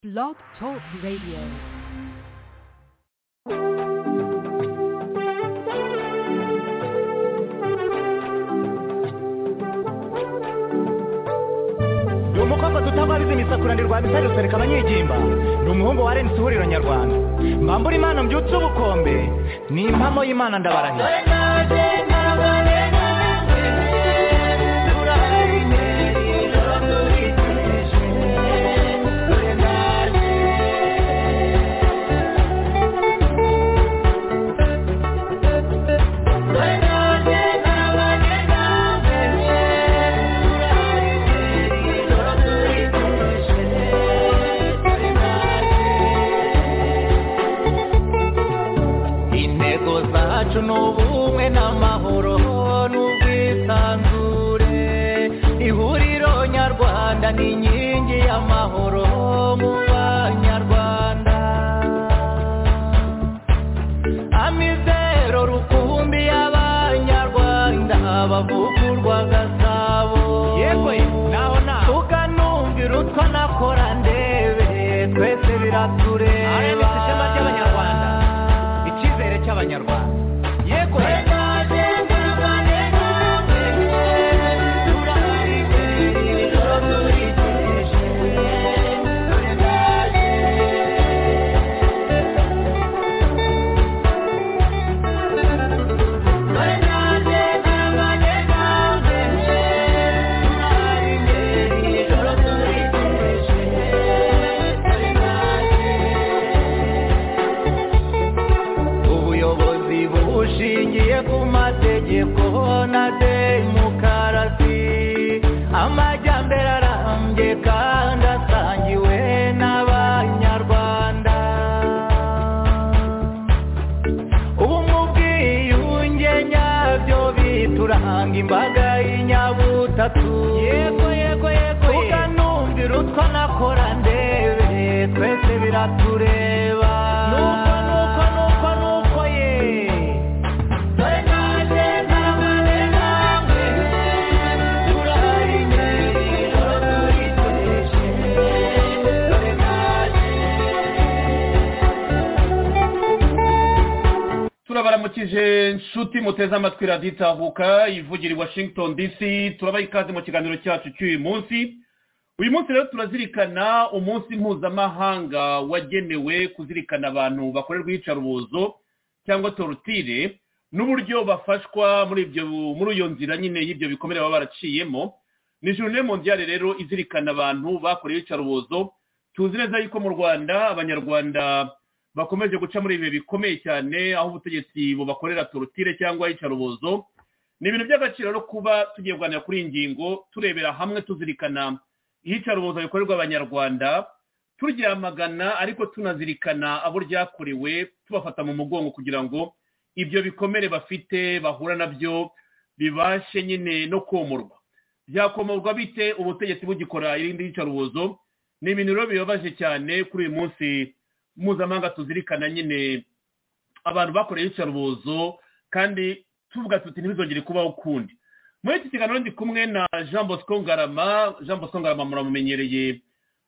Blog Talk Radio. ni umukobwa dutabariza imisakura rwa misari rusereka abanyigimba ni umuhungu wa renisi ihuriro nyarwanda mbambura imana mbyutse ubukombe ni impamo y'imana ndabarahira intego zacu ni ubumwe n'amahoro n'ubwisanzure ihuriro nyarwanda ni inkingi y'amahoro mu banyarwanda amizero rukumbi y'abanyarwanda bavugurwa gasabo Yewe, naho naho. tukanumvira utwo nakora ndebe twese RMS biratureba ishema ry'abanyarwanda. icyizere cy'abanyarwanda yego ubuyobozi bushingiye ku mategeko na demokarasi amajyambere arambye kandi asangiwe n'abanyarwanda ubumwe ubwiyunge nyabyo bituranga imbaga y'inyabutatu yego yego yego tukanumvira utwo nakora ndebe twese biratureba nuko nuko nuko nuko ye dore naje ntarabane namwe turahari imbere ijoro turikoreshe dore naje turabaramukije nshuti muteze amatwi radiyo itahuka ivugira i washington dc turabaha ikaze mu kiganiro cyacu cy'uyu munsi uyu munsi rero turazirikana umunsi mpuzamahanga wagenewe kuzirikana abantu bakorerwa iyicarubozo cyangwa torutire n'uburyo bafashwa muri ibyo muri iyo nzira nyine y'ibyo bikomere baba baraciyemo ni journée mondiale rero izirikana abantu bakorewe iyicarubozo tuzi neza yuko mu rwanda abanyarwanda bakomeje guca muri ibihe bikomeye cyane aho ubutegetsi bubakorera torutire cyangwa iyicarubozo ni ibintu by'agaciro rero kuba tugiye kuganira kuri iyi ngingo turebera hamwe tuzirikana iyicarubozo rikorerwa abanyarwanda turyamagana ariko tunazirikana abo ryakorewe tubafata mu mugongo kugira ngo ibyo bikomere bafite bahura nabyo bibashe nyine no komorwa byakomorwa bite ubutegetsi bugikora irindi yicarubozo ni ibintu rero bibabaje cyane kuri uyu munsi mpuzamahanga tuzirikana nyine abantu bakoreye iyicarubozo kandi tuvuga tuti ntibizongere kubaho ukundi muri iki kiganiro ndi kumwe na jean bosco ngarama jean bosco ngarama muramumenyereye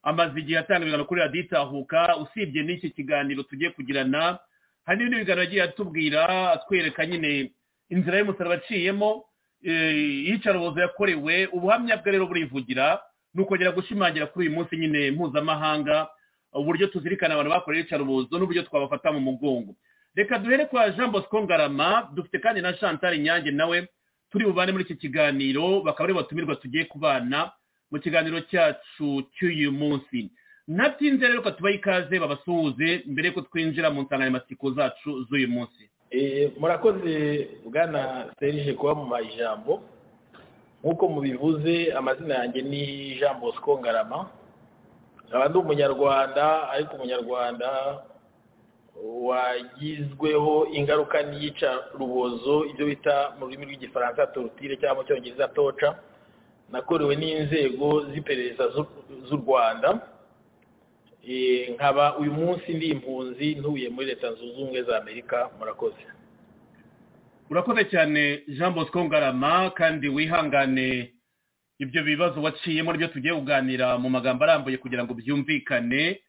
amaze igihe atanga ibiganiro kuri radiyo itahuka usibye n'iki kiganiro tugiye kugirana hari n'ibindi biganiro yagiye atubwira atwereka nyine inzira y'umusaraba aciyemo eh, iyicarubozo yakorewe ubuhamya bwe rero burivugira ni ukongera gushimangira kuri uyu munsi nyine mpuzamahanga uburyo tuzirikana abantu bakoreye iyicarubozo n'uburyo twabafata mu mugongo reka duhere kwa jean bosco ngarama dufite kandi na chantal inyange nawe turi bubane muri iki kiganiro bakaba ari batumirwa tugiye kubana mu kiganiro cyacu cy'uyu munsi natinze rero tubaha ikaze babasuhuze mbere y'uko twinjira mu nsanganyamatsiko zacu z'uyu munsi Eh, murakoze bwana serge kubamuha ijambo nk'uko mubivuze amazina yanjye ni jean bosco ngarama nkaba ndi umunyarwanda ariko umunyarwanda wagizweho ingaruka n'iyica rubozo ibyo bita mu rurimi rw'igifaransa torutire cyangwa mu cyongereza toca nakorewe n'inzego z'iperereza z'u- z'u rwanda Eh, nkaba uyu munsi ndi impunzi ntuye muri leta zunze ubumwe za amerika murakoze urakoze cyane jean bosco ngarama kandi wihangane ibyo bibazo waciyemo nibyo tugiye kuganira mu magambo arambuye kugira ngo byumvikane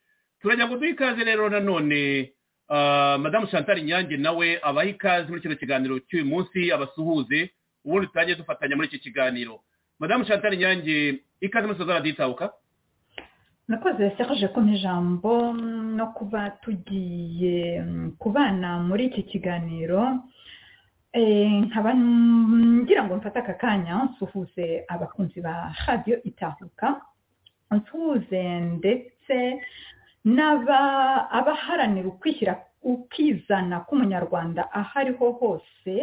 turajya ngo duhe ikaze rero nanone ah, madamu chantal nyange nawe abaha ikaze muri kino kiganiro cy'uyu munsi abasuhuze ubundi tutangiye dufatanya muri iki kiganiro madamu chantal nyange ikaze muri sozara ditabuka nakoze serge ko ijambo no kuba tugiye mm, kubana muri iki kiganiro Eh, nkaba ngira ngo mfate aka kanya nsuhuze abakunzi ba radiyo itahuka nsuhuze ndetse n'aba- abaharanira ukwishyira ukizana k'umunyarwanda aho ariho hose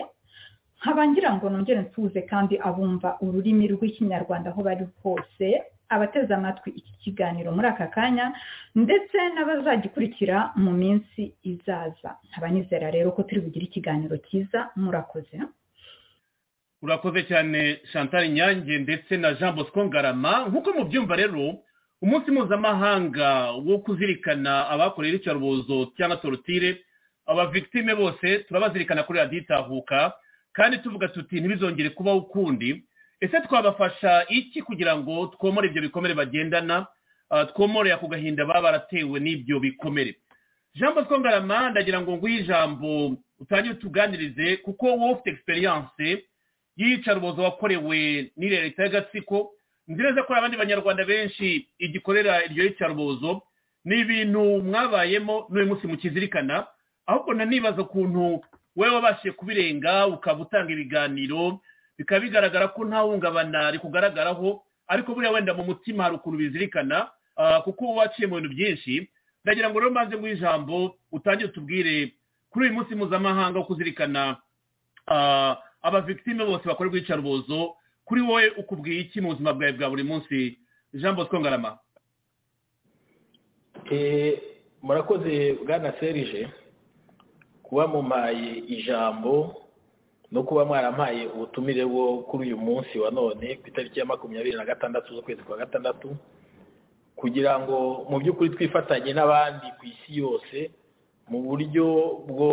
nkaba ngira ngo nongere nsuhuze kandi abumva ururimi rw'ikinyarwanda aho bari hose abateze amatwi iki kiganiro muri aka kanya ndetse n'abazagikurikira mu minsi izaza nkaba nizera rero ko turi bugire ikiganiro cyiza murakoze urakoze cyane chantal nyange ndetse na jean bosco ngarama nk'uko mubyumva rero umunsi mpuzamahanga wo kuzirikana abakoreye iyicarubozo cyangwa torotire aba victime bose turabazirikana kuri radiyo itahuka kandi tuvuga tuti ntibizongere kubaho ukundi ese twabafasha iki kugira ngo twomore ibyo bikomere bagendana ah, twomore ako gahinda baba baratewe n'ibyo bikomere jean bosco ngarama ndagira ngo nguhe ijambo utangire utuganirize kuko wowe ufite experience y'iyicarubozo wakorewe n'iriya leta y'agatsiko nzi neza ko hari abandi banyarwanda benshi igikorera iryo yicarubozo ni ibintu mwabayemo n'uyu munsi mukizirikana ahubwo nanibaza ukuntu wowe wabashije kubirenga ukaba utanga ibiganiro bikaba bigaragara ko nta hungabana rikugaragaraho ariko buriya wenda mu mutima hari ukuntu bizirikana ah, kuko uba waciye mu bintu byinshi ndagira ngo rero maze nguhe ijambo utangire utubwire kuri uyu munsi mpuzamahanga wo kuzirikana Ah, abavictime bose bakorerwa iyicarubozo kuri wowe ukubwiye iki mu buzima bwawe bwa buri munsi jean bosco ngarama Eh, murakoze bwana serije kuba mumpaye ijambo no kuba mwarampaye ubutumire bwo kuri uyu munsi wa none ku itariki ya makumyabiri na gatandatu z'ukwezi kwa gatandatu kugira ngo mu by'ukuri twifatanye n'abandi ku isi yose mu buryo bwo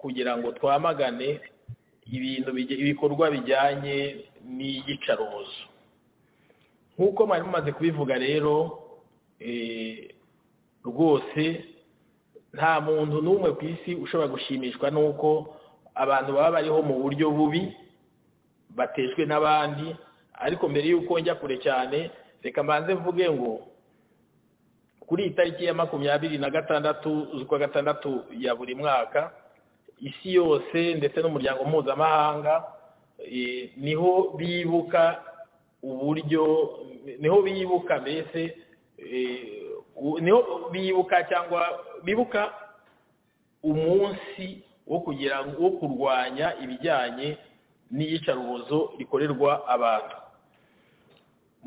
kugira ngo twamagane ibintu bijya- ibikorwa bijyanye n'iyicarubozo nk'uko mwari mumaze kubivuga rero eh, rwose nta muntu n'umwe ku isi ushobora gushimishwa n'uko abantu baba bariho mu buryo bubi batejwe n'abandi ariko mbere y'uko njya kure cyane reka mbanze mvuge ngo kuri iyi tariki ya makumyabiri na gatandatu z'ukwa gatandatu ya buri mwaka isi yose ndetse n'umuryango mpuzamahanga eh, niho bibuka uburyo niho bibuka mbese eh, u- niho bibuka cyangwa bibuka umunsi wo kugira ngo wo kurwanya ibijyanye n'iyicarubozo rikorerwa abantu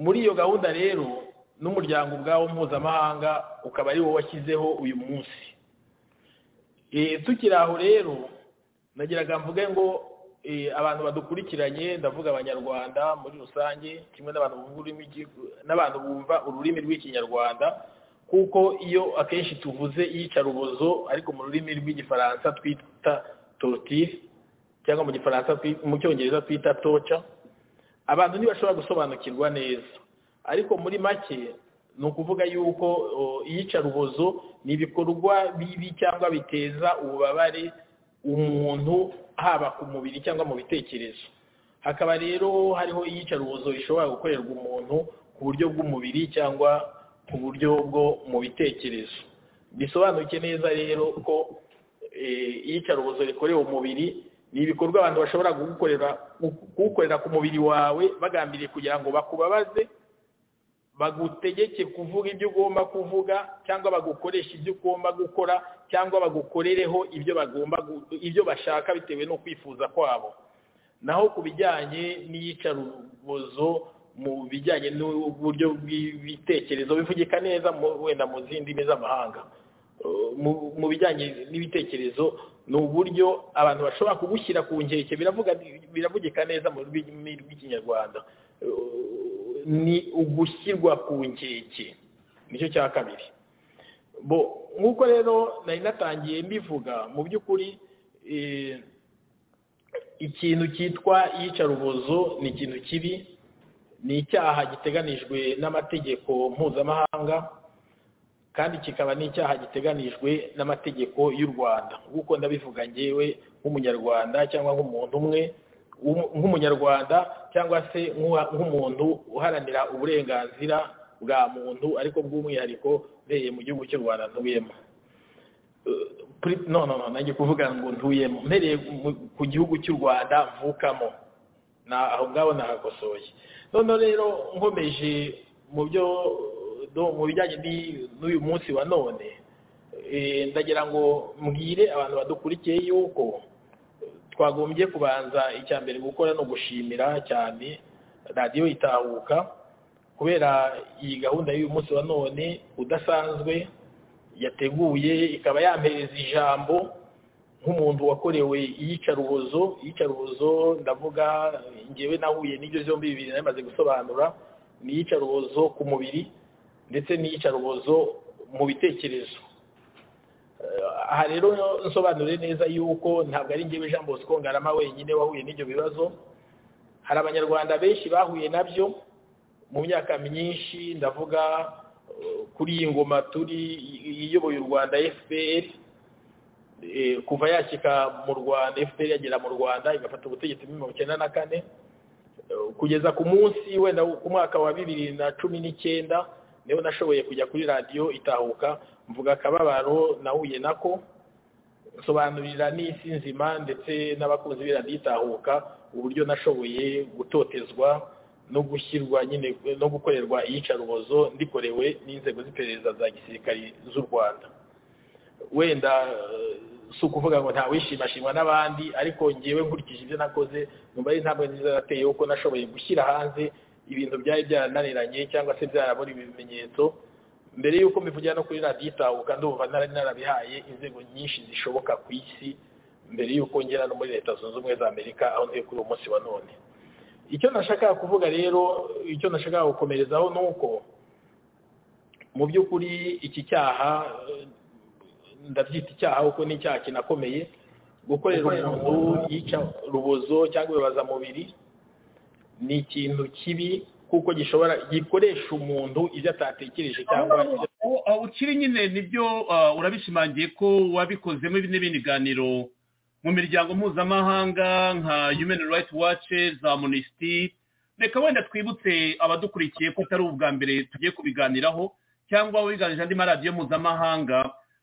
muri iyo gahunda rero n'umuryango ubwawo mpuzamahanga ukaba ari wo washyizeho uyu munsi Eh, tukiri aho rero nagiraga mvuge ngo eh, abantu badukurikiranye ndavuga abanyarwanda muri rusange kimwe n'abantu bumva ururimi rw'igi- n'abantu bumva ururimi rw'ikinyarwanda kuko iyo akenshi tuvuze iyicarubozo ariko mu rurimi rw'igifaransa twita torotire cyangwa mu gifaransa twi- mu cyongereza twita toca abantu ntibashobora gusobanukirwa neza ariko muri make ni ukuvuga yuko o, iyicarubozo ni ibikorwa bibi cyangwa biteza ububabare umuntu haba ku mubiri cyangwa mu bitekerezo hakaba rero hariho iyicarubozo rishobora gukorerwa umuntu ku buryo bw'umubiri cyangwa ku buryo bwo mu bitekerezo bisobanuke neza rero ko eh, iyicarubozo rikorewe umubiri ni ibikorwa abantu bashobora kugukorera kugukorera ku mubiri wawe bagambiriye kugira ngo bakubabaze bagutegeke kuvuga ibyo ugomba kuvuga cyangwa bagukoresha ibyo ugomba gukora cyangwa bagukorereho ibyo bagomba gu- ibyo bashaka bitewe no kwifuza kwabo naho ku bijyanye n'iyicarubozo mu bijyanye n'uburyo bw'ibitekerezo bivugika neza mu- wenda mu zindi ndimi z'amahanga Uh, mu- mu bijyanye n'ibitekerezo ni uburyo abantu bashobora kugushyira ku nkeke biravuga biravugika neza mu rurimi rw'ikinyarwanda Uh, ni ugushyirwa ku nkeke nicyo cya kabiri bo nk'uko rero nari natangiye mbivuga mu by'ukuri eh, ikintu cyitwa iyicarubozo ni ikintu kibi ni icyaha giteganijwe n'amategeko mpuzamahanga kandi kikaba n'icyaha giteganijwe n'amategeko y'u rwanda nk'uko ndabivuga ngewe nk'umunyarwanda cyangwa nk'umuntu umwe nk'umunyarwanda cyangwa se nk'umuntu uharanira uburenganzira bwa muntu ariko bw'umwihariko ubereye mu gihugu cy'u rwanda ntuyemo no no no nange kuvuga ngo ntuyemo mpereye ku gihugu cy'u rwanda mvukamo aho ngaho nahakosoye noneho rero nkomeje mu byo mu bijyanye n'uyu munsi wa none ndagira ngo mbwire abantu badukurikiye yuko twagombye kubanza icya mbere gukora no gushimira cyane radiyo itahuka kubera iyi gahunda y'uyu munsi wa none udasanzwe yateguye ikaba yampereza ijambo nk'umuntu wakorewe iyicarubozo iyicarubozo ndavuga ngewe nahuye n'ibyo byombi bibiri namaze gusobanura ni iyicarubozo ku mubiri ndetse n'iyicarubozo mu bitekerezo aha rero nsobanure neza yuko ntabwo ari ngewe jean bosco ngarama wenyine wahuye n'ibyo bibazo hari abanyarwanda benshi bahuye nabyo mu myaka myinshi ndavuga kuri iyi ngoma turi iyoboye u rwanda fpr kuva yakika mu rwanda fpr yagera mu rwanda igafata ubutegetsi muri mirongo icyenda na kane kugeza ku munsi wenda ku mwaka wa bibiri na cumi n'icyenda niba nashoboye kujya kuri radiyo itahuka mvuga akababaro nahuye nako nsobanurira n'isi nzima ndetse n'abakunzi b'iradiyo itahuka uburyo nashoboye gutotezwa no gushyirwa nyine no gukorerwa iyicarubozo ndikorewe n'inzego z'iperereza za gisirikari z'u rwanda wenda si ukuvuga ngo ntawishimashimwa n'abandi ariko ngewe nkurikije ibyo nakoze nyuma y'intambwe nziza nateye kuko nashoboye gushyira hanze ibintu byari byarananiranye cyangwa se byarabona ibimenyetso mbere y'uko mbivugira no kuri radiyo itahuka ndumva nari narabihaye inzego nyinshi zishoboka ku isi mbere y'uko ngera no muri leta zunze ubumwe za amerika aho ntuye kuri uwo munsi wa none icyo nashakaga kuvuga rero icyo nashakaga gukomerezaho ni uko mu by'ukuri iki cyaha ndabyita icyaha kuko ni icyaha kinakomeye gukorera umuntu yica rubozo cyangwa ibibaza mubiri ni ikintu kibi kuko gishobora gikoresha umuntu ibyo atatekereje cyangwa ukiri nyine nibyo urabishimangiye ko wabikozemo n'ibindi biganiro mu miryango mpuzamahanga nka human rights watch za amnesty reka wenda twibutse abadukurikiye ko atari ubwa mbere tugiye kubiganiraho cyangwa wiganije andi maradiyo mpuzamahanga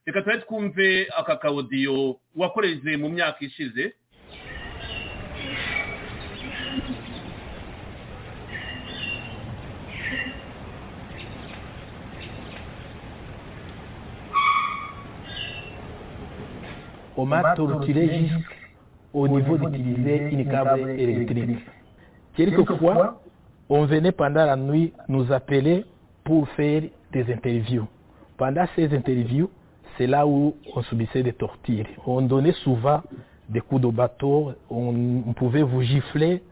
reka tube twumve aka kawodiyo wakoreze mu myaka ishize au mat stratégique au niveau d'utiliser une câble électrique. Quelquefois, on venait pendant la nuit nous appeler pour faire des interviews. Pendant ces interviews, c'est là où on subissait des tortures. On donnait souvent des coups de bateau, on pouvait vous gifler.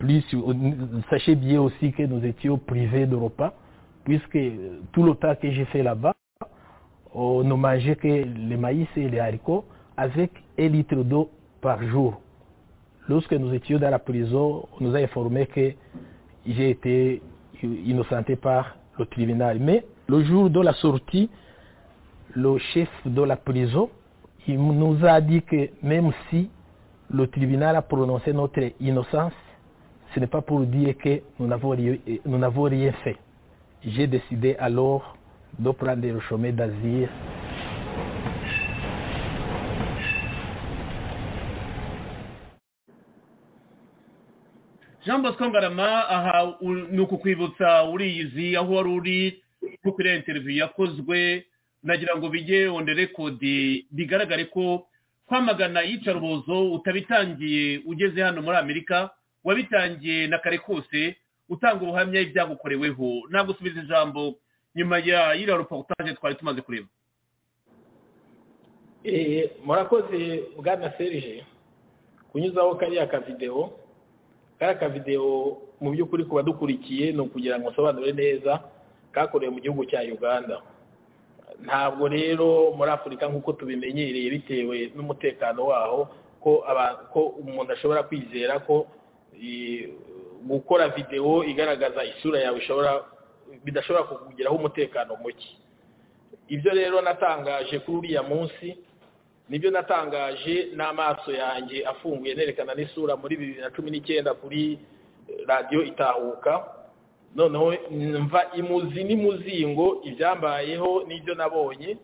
Plus, sachez bien aussi que nous étions privés de repas, puisque tout le temps que j'ai fait là-bas, on ne mangeait que les maïs et les haricots avec un litre d'eau par jour. Lorsque nous étions dans la prison, on nous a informé que j'ai été innocenté par le tribunal. Mais le jour de la sortie, le chef de la prison il nous a dit que même si le tribunal a prononcé notre innocence, ce n'est pas pour dire que nous n'avons rien fait. J'ai décidé alors de prendre le chemin d'Asie jean bosco ngarama aha ni ukukwibutsa uriyizi aho wari uri kuko iriya interiviyu yakozwe nagira ngo bijye onde rekodi bigaragare ko kwamagana iyicarubozo utabitangiye ugeze hano muri amerika wabitangiye na kare kose utanga ubuhamya ibyagukoreweho nagusubiza ijambo nyuma ya iriya reportage twari tumaze kureba murakoze bwana serije kunyuzaho kariya kavidewo kariya kavidewo mu by'ukuri ku badukurikiye ni ukugira ngo nsobanure neza kakorewe mu gihugu cya uganda ntabwo rero muri afurika nk'uko tubimenyereye bitewe n'umutekano waho ko umuntu ashobora kwizera ko gukora videwo igaragaza isura yawe bidashobora kukugeraho umutekano muke ibyo rero natangaje kuri uriya munsi nibyo natangaje n'amaso yanjye afunguye nerekana n'isura muri bibiri na cumi n'icyenda kuri radiyo itahuka noneho mva imuzi n'imuzingo ibyambayeho n'ibyo nabonye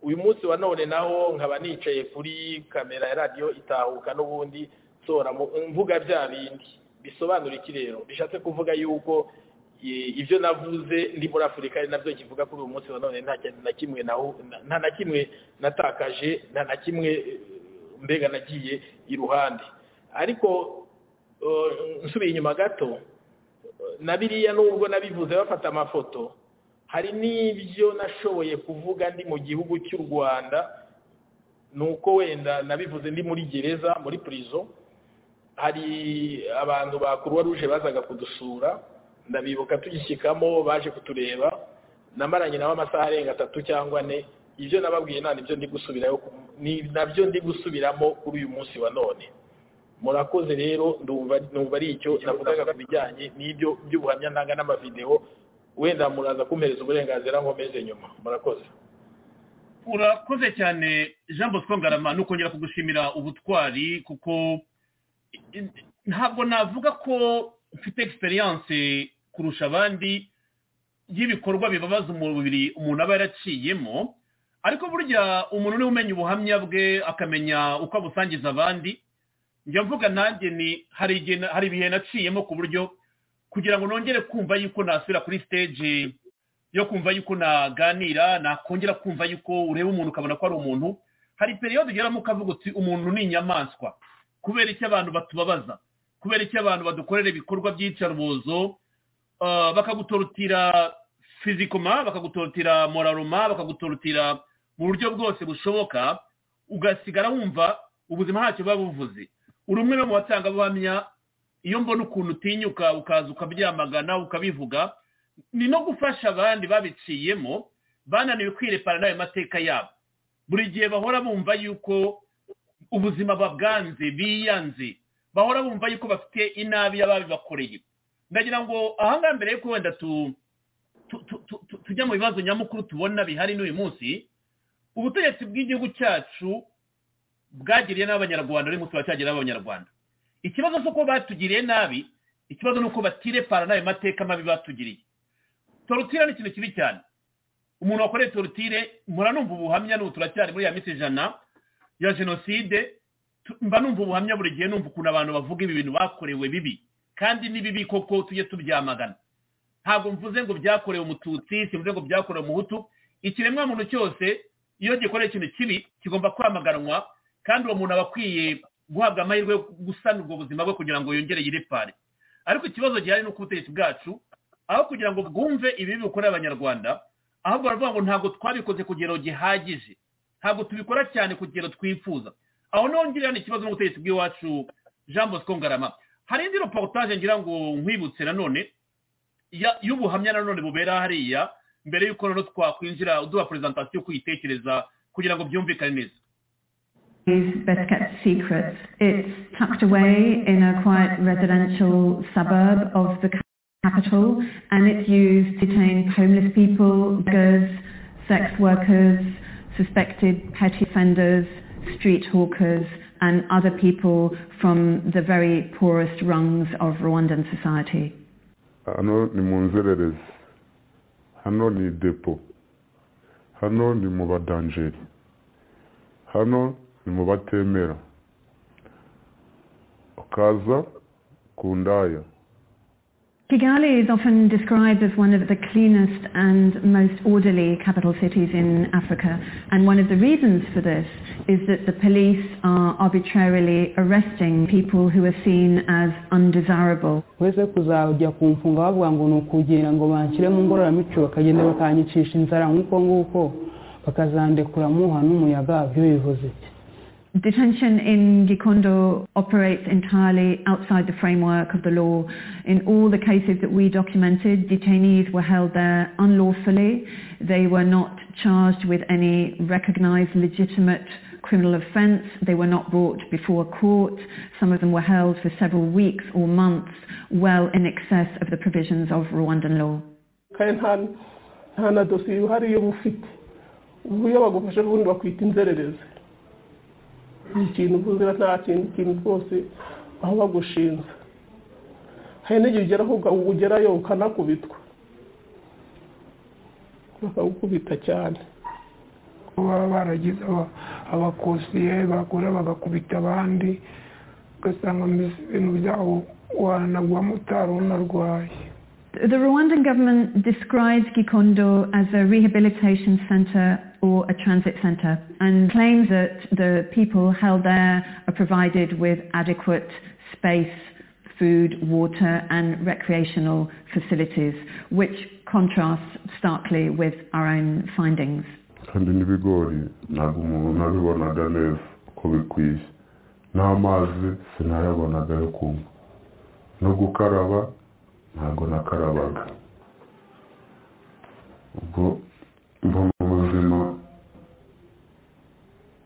uyu munsi wa none naho nkaba nicaye kuri kamera ya radiyo itahuka n'ubundi nsohora mvuga bya bindi bisobanura iki rero bishatse kuvuga yuko ibyo navuze ndi muri afurika ari nabyo kivuga kuri uyu munsi wa none nta na kimwe nta na kimwe natakaje nta na kimwe mbega nagiye iruhande ariko nsubiye inyuma gato na biriya nubwo nabivuze bafata amafoto hari n'ibyo nashoboye kuvuga ndi mu gihugu cy'u rwanda ni uko wenda nabivuze ndi muri gereza muri purizo hari abantu ba kuruwa ruje bazaga kudusura ndabibuka tugishyikamo baje kutureba namaranye nabo amasaha arenga atatu cyangwa ane ibyo nababwiye nta nibyo ndi gusubirayo nabyo ndi gusubiramo kuri uyu munsi wa none murakoze rero numva ari icyo navugaga ku bijyanye n'ibyo by'ubuhamya ntanga n'amavidewo wenda muraza kumpereza uburenganzira nkomeze nyuma murakoze urakoze cyane jean bosco ngarama ni ukongera kugushimira ubutwari kuko ntabwo navuga ko mfite egisperiyanse kurusha abandi y'ibikorwa bibabaza umubiri umuntu aba yaraciyemo ariko burya umuntu niwe umenya ubuhamya bwe akamenya uko abusangiza abandi njya mvuga nanjye ni hari ibihe naciyemo ku buryo kugira ngo nongere kumva yuko nasubira kuri siteji yo kumva yuko naganira nakongera kumva yuko ureba umuntu ukabona ko ari umuntu hari periyode ugeramo ukavuga uti umuntu ni inyamaswa kubera icyo abantu batubabaza kubera icyo abantu badukorera ibikorwa by'iyicarubozo bakagutorotira fizikoma bakagutorotira moraroma bakagutorotira mu buryo bwose bushoboka ugasigara wumva ubuzima ntacyo buba buvuze uri umwe mu batangabuhamya iyo mbona ukuntu utinyuka ukaza ukabyamagana ukabivuga ni no gufasha abandi babiciyemo bananiwe kwirepana n'ayo mateka yabo buri gihe bahora bumva yuko ubuzima babwanze biyanze bahora bumva yuko bafite inabi y'ababibakoreye ndagira ngo ahangaha mbere yuko wenda tujya mu bibazo nyamukuru tubona bihari n'uyu munsi ubutegetsi bw'igihugu cyacu bwagiriye n'abanyarwanda uyu munsi baracyagirira abanyarwanda ikibazo si uko batugiriye nabi ikibazo ni uko batirepara n'ayo mateka mabi batugiriye torutire ni ikintu kibi cyane umuntu wakoreye torutire muranumva ubuhamya n'ubu turacyari muri ya minsi ijana ya jenoside mba numva ubuhamya buri gihe numva ukuntu abantu bavuga ibi bintu bakorewe bibi kandi ni bibi koko tujye tubyamagana ntabwo mvuze ngo byakorewe umututsi simvuze ngo byakorewe umuhutu ikiremwa muntu cyose iyo gikoreye ikintu kibi kigomba kwamaganwa kandi uwo muntu aba akwiye guhabwa amahirwe yo gusana ubwo buzima bwe kugira ngo yongere yirepare ariko ikibazo gihari ni uko ubutegetsi bwacu aho kugira ngo bwumve ibibi bikorera abanyarwanda ahubwo baravuga ngo ntabwo twabikoze ku kigero gihagije ntabwo tubikora cyane ku kigero twifuza aho naho ngira ni ikibazo n'ubutegetsi bw'iwacu jean bosco ngarama hari indi reportage ngira ngo nkwibutse nanone y'ubuhamya nanone bubera hariya mbere y'uko noneho twakwinjira uduha perezantasiyo kuyitekereza kugira ngo byumvikane neza best kept secrets. It's tucked away in a quiet residential suburb of the capital and it's used to detain homeless people, beggars, sex workers, suspected petty offenders, street hawkers and other people from the very poorest rungs of Rwandan society. hano ni mu nzererezi hano ni depo hano ni mu badanjeri hano ni mu batemera ukaza ku ndaya Kigali is often described as one of the cleanest and most orderly capital cities in Africa. And one of the reasons for this is that the police are arbitrarily arresting people who are seen as undesirable. uretse kuzajya ku mfunga bavuga ngo ni ukugenda ngo banshyire mu ngororamicyo bakagenda bakanyicisha inzara nk'uko nguko bakazandekura muha n'umuyaga byo bivuze iki Detention in Gikondo operates entirely outside the framework of the law. In all the cases that we documented, detainees were held there unlawfully. They were not charged with any recognized legitimate criminal offence. They were not brought before court. Some of them were held for several weeks or months, well in excess of the provisions of Rwandan law. iyo bagufashe ubundi bakwita inzererezi ni ikintu uzira nta kintu ikintu rwose aho bagushinze hari n'igihe ugeraho ugerayo ukanakubitwa bakagukubita cyane baba baragize abakosiye bakora bagakubita abandi ugasanga ibintu byabo wanagwamo utari unarwaye The Rwandan government describes Gikondo as a rehabilitation center or a transit center and claims that the people held there are provided with adequate space, food, water and recreational facilities, which contrasts starkly with our own findings. kandi n'ibigori ntabwo umuntu nabibonaga neza uko bikwiye n'amazi sinayabonaga yo kunywa no gukaraba ntabwo nakarabaga ubwo mba mu buzima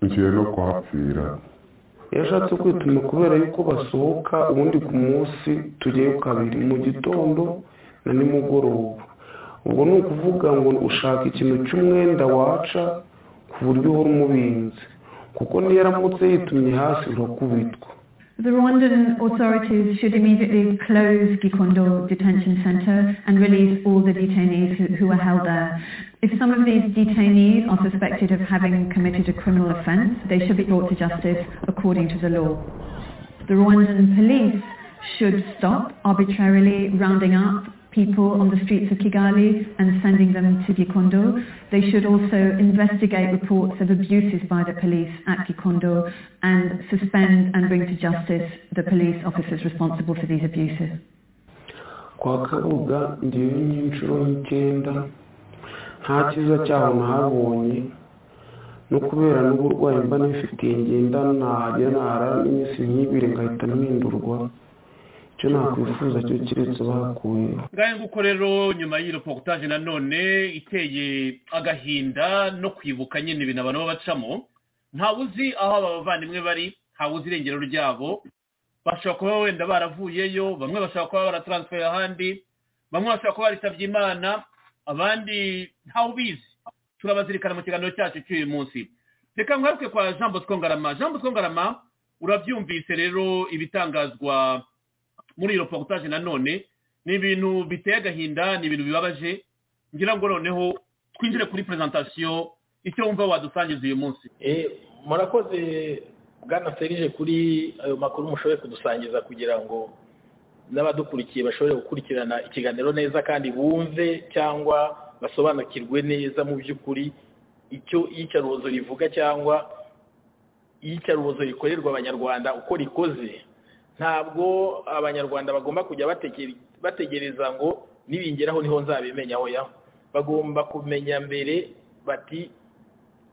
ngiye no kuhapfira yashatse kwituma kubera yuko basohoka ubundi ku munsi tujyayo kabiri mu gitondo na nimugoroba ubwo ni ukuvuga ngo ushaka ikintu cy'umwenda waca ku buryo uhora umubinze kuko niyo aramutse yitumye hasi urakubitwa The Rwandan authorities should immediately close Gikondo Detention Center and release all the detainees who, who, are held there. If some of these detainees are suspected of having committed a criminal offence, they should be brought to justice according to the law. The Rwandan police should stop arbitrarily rounding up people on the streets of Kigali and sending them to Gikondo. They should also investigate reports of abuses by the police at Gikondo and suspend and bring to justice the police officers responsible for these abuses. kwa kabuga ngewe n'inshuro y'icyenda nta cyiza cyaho nahabonye no kubera n'uburwayi mba nifitiye ngenda nahagera nahara n'iminsi nk'ibiri ngahita mpindurwa icyo nakwifuza cyo keretse bakuye ngahe nguko rero nyuma y'iyo porutage nanone iteye agahinda no kwibuka nyine ibintu abantu baba bacamo ntawe uzi aho aba bavandimwe bari ntawe uzi irengero ryabo bashobora kuba wenda baravuyeyo bamwe bashobora kuba barataransiferi ahandi bamwe bashobora kuba baritabye imana abandi ntawe ubizi turabazirikana mu kiganiro cyacu cy'uyu munsi reka ngaruke kwa jean bosco ngarama jean bosco ngarama urabyumvise rero ibitangazwa muri iyo reportage nanone ni ibintu biteye agahinda ni ibintu bibabaje ngira ngo noneho twinjire kuri perezantasiyo icyo wumva wadusangiza uyu munsi murakoze bwana serije kuri ayo makuru mushoboye kudusangiza kugira ngo n'abadukurikiye bashobore gukurikirana ikiganiro neza kandi bumve cyangwa basobanukirwe neza mu by'ukuri icyo iyicarubozo rivuga cyangwa iyicarubozo rikorerwa abanyarwanda uko rikoze ntabwo abanyarwanda bagomba kujya bategereza ngo nibingeraho niho nzabimenya oya bagomba kumenya mbere bati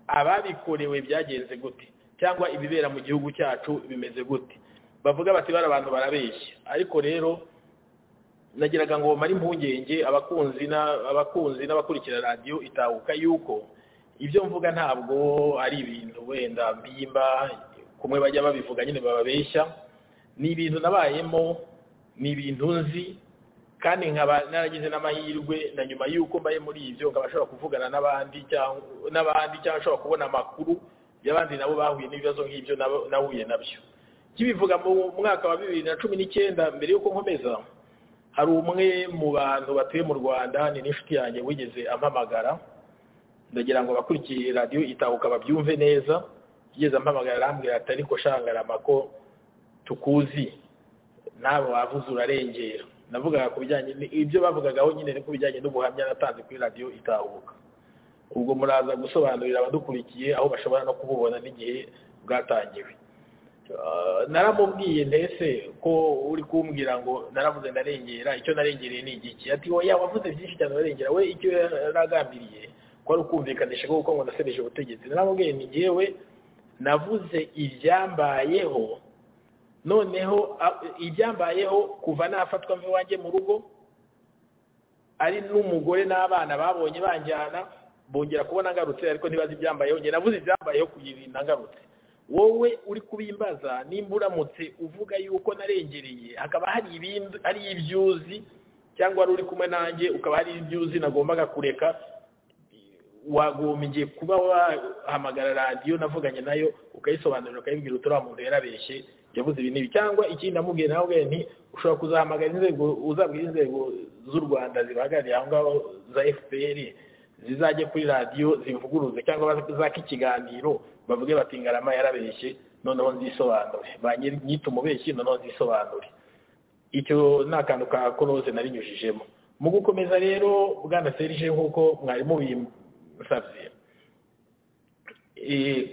ababikorewe byagenze gute cyangwa ibibera mu gihugu cyacu bimeze gute bavuga bati bari abantu barabeshya ariko rero nagiraga ngo bamare impungenge abakunzi n'abakurikira radiyo itahuka yuko ibyo mvuga ntabwo ari ibintu wenda mbimba kumwe bajya babivuga nyine bababeshya ni ibintu nabayemo ni ibintu nzi kandi nkaba naragize n'amahirwe na nyuma y'uko mbaye muri ibyo nkaba ashobora kuvugana n'abandi cyangwa ashobora kubona amakuru y'abandi nabo bahuye n'ibibazo nk'ibyo nahuye nabyo kibivuga mu mwaka wa bibiri na cumi n'icyenda mbere y'uko nkomeza hari umwe mu bantu batuye mu rwanda ni n'inshuti yanjye wigeze ampamagara ndagira ngo abakurikiye radiyo itahuka babyumve neza yigeze ampamagara arambwira ati ariko shangarama ko tukuzi ntabwo wavuze urarengera navugaga ku bijyanye ibyo bavugagaho nyine ni ku bijyanye n'ubuhamya natanze kuri radiyo itahuka ubwo muraza gusobanurira abadukurikiye aho bashobora no kububona n'igihe bwatangiwe naramubwiye ndetse ko uri kumbwira ngo naravuze ndarengera icyo narengereye ni igiki ati wowe wavuze byinshi cyane urarengera we icyo yaragambiriye ko ari ukumvikanisha kuko ngo nasebeje ubutegetsi naramubwiye ni ngewe navuze ibyambayeho noneho ibyambayeho kuva nafatwa mve wanjye mu rugo ari n'umugore n'abana babonye banjyana bongera kubona ngarutse ariko ntibazi ibyambayeho njye navuze ibyambayeho kuyirinda ngarutse wowe uri kubimbaza nimba uramutse uvuga yuko narengereye hakaba hari ibindi hari ibyuzi cyangwa wari uri kumwe nanjye ukaba hari ibyuzi nagombaga kureka wagombye kuba wahamagara radiyo navuganye nayo ukayisobanurira ukayibwira uturiya muntu yarabeshye yavuze ibintu ibi cyangwa ikindi namubwiye nawe nti ushobora kuzahamagara inzego uzabwira inzego z'u rwanda zibahagarariye aho ngaho za fpr zizajye kuri radiyo zivuguruze cyangwa zaka ikiganiro bavuge bati ngarama yarabeshye noneho nzisobanure banyita umubeshyi noneho nzisobanure icyo ni akantu ka koroze narinyujijemo mu gukomeza rero bwana serije nk'uko mwari mubimusabye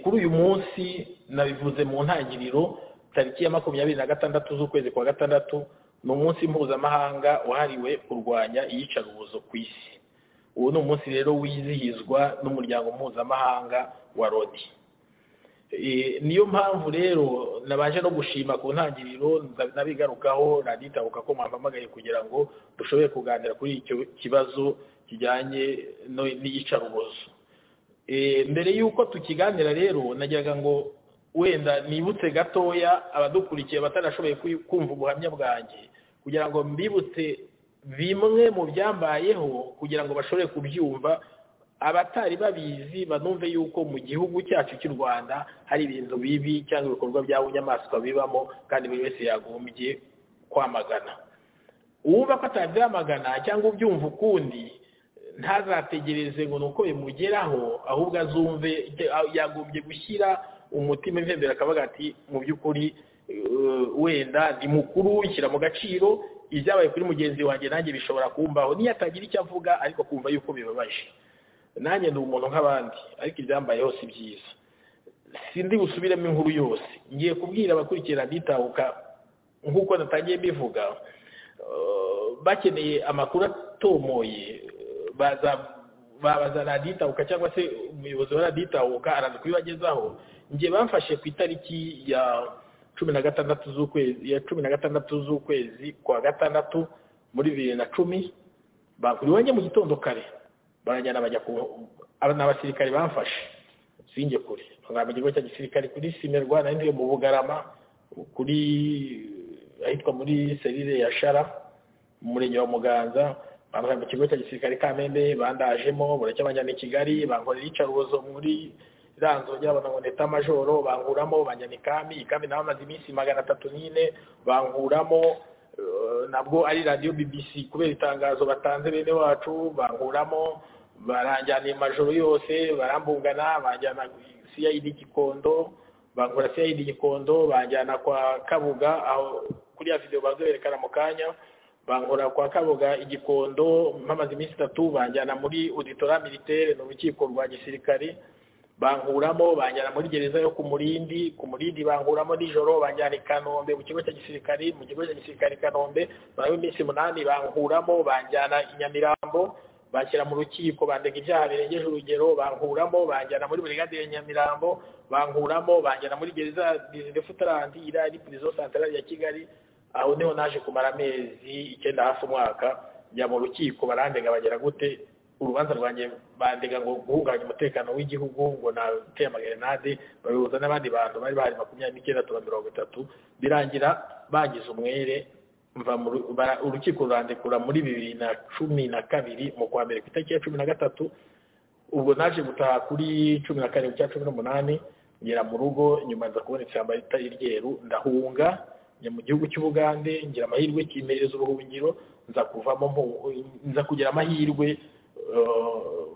kuri uyu munsi nabivuze mu ntangiriro tariki ya makumyabiri na gatandatu z'ukwezi kwa gatandatu ni umunsi mpuzamahanga wahariwe kurwanya iyicarubozo ku isi uwo ni umunsi rero wizihizwa n'umuryango mpuzamahanga wa rodi niyo mpamvu rero nabanje no gushima ku ntangiriro nabigarukaho raditabuka ko mwampamagaye kugira ngo dushobore kuganira kuri icyo kibazo kijyanye n'iyicarubozo mbere y'uko tukiganira rero nagiraga ngo wenda nibutse gatoya abadukurikiye batarashoboye kumva ubuhamya bwanjye kugira ngo mbibutse bimwe mu byambayeho kugira ngo bashobore kubyumva abatari babizi banumve yuko mu gihugu cyacu cy'u rwanda hari ibintu bibi cyangwa ibikorwa bya bunyamaswa bibamo kandi buri wese yagombye kwamagana uwumva ko atabyamagana cyangwa ubyumva ukundi ntazategereze ngo ni uko bimugeraho ahubwo azumve yagombye gushyira umutima impembera akavuga ati mu by'ukuri wenda ni mukuru shyira mu gaciro ibyabaye kuri mugenzi wanjye nanjye bishobora kumbaho niyo atagira icyo avuga ariko kumva yuko bibabaje nanjye ni umuntu nk'abandi ariko ibyambayeho si byiza sindi busubiremo inkuru yose ngiye kubwira abakurikira nitabuka nk'uko natangiye mbivuga bakeneye amakuru atomoye baza babaza raditabuka cyangwa se umuyobozi wa raditabuka araza kubibagezaho njye bamfashe ku itariki ya cumi na gatandatu z'ukwezi ya cumi na gatandatu z'ukwezi kwa gatandatu muri bibiri na cumi bakuri wanjye mu gitondo kare barajyana bajya ku ni abasirikare bamfashe sinjye kure bagamba ikigo cya gisirikare kuri simerwa nari ndiyo mu bugarama kuri ahitwa muri serire ya shara mu murenge wa muganza bambara mu kigo cya gisirikare kamembe bandajemo baracyabajyana i kigali bankorera iyicarubozo muri ranzo ryabona ngo ndeta amajoro banguramo banjyana ikami ikami nawe amaze iminsi magana atatu nyine banguramo nabwo ari radiyo bbc kubera itangazo batanze bene wacu banguramo baranjyana amajoro yose barambungana banjyana cid gikondo bangura cid gikondo banjyana kwa kabuga aho kuri ya videwo bazoberekana mu kanya bankora kwa kabuga igikondo mpamaze iminsi itatu banjyana muri auditora militaire ni urukiko rwa gisirikare bankuramo banjyana muri gereza yo ku murindi ku murindi bankuramo nijoro banjyana i kanombe mu kigo cya gisirikare mu kigo cya gisirikare i kanombe baraba iminsi umunani bankuramo banjyana i nyamirambo bashyira mu rukiko bandega ibyaha birengeje urugero bankuramo banjyana muri burigade ya nyamirambo bankuramo banjyana muri gereza dizide futarandi iriya ari purizo santarari ya kigali aho niho naje kumara amezi icyenda hafi umwaka njya mu rukiko barandega bagera gute urubanza rwanjye bandega ngo guhungabanya umutekano w'igihugu ngo nateye amagrenade babihuza n'abandi bantu bari bahari makumyabiri n'icyenda tuba mirongo itatu birangira bangize umwere urukiko rurandekura muri bibiri na cumi na kabiri mu kwa mbere ku itariki ya cumi na gatatu ubwo naje gutaha kuri cumi na karindwi cya cumi n'umunani ngera mu rugo nyuma nza kubona ishyamba ritari ryeru ndahunga njya mu gihugu cy'ubugande ngira amahirwe kimereza ubuhungiro nza kuvamo nza kugira amahirwe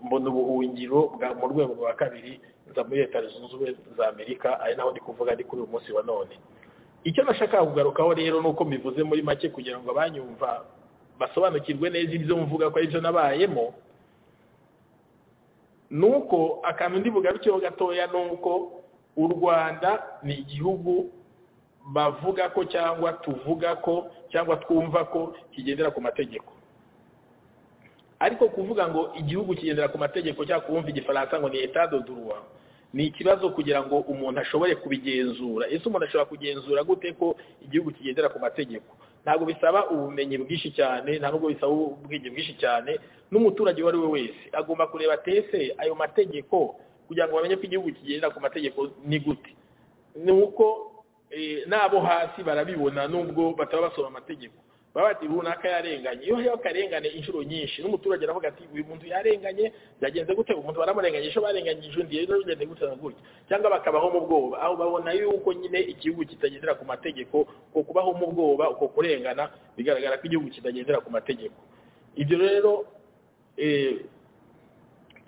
mbona ubuhungiro bwa mu rwego rwa kabiri nza muri leta zunze ubumwe za amerika ari naho ndi kuvuga ari kuri uyu munsi wa none icyo nashaka kugarukaho rero ni uko mbivuze muri make kugira ngo abanyumva basobanukirwe neza ibyo mvuga ko aribyo nabayemo ni uko akantu ndi bugarukeho gatoya ni uko u rwanda ni igihugu bavuga ko cyangwa tuvuga ko cyangwa twumva ko kigendera ku mategeko ariko kuvuga ngo igihugu kigendera ku mategeko cyangwa kumva igifaransa ngo ni etat de droit ni ikibazo kugira ngo umuntu ashobore kubigenzura ese umuntu ashobora kugenzura gute ko igihugu kigendera ku mategeko ntabwo bisaba ubumenyi bwinshi cyane nta nubwo bisaba ubwenge bwinshi cyane n'umuturage uwo ari we wese agomba kureba tese ayo mategeko kugira ngo bamenye ko igihugu kigendera ku mategeko ni gute ni uko n'abo hasi barabibona nubwo bataba basoma amategeko baba bati runaka yarenganye iyo hariho akarengane inshuro nyinshi n'umuturage aravuga ati uyu muntu yarenganye byagenze gute umuntu baramurenganye ejo barenganyije undi rero bigenze gute na gutya cyangwa bakabaho mu bwoba aho babona yuko nyine igihugu kitagendera ku mategeko uko kubaho mu bwoba uko kurengana bigaragara ko igihugu kitagendera ku mategeko ibyo rero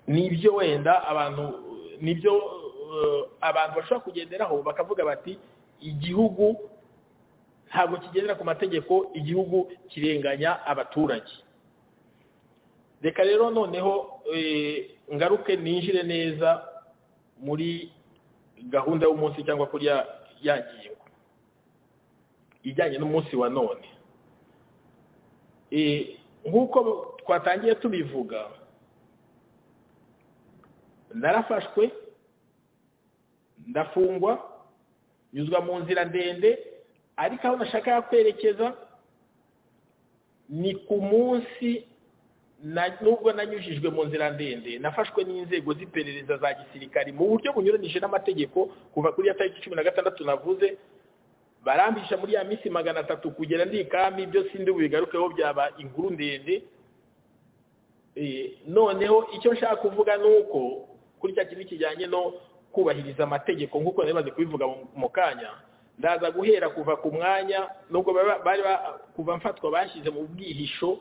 nibyo wenda abantu nibyo abantu bashobora kugenderaho bakavuga bati igihugu ntabwo kigendera ku mategeko igihugu kirenganya abaturage reka rero noneho ngaruke ninjire neza muri gahunda y'umunsi cyangwa kuri ya ngingo ijyanye n'umunsi wa none nk'uko twatangiye tubivuga narafashwe ndafungwa nyuzwa mu nzira ndende ariko aho nashaka kwerekeza ni ku munsi nubwo nanyujijwe mu nzira ndende nafashwe n'inzego z'iperereza za gisirikari mu buryo bunyuranije n'amategeko kuva kuri ya tariki cumi na gatandatu navuze barambisha muri ya minsi magana atatu kugera ndikami ibyo sindi bubigarukeho byaba inkuru ndende noneho icyo nshaka kuvuga ni uko kuri cya kintu kijyanye no kubahiriza amategeko nk'uko nari kubivuga mu kanya ndaza guhera kuva ku mwanya nubwo bari kuva mfatwa bashyize mu bwihisho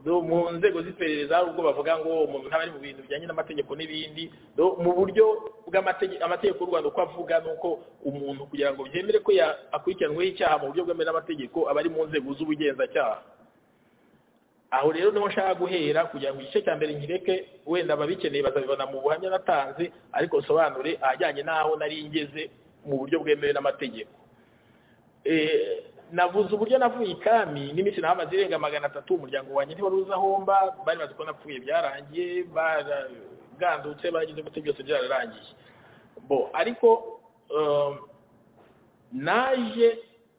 mu nzego z'iperereza hari ubwo bavuga ngo umuntu ntaba ari mu bintu bijyanye n'amategeko n'ibindi mu buryo amategeko y'u rwanda uko avuga ni uko umuntu kugira ngo byemere ko akurikiranweho icyaha mu buryo bwemewe n'amategeko aba ari mu nzego z'ubugenzacyaha aho rero niho nshaka guhera kugira ngo igice cya mbere nkireke wenda ababikeneye bazabibona mu buhamya natanze ariko nsobanure ahajyanye n'aho nari ngeze mu buryo bwemewe n'amategeko navuze uburyo navuye ikami n'iminsi nahamaze irenga magana atatu umuryango wanjye ntiwari uzi aho mba bari bazi ko napfuye byarangiye baragandutse barageze gute byose byararangiye bo ariko naje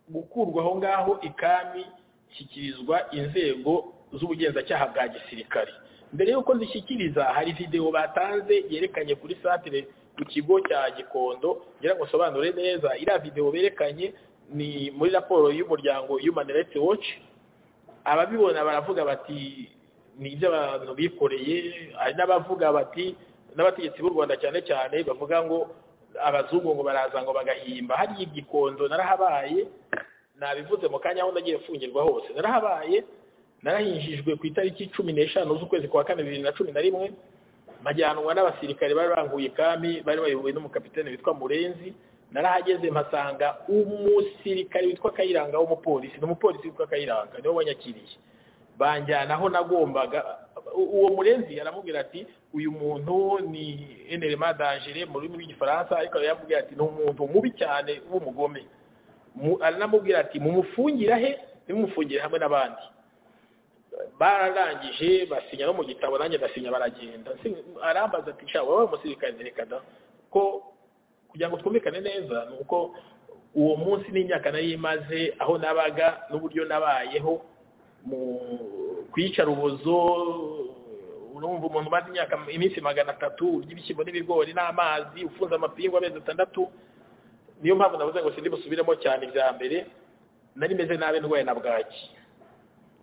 gukurwa aho ngaho ikami shyikirizwa inzego z'ubugenzacyaha bwa gisirikare mbere y'uko zishyikiriza hari videwo batanze yerekanye kuri satire ku kigo cya gikondo ngira ngo usobanure neza iriya videwo berekanye ni muri raporo y'umuryango human rights watch ababibona baravuga bati ni ibyo abantu bikoreye hari n'abavuga bati n'abategetsi b'u rwanda cyane cyane bavuga ngo abazungu ngo baraza ngo bagahimba hariya igikondo narahabaye nabivuze mu kanya aho nagiye mfungirwa hose narahabaye narahinjijwe ku itariki cumi n'eshanu z'ukwezi kwa kane bibiri na cumi na rimwe majyanwa n'abasirikare bari banguye ikami bari bayobowe n'umukapitene witwa murenzi narahageze mpasanga umusirikare witwa kayiranga w'umupolisi n'umupolisi witwa kayiranga niwe wanyakiriye banjyana aho nagombaga uwo murenzi aramubwira ati uyu muntu ni enerema dangere mu rurimi rw'igifaransa ariko yaramubwira ati ni umuntu mubi cyane w'umugome aranamubwira ati mumufungire he nimumufungire hamwe n'abandi bararangije basinya no mu gitabo nanjye ndasinya baragenda arambaza ati nshya wowe umusirikare ntirekada ko kugira ngo twumvikane neza ni uko uwo munsi n'imyaka nari imaze aho nabaga n'uburyo nabayeho mu kwica rubozo urumva umuntu umaze imyaka iminsi magana atatu urya ibishyimbo n'ibigori n'amazi ufunze amapingu amezi atandatu niyo mpamvu navuze ngo sindi busubiremo cyane bya mbere nari meze nabi ndwaye na bwaki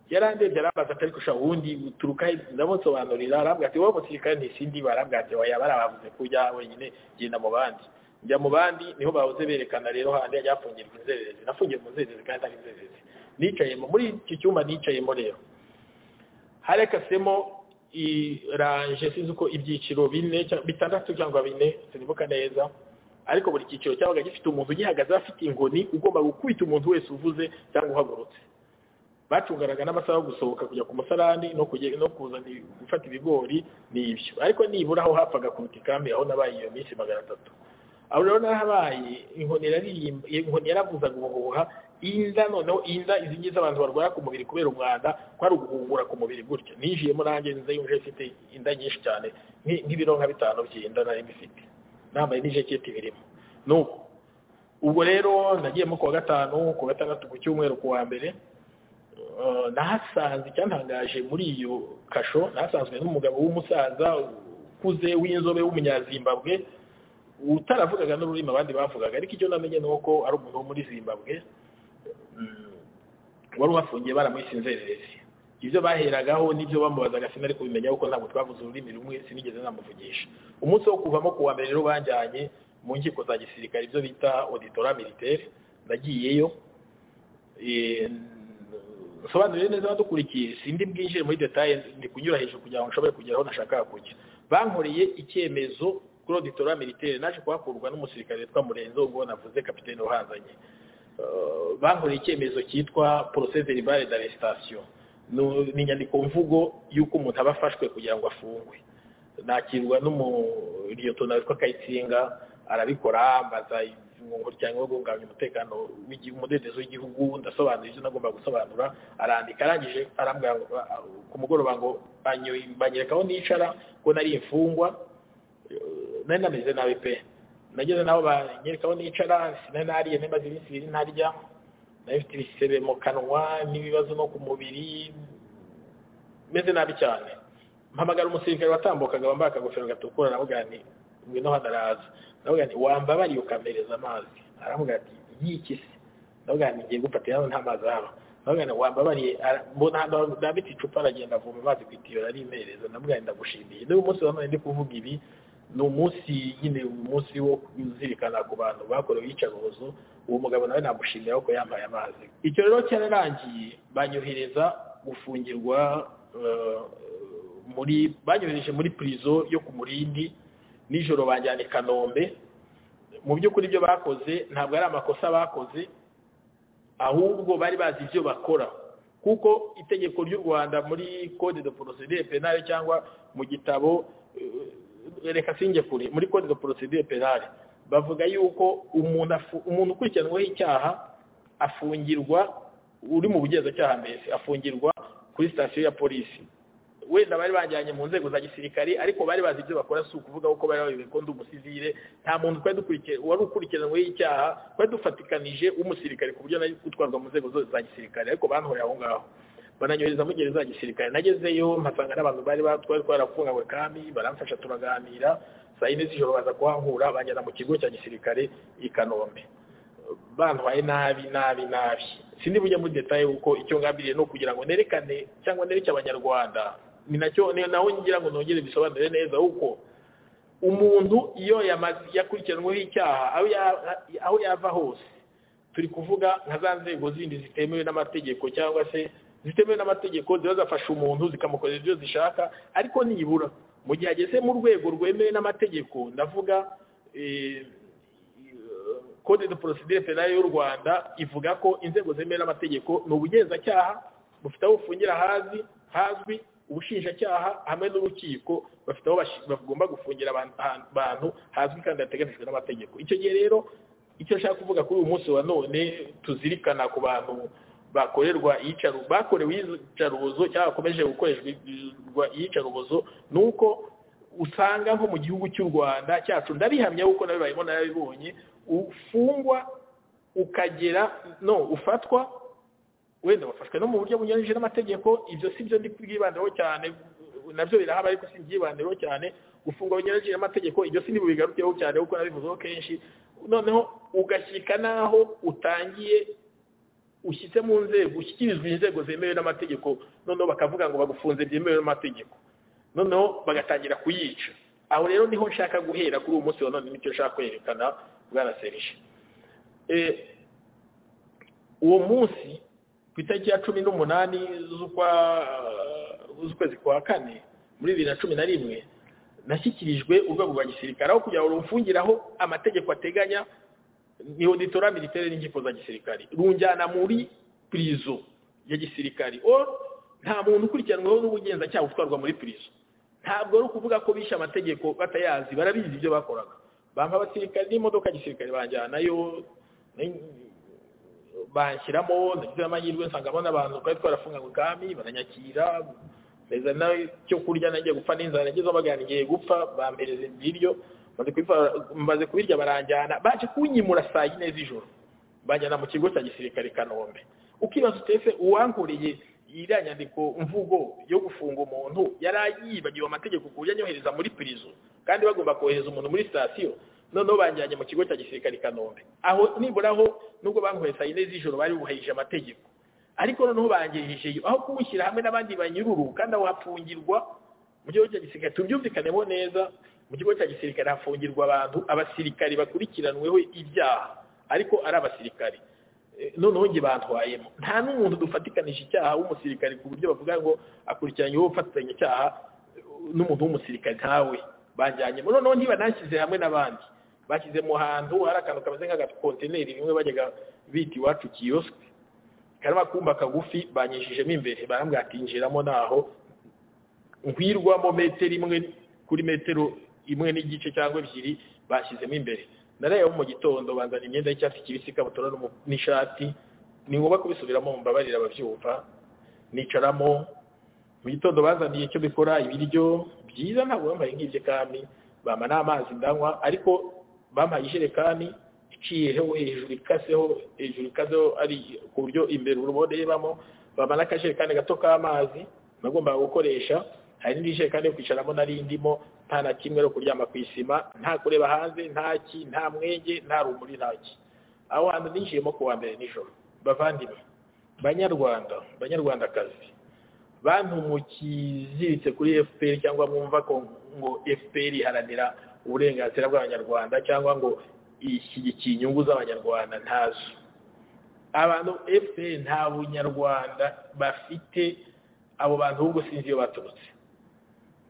yarandebye arabaza atari kusha ubundi uturuka ndamusobanurira arambwira ati wowe musirikare ntisindi barambwira ati oya barabavuze ko ujya wenyine genda mu bandi njya mu bandi niho bahoze berekana rero handi yajya hafungirwa inzererezi nafungiye mu nzererezi kandi ari inzererezi nicayemo muri iki cyumba nicayemo rero harekasemo iranje sinzi uko ibyiciro bine bitandatu cyangwa bine sinibuka neza ariko buri cyiciro cyabaga gifite umuntu ugihagaze afite inkoni ugomba gukubita umuntu wese uvuze cyangwa uhagurutse bacunganaga n'amasaha yo gusohoka kujya ku musarani no kuza gufata ibigori ni ibyo ariko nibura aho hapfaga ku ikambi aho nabaye iyo minsi magana atatu aho rero narahabaye inkoni yaravuzaga ubuhuha inda noneho inda izi ngizi abantu barwara ku mubiri kubera umwanda ko ari uguhungura ku mubiri gutya ninjiyemo nanjye nza yumve ifite inda nyinshi cyane nk'ibiro nka bitanu by'inda nari mbifite nambaye n'ijaketi birimo nuko ubwo rero nagiyemo ku wa gatanu ku wa gatandatu ku cyumweru ku wa mbere nahasanze icyantangaje muri iyo kasho nahasanzwe n'umugabo w'umusaza ukuze w'inzobe w'umunyazimbabwe utaravugaga n'ururimi abandi bavugaga ariko icyo namenye ni uko ari umuntu wo muri zimbabwe wari uhafungiye baramuhise inzererezi ibyo baheragaho n'ibyo bamubazaga sinari kubimenya kuko ntabwo twavuze ururimi rumwe sinigeze namuvugisha umunsi wo kuvamo ku wa mbere rero banjyanye mu nkiko za gisirikare ibyo bita auditora militaire nagiyeyo nsobanuriye neza abadukurikiye sindi bwinjire muri detaye ndi kunyura hejuru kugira ngo nshobore kugera aho nashakaga kujya bankoreye icyemezo kuri auditora militaire naje kuhakurwa n'umusirikare witwa murenzo ubwo navuze kapitene uhanzanye bankoreye icyemezo cyitwa procès verbal d'arrestation ni inyandiko mvugo y'uko umuntu aba afashwe kugira ngo afungwe nakirwa n'umuriyontona witwa kayitsinga arabikora ambaza umuryango wo guhungabanya umutekano umudendezo w'igihugu ndasobanura ibyo nagomba gusobanura arandika arangije arambwira ku mugoroba ngo banyereka aho nicara ko nari imfungwa nari nameze nabi pe nageze naho banyereka aho nicara sinari nariye nemaze iminsi ibiri ntarya ifite ibisebe mu kanwa n'ibibazo no ku mubiri meze nabi cyane mpamagara umusirikare watambukaga wambaye akagofero gatukura navuga nti ngwino hano araza navuga nti wambabariye ukampereza amazi aravuga ati yiki se navuga nti ngiye gufatira hano nta mazi ahaba navuga nti wambabariye mbona ahantu ndambitse icupa aragenda avoma amazi ku itiyo arimpereza navuga nti ndagushimiye niba umunsi wa none ndi kuvuga ibi ni umunsi nyine umunsi wo kuzirikana ku bantu bakorewe iyicarubozo uwo mugabo nawe namushimira kuko yambaye amazi icyo rero cyararangiye banyohereza gufungirwa muri banyohereje muri purizo yo ku murindi nijoro banjyana i kanombe mu by'ukuri ibyo bakoze ntabwo ari amakosa bakoze ahubwo bari bazi ibyo bakora kuko itegeko ry'u rwanda muri code de procedure penale cyangwa mu gitabo reka singe kure muri code de procedure penale bavuga yuko umuntu umuntu ukurikiranweho icyaha afungirwa uri mu bugenzacyaha mbese afungirwa kuri sitasiyo ya polisi wenda bari bajyanye mu nzego za gisirikare ariko bari bazi ibyo bakora si ukuvuga ko bari bayobewe ko ndi umusivire nta muntu wari ukurikiranweho icyaha twari dufatikanije w'umusirikare ku buryo nari gutwarwa mu nzego zose za gisirikare ariko banhoreye aho ngaho bananyohereza mu gereza za gisirikare nagezeyo mpasanga n'abantu bari twari twarafunganywe kandi baramfasha turaganira saa yine z'ijoro baza kuhankura banjyana mu kigo cya gisirikare i kanombe bantwaye nabi nabi nabi sindi bujya muri detaye kuko icyo ngambiriye ni ukugira ngo nerekane cyangwa nereke abanyarwanda ni nacyo naho ngira ngo nongere bisobanure neza kuko umuntu iyo yakurikiranweho icyaha aho yava hose turi kuvuga nka za nzego zindi zitemewe n'amategeko cyangwa se zitemewe n'amategeko ziba zafasha umuntu zikamukorera ibyo zishaka ariko nibura mu gihe ageze mu rwego rwemewe n'amategeko ndavuga code de procedure penale y'u rwanda ivuga ko inzego zemewe n'amategeko ni ubugenzacyaha bufite aho bufungira hazi hazwi ubushinjacyaha hamwe n'urukiko bafite aho bagomba gufungira abantu hazwi kandi hateganyijwe n'amategeko icyo gihe rero icyo nshaka kuvuga kuri uyu munsi wa none tuzirikana ku bantu bakorerwa iyicaru bakorewe iyicarubozo cyangwa bakomeje gukorerwa iyicarubozo ni uko usanga nko mu gihugu cy'u rwanda cyacu ndabihamya kuko nawe barimo narabibonye ufungwa ukagera no ufatwa wenda wafashwe no mu buryo bunyuranyije n'amategeko ibyo si byo ndi kubwibandaho cyane nabyo birahaba ariko si mbyibandaho cyane gufungwa bunyuranyije n'amategeko ibyo si ntibubigarukeho cyane kuko nabivuzeho kenshi noneho ugashyika n'aho utangiye ushyitse mu nzego ushyikirizwa inzego zemewe n'amategeko noneho bakavuga ngo bagufunze byemewe n'amategeko noneho bagatangira kuyica aho rero niho nshaka guhera kuri uwo munsi wa none nicyo nshaka kwerekana bwana serije uwo munsi ku itariki ya cumi n'umunani z'ukwezi kwa kane muri bibiri na cumi na rimwe nashyikirijwe urwego rwa gisirikare aho kugira ngo rumfungiraho amategeko ateganya ni auditora militaire n'inkiko za gisirikare runjyana muri pirizo ya gisirikare o nta muntu ukurikiranweho n'ubugenzacyaha utwarwa muri pirizo ntabwo ari ukuvuga ko bishe amategeko batayazi barabizi ibyo bakoraga bampa abasirikare n'imodoka ya gisirikare banjyanayo banshyiramo ndagize amahirwe nsangamo n'abantu twari twarafunganywe kami baranyakira neza nawe cyo kurya nagiye gupfa n'inzara nagezeho bagana igihe gupfa bampereza ibiryo maze kubirya baranjyana baje kunyimura saa yine z'ijoro banjyana mu kigo cya gisirikare i kanombe ukibaza utese uwankoreye iriya nyandiko mvugo yo gufunga umuntu yari yibagiwe amategeko ku buryo anyohereza muri pirizo kandi bagomba kohereza umuntu muri sitasiyo noneho banjyanye mu kigo cya gisirikare i kanombe aho nibura aho nubwo bankohereza saa yine z'ijoro bari bubahirije amategeko ariko noneho bangejejeyo aho kumushyira hamwe n'abandi banyururu kandi aho hafungirwa mu gihugu cya gisirikare tubyumvikanemo neza mu kigo cya gisirikare hafungirwa abantu abasirikare bakurikiranweho ibyaha ariko ari abasirikare noneho njye bantwayemo nta n'umuntu dufatikanije icyaha w'umusirikare ku buryo bavuga ngo akurikiranyweho ufatanya icyaha n'umuntu w'umusirikare ntawe banjyanyemo noneho ntibanashyize hamwe n'abandi bashyize mu hantu hari akantu kameze nk'agakontineri rimwe bajyaga bita iwacu kiyosike karaba kumba kagufi banyishijemo imbere barambwira ati njiramo naho nkwirwamo metero imwe kuri metero imwe n'igice cyangwa ebyiri bashyizemo imbere narayeho mu gitondo banzana imyenda y'icyatsi kibisi ikabutura n'ishati ni ngombwa kubisubiramo mbabarira ababyumva nicaramo mu gitondo bazaniye icyo bikora ibiryo byiza ntabwo bambaye nk'ibyo kandi bampa n'amazi ndanywa ariko bampaye ijerekani iciyeho hejuru ikaseho hejuru ikaseho ari ku buryo imbere urubona rebamo bampa n'akajerekani gato k'amazi nagombaga gukoresha hari n'indi jerekani yo kwicaramo nari ndimo nta na kimwe no kuryama ku isima nta kureba hanze nta ki nta mwenge nta rumuri nta ki aho hantu ninjiyemo ku wa mbere nijoro bavandimwe banyarwanda banyarwandakazi bantu mukiziritse kuri fpr cyangwa mwumva ko ngo fpr iharanira uburenganzira bw'abanyarwanda cyangwa ngo ishyigikiye inyungu z'abanyarwanda ntazo abantu fpr nta bunyarwanda bafite abo bantu ahubwo sinzi iyo baturutse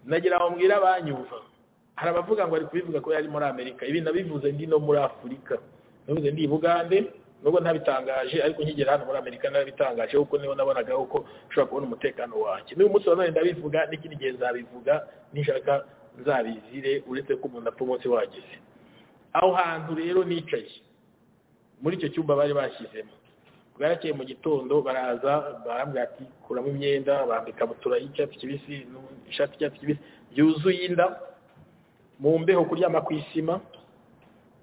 nagira ngo mbwire abanyumva hari abavuga ngo ari kubivuga ko yari muri amerika ibi nabivuze ndi no muri afurika nabivuze ndi i bugande nubwo ntabitangaje ariko nkigera hano muri amerika narabitangaje kuko niho nabonaga uko ushobora kubona umutekano wanjye n'uyu munsi nanone ndabivuga n'ikindi gihe nzabivuga nishaka nzabizire uretse ko umuntu apfa umunsi wageze aho hantu rero nicaye muri icyo cyumba bari bashyizemo bwarakeye mu gitondo baraza barambwira ati kuramo imyenda bambika ikabutura y'icyatsi kibisi ishati y'icyatsi kibisi yuzuye inda mu mbeho kuryama ku isima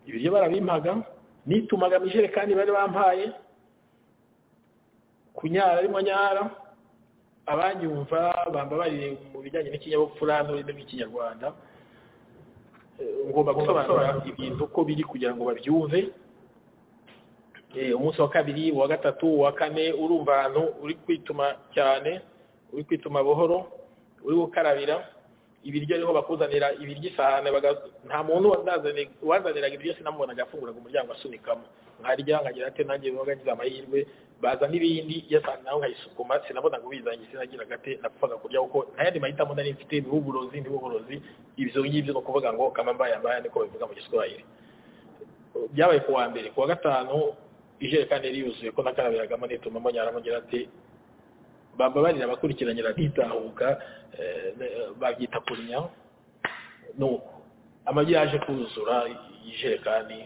ibiryo barabimpaga nitumaga mu ijerekani bari bampaye kunyara arimo nyara abanyumva bamba bari mu bijyanye n'ikinyabupfura n'ururimi rw'ikinyarwanda ngomba gusobanura ibintu uko biri kugira ngo babyumve umunsi wa kabiri uwa gatatu uwa kane urumva ahantu uri kwituma cyane uri kwituma buhoro uri gukarabira ibiryo ariho bakuzanira ibiryo isahane nta muntu wazaniraga ibiryo sinamubonaga afunguraga umuryango asunikamo nkarya nkagira ate nanjye biba ngize amahirwe baza n'ibindi yasanga nawe nkayisukuma sinabonaga ubizanye sinagiraga ate napfaga kurya kuko nta yandi mahitamo nari mfite ntibuburozi ntibuburozi ibyo ngibyo ni ukuvuga ngo kama mbaye ambaye niko babivuga mu giswahili byabaye ku wa mbere ku wa gatanu ijerekani yari yuzuye ko nakarabiragamo nitumamo nyaramo ngira ati bababarira abakurikiranye batitahuka babyita kunya nuko amagi yaje kuzura ijerekani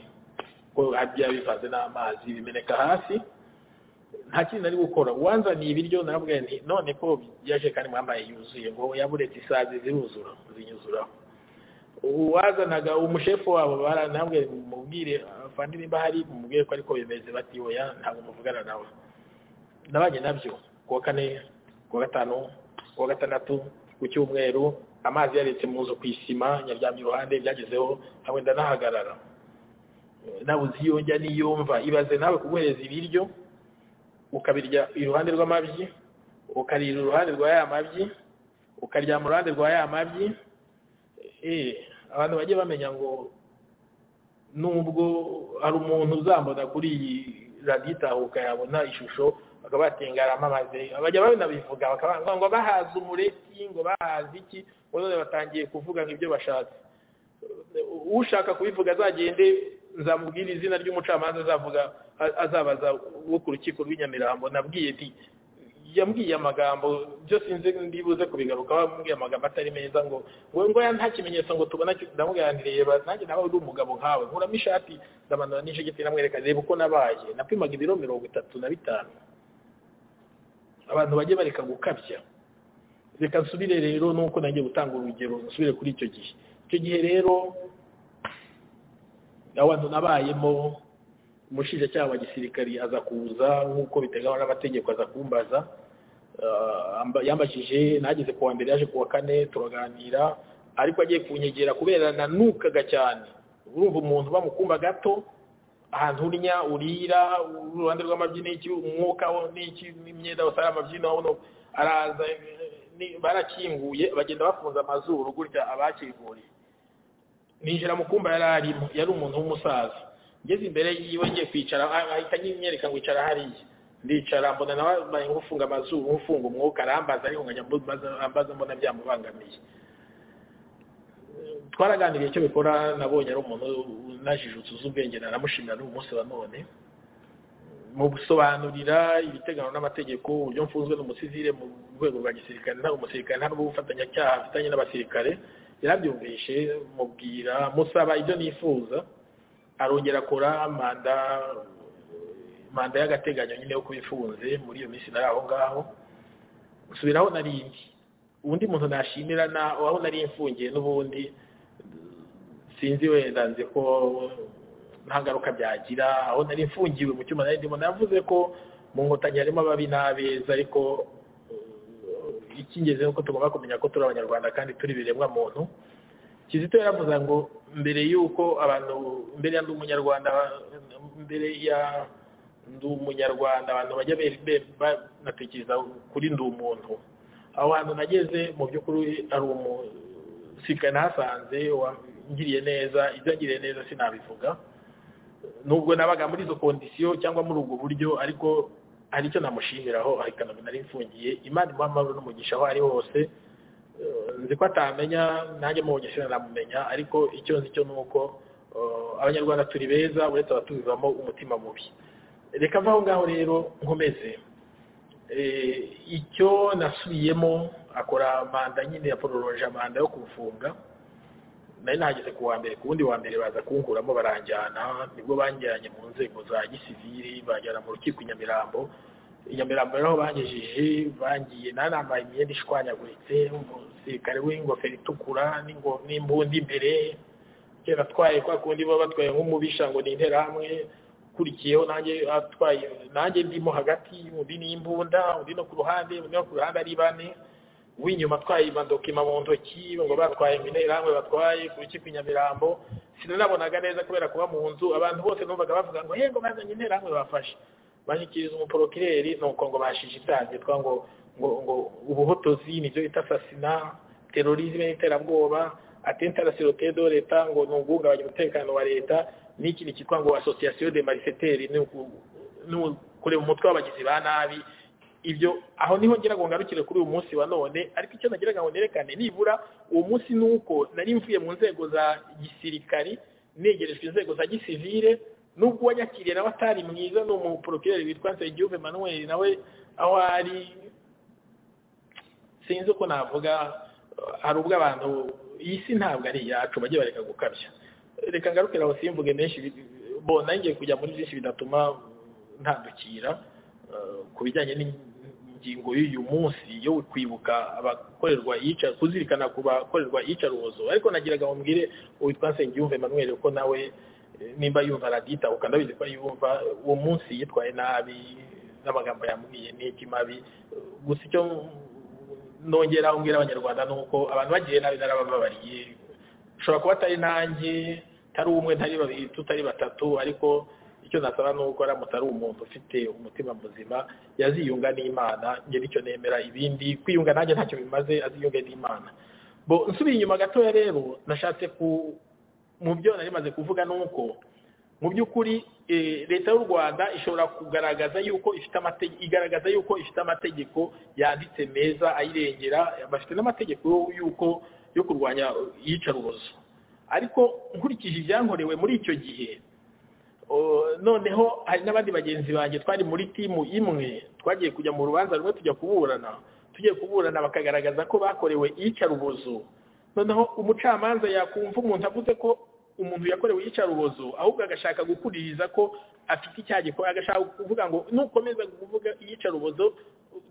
ko harya bivanze n'amazi bimeneka hasi nta kintu ari gukora uwanzaniye ibiryo narabwiye nti none ko yaje kandi mwambaye yuzuye ngo yaburetse isazi ziruzura zinyuzuraho uwazanaga umushefu wabo baranabwiye mubwire afande nimba hari mubwire ko ariko bemeze bati oya ntabwo muvugana nawe nabanye nabyo kuwa kane kuwa gatanu kuwa gatandatu ku cyumweru amazi yaretse mu nzu ku isima nyaryamye iruhande byagezeho hamwe ndanahagarara nabuze iyo njya n'iyo mva ibaze nawe kuguhereza ibiryo ukabirya iruhande rw'amabyi ukarira iruhande rwa ya mabyi ukaryama uruhande rwa ya mabyi abantu bajye bamenya ngo nubwo hari umuntu uzambona kuri iyi radiyo itahuka yabona ishusho bakaba batengaramo amazi abajya babinabivuga bakavuga ngo bahaze umureti ngo bahaze iki none batangiye kuvuga ngo ibyo bashatse ushaka kubivuga azagende nzamubwira izina ry'umucamanza azavuga azabaza wo ku rukiko rw'inyamirambo nabwiye ti yambwiye amagambo byose nzi ndibuze kubigaruka wambwiye amagambo atari meza ngo ngo ngo nta kimenyetso ngo tubona ndamubwira nti reba nanjye nawe uri umugabo nkawe nkuramo ishati ndamanura n'injegeti namwereka reba uko nabaye napimaga ibiro mirongo itatu na bitanu abantu bajye bareka gukabya reka nsubire rero nuko nanjye gutanga urugero nsubire kuri icyo gihe icyo gihe rero abantu nabayemo umushinjacyaha wa gisirikari aza kuza nk'uko biteganywa n'amategeko aza kumbaza yambajije nageze ku wa mbere yaje ku wa kane turaganira ariko agiye kunyegera kubera nanukaga cyane urumva umuntu bamukumva gato ahantu urya urira uruhande rw'amabyi n'iki umwuka wo n'iki n'imyenda usara amabyi naho araza ni- barakinguye bagenda bafunze amazuru gutya abakinguriye ninjira mu kumba yari arimo yari umuntu w'umusaza ngeze imbere yiwe ngiye kwicara ah- ahita anyimyereka ngo icara hariya ndicara mbona nawe ambaye nk'ufunga amazuru nk'ufunga umwuka arambaza ariko nkajya mbaza- ambaza mbona byamubangamiye twaraganiriye icyo bikora nabonye ari umuntu najijutse uzi ubwenge naramushimira n'ubu munsi wa none mu gusobanurira ibiteganywa n'amategeko uburyo mfunzwe n'umusivile mu rwego rwa gisirikare nta umusirikare nta n'ubufatanyacyaha afitanye n'abasirikare yarabyumvishe mubwira musaba ibyo nifuza arongera akora manda manda y'agateganyo nyine yo kubifunze muri iyo minsi nari aho ngaho nsubiraho narindi undi muntu nashimira na aho nari mfungiye n'ubundi sinzi wenda nzi ko nta ngaruka byagira aho nari mfungiwe mu cyuma nari ndimo navuze ko mu nkotanyi harimo ababi n'abeza ariko eh, icy'ingenzi ni uko tugomba kumenya ko turi abanyarwanda kandi turi ibiremwa muntu kizito yaravuze ngo mbere y'uko abantu mbere ya ndi umunyarwanda mbere ya ndi umunyarwanda abantu bajya be- be- banatekereza kuri ndi umuntu aho hantu nageze mu by'ukuri ari umusirikare nahasanze wangiriye neza ibyo yangiriye neza sinabivuga nubwo nabaga muri izo kondisiyo cyangwa muri ubwo buryo ariko hari icyo namushimiraho ahitana nari mfungiye imana imuha amahoro n'umugisha aho ari hose Eh, nzi ko atamenya nanjye mubonye sinanamumenya ariko icyo nzi cyo ni uko eh, abanyarwanda turi beza uretse abatubivamo umutima mubi reka mvaho ngaho rero nkomeze Eh, icyo nasubiyemo akora manda nyine yapororoje amanda yo kufunga nari nahageze ku wa mbere ku wundi wa mbere baza kunkuramo baranjyana nibwo banjyanye mu nzego za gisivili banjyana mu rukiko i nyamirambo i nyamirambo rero aho bangejeje bangiye nari nambaye imyenda ishwanyaguritse umusirikare w'ingofero itukura n'ingo- n'imbunda imbere kera atwaye kwa kundi baba batwaye nk'umubisha ngo ni interahamwe ukurikiyeho nanjye atwaye nanjye ndimo hagati undi ni imbunda undi no ku ruhande undi no ku ruhande ari bane w'inyuma atwaye amadokima mu ntoki ngo batwaye mu interahamwe batwaye ku rukiko i nyamirambo sinanabonaga neza kubera kuba mu nzu abantu bose numvaga bavuga ngo yego bazanye interahamwe bafashe bashyikiriza umuporokireri nuko ngo bashije ibyaha byitwa ngo ngo ngo ubuhotozi nibyo bita asasina terorizme n'iterabwoba atenta la sirote do leta ngo ni uguhungabanya umutekano wa leta n'ikindi cyitwa ngo association de malfaiteurs ni uku- ni uku- kureba umutwe w'abagizi ba nabi ibyo aho niho ngira ngo ngarukire kuri uyu munsi wa none ariko icyo nagiraga ngo nerekane nibura uwo munsi ni uko nari mvuye mu nzego za gisirikari negerejwe inzego za gisivile nubwo uwanyakiriye nawe atari mwiza ni umuporokireri witwa Nsengiyumva Emmanuel nawe aho ari sinzi uko navuga eh, hari ubwo abantu iyi si ntabwo ari iyacu bajye bareka gukabya reka ngarukire aho simvuge menshi bi- bo nanjye kujya muri byinshi bidatuma ntandukira eh, ku bijyanye n'ingingo y'uyu munsi yo kwibuka abakorerwa iyica kuzirikana ku bakorerwa iyicarubozo ariko nagiraga ngo mbwire uwitwa Nsengiyumva Emmanuel ko nawe nimba yumva radita ukanabizi ko yumva uwo munsi yitwaye nabi n'amagambo yamubwiye n'iki mabi gusa icyo nongera umbwira abanyarwanda ni uko abantu bagiye nabi narabababariye ushobora kuba atari nanjye tari umwe ntari babiri tutari batatu ariko icyo nasaba ni uko aramutse ari umuntu ufite umutima muzima yaziyunga n'imana njye nicyo nemera ibindi kwiyunga nanjye ntacyo bimaze aziyunge n'imana bo nsubiye inyuma gatoya rero nashatse ku mu byo nari maze kuvuga ni uko mu by'ukuri eh, leta y'u rwanda ishobora kugaragaza yuko ifite amategeko igaragaza yuko ifite amategeko yanditse meza ayirengera bafite n'amategeko yuko yo kurwanya iyicarubozo ariko nkurikije ibyankorewe muri icyo gihe o, noneho hari n'abandi bagenzi banjye twari muri timu imwe twagiye kujya mu rubanza rumwe tujya kuburana tugiye kuburana bakagaragaza ko bakorewe iyicarubozo noneho umucamanza yakumva umuntu avuze ko umuntu yakorewe iyicarubozo ahubwo agashaka gukuririza ko afite icyaha gikora agashaka kuvuga ngo nukomeza kuvuga iyicarubozo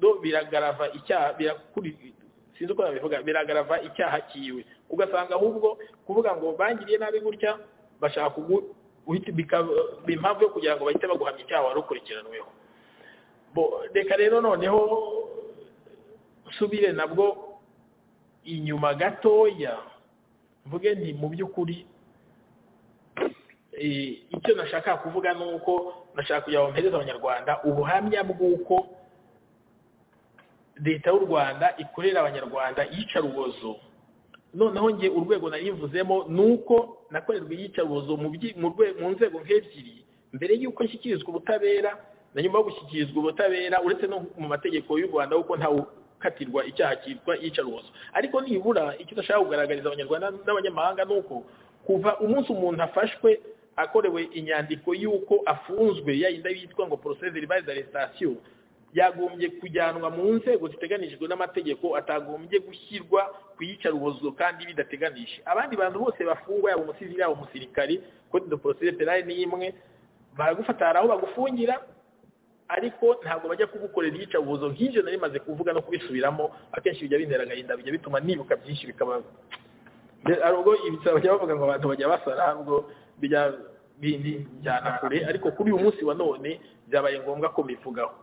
do biragarava icyaha birakuri sinzi uko nabivuga biragarava icyaha kiwe ugasanga ahubwo kuvuga ngo bangiriye nabi gutya bashaka kugu uhita bikaba impamvu yo kugira ngo bahite baguhamya icyaha wari ukurikiranweho bo reka rero noneho usubire nabwo inyuma gatoya mvuge nti mu by'ukuri icyo nashaka kuvuga ni uko nashaka kugira ngo mpereze abanyarwanda ubuhamya bw'uko leta y'u rwanda ikorera abanyarwanda iyicarubozo noneho nge urwego nari mvuzemo ni uko nakorerwa iyicarubozo mu nzego nk'ebyiri mbere y'uko nshyikirizwa ubutabera na nyuma yo gushyikirizwa ubutabera uretse no mu mategeko y'u rwanda kuko ntawe katirwa icyaha cyitwa iyicarubozo ariko nibura icyo udashaka kugaragariza abanyarwanda n'abanyamahanga ni uko kuva umunsi umuntu afashwe akorewe inyandiko y'uko afunzwe yayinda yitwa ngo porosesi ribaye arestasiyo yagombye kujyanwa mu nzego ziteganijwe n'amategeko atagombye gushyirwa ku iyicarubozo kandi bidateganije abandi bantu bose bafungwa yaba umusizi yaba umusirikari kode de porosesi penale ni imwe baragufata hari aho bagufungira ariko ntabwo bajya kugukorera iyicarubozo nk'ibyo nari maze kuvuga no kubisubiramo akenshi bijya bintera agahinda bijya bituma nibuka byinshi bikaba hari ubwo ibitaro bajya bavuga ngo abantu bajya basara ubwo bijya bindi njyana kure ariko kuri uyu munsi wa none byabaye ngombwa ko bivugaho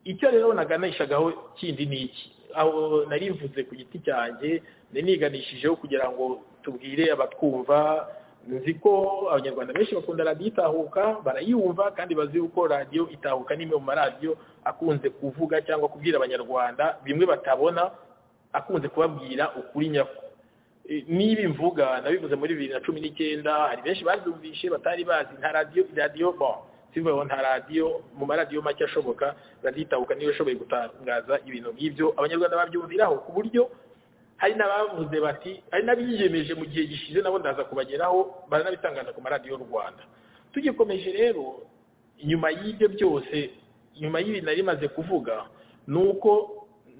icyo rero naganishagaho kindi ni iki aho nari mvuze ku giti cyanjye niganishije kugira ngo tubwire abatwumva nzi ko abanyarwanda benshi bakunda radiyo itahuka barayumva kandi bazi ko radiyo itahuka n'imwe mu maradiyo akunze kuvuga cyangwa kubwira abanyarwanda bimwe batabona akunze kubabwira ukuri nyako nibi mvuga nabivuze muri bibiri na cumi n'icyenda hari benshi babyumvishe batari bazi nta radiyo radiyo bon sivuyeho nta radiyo mu maradiyo make ashoboka radiyo itahuka niyo ishoboye gutangaza ibintu nk'ibyo abanyarwanda babyumviraho ku buryo hari n'abavuze bati hari n'abiyemeje mu gihe gishize nabo ndaza kubageraho baranabitangaza ku maradiyo y'u rwanda tugikomeje rero nyuma y'ibyo byose nyuma y'ibi nari maze kuvuga ni uko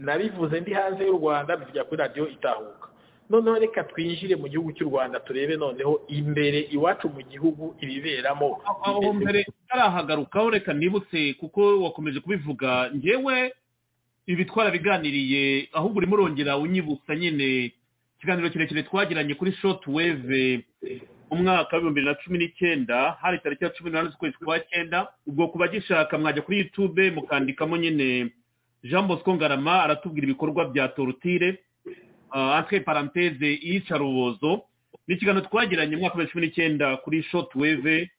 nabivuze ndi hanze y'u rwanda bijya kuri radiyo itahuka noneho reka twinjire mu gihugu cy'u rwanda turebe noneho imbere iwacu mu gihugu ibiberamo aho mbere utarahagarukaho reka nibutse kuko wakomeje kubivuga ngewe ibi twarabiganiriye ahubwo urimo urongera unyibutsa nyine ikiganiro kirekire twagiranye kuri shoti weve umwaka w'ibihumbi bibiri na cumi n'icyenda hari tariki ya cumi n'umunani z'ukwezi kwa cyenda ubwo ku bagishaka mwajya kuri yutube mukandikamo nyine jean bosco ngarama aratubwira ibikorwa bya torutire atwe paranteze iyicarubozo ni ikiganiro twagiranye mu mwaka wa cumi n'icyenda kuri shoti weve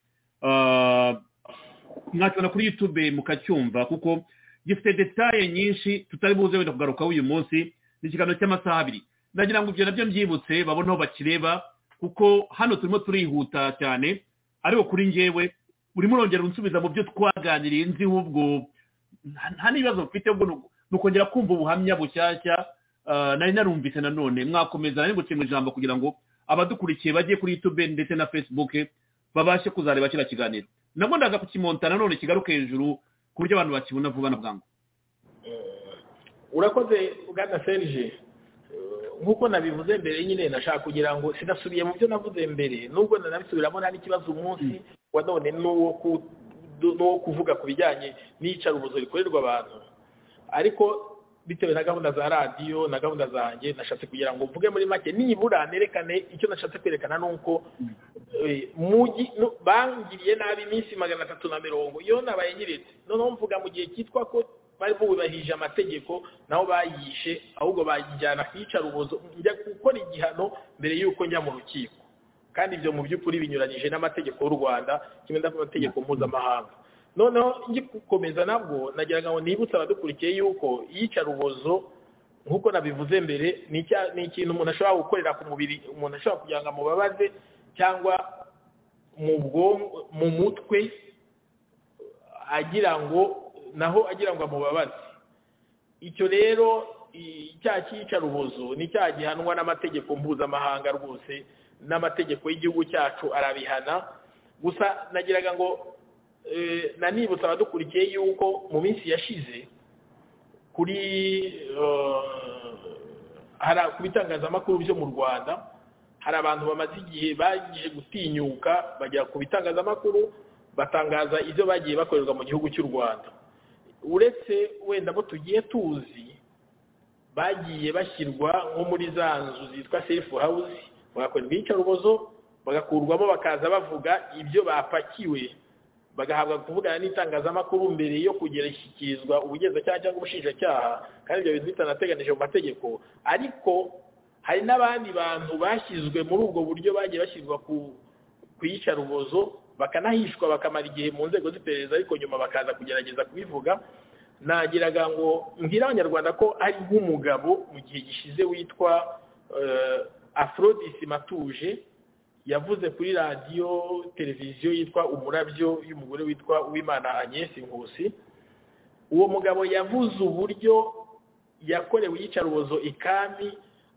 mwakibona kuri yutube mukacyumva kuko gifite detaye nyinshi tutari buze wenda kugarukaho uyu munsi ni ikiganiro cy'amasaha abiri ndagira ngo ibyo nabyo mbyibutse babone aho bakireba kuko hano turimo turihuta cyane ariko kuri ngewe urimo urongera unsubiza mu byo twaganiriye nzi ubwo nta n'ibibazo mfite ni ukongera kumva ubuhamya bushyashya nari narumvise nanone mwakomeza nari gukenga ijambo kugira ngo abadukurikiye bajye kuri yutube ndetse na fesibuke babashe kuzareba kino kiganiro nabwo ndaza kukimonta nanone kigaruke hejuru ku buryo abantu bakibona vuba na bwangu urakoze bwana serije nk'uko nabivuze mbere nyine nashaka kugira ngo sinasubiye mu byo navuze mbere nubwo nanabisubiramo nta n'ikibazo umunsi wa none n'uwo kuvuga ku bijyanye n'iyicarubozo rikorerwa abantu ariko bitewe na gahunda za radiyo na gahunda zanjye nashatse kugira ngo mvuge muri make nibura nerekane icyo nashatse kwerekana ni uko bangiriye nabi iminsi magana atatu na mirongo iyo nabaye nyiritse noneho mvuga mu gihe cyitwa ko bari bubahirije amategeko naho bayishe ahubwo bayijyana kuyicarubozo njya gukora igihano mbere y'uko njya mu rukiko kandi ibyo mu by'ukuri binyuranyije n'amategeko y'u rwanda kimwe n'amategeko mpuzamahanga noneho gukomeza nabwo nagira ngo nibutse abadukurikiye yuko iyicarubozo nk'uko nabivuze mbere ni ikintu umuntu ashobora gukorera ku mubiri umuntu ashobora kugira ngo amubabaze cyangwa mu mutwe agira ngo naho agira ngo amubabaze icyo rero icyaha cy'iyicarubozo ni icyaha gihanwa n'amategeko mpuzamahanga rwose n'amategeko y'igihugu cyacu arabihana gusa nagiraga ngo nanibutsa abadukurikiye yuko mu minsi yashize kuri ku bitangazamakuru byo mu rwanda hari abantu bamaze igihe bagiye gutinyuka bajya ku bitangazamakuru batangaza ibyo bagiye bakorerwa mu gihugu cy'u rwanda uretse wenda abo tugiye tuzi bagiye bashyirwa nko muri za nzu zitwa sefu hawuzi bagakorerwa iyicarubozo bagakurwamo bakaza bavuga ibyo bapakiwe bagahabwa kuvugana n'itangazamakuru mbere yo kugera ishyikirizwa ubugenzacyaha cyangwa ubushinjacyaha kandi ibyo bintu bitanateganije mu mategeko ariko hari n'abandi bantu bashyizwe muri ubwo buryo bagiye bashyirwa kuyica rubozo bakanahishwa bakamara igihe mu nzego z'iperereza ariko nyuma bakaza kugerageza kubivuga nagiraga ngo mbwire abanyarwanda ko ari nk'umugabo mu gihe gishize witwa afrodisi matuje yavuze kuri radiyo televiziyo yitwa umurabyo y'umugore witwa uwimana agnese nkusi uwo mugabo yavuze uburyo yakorewe iyicarubozo ikami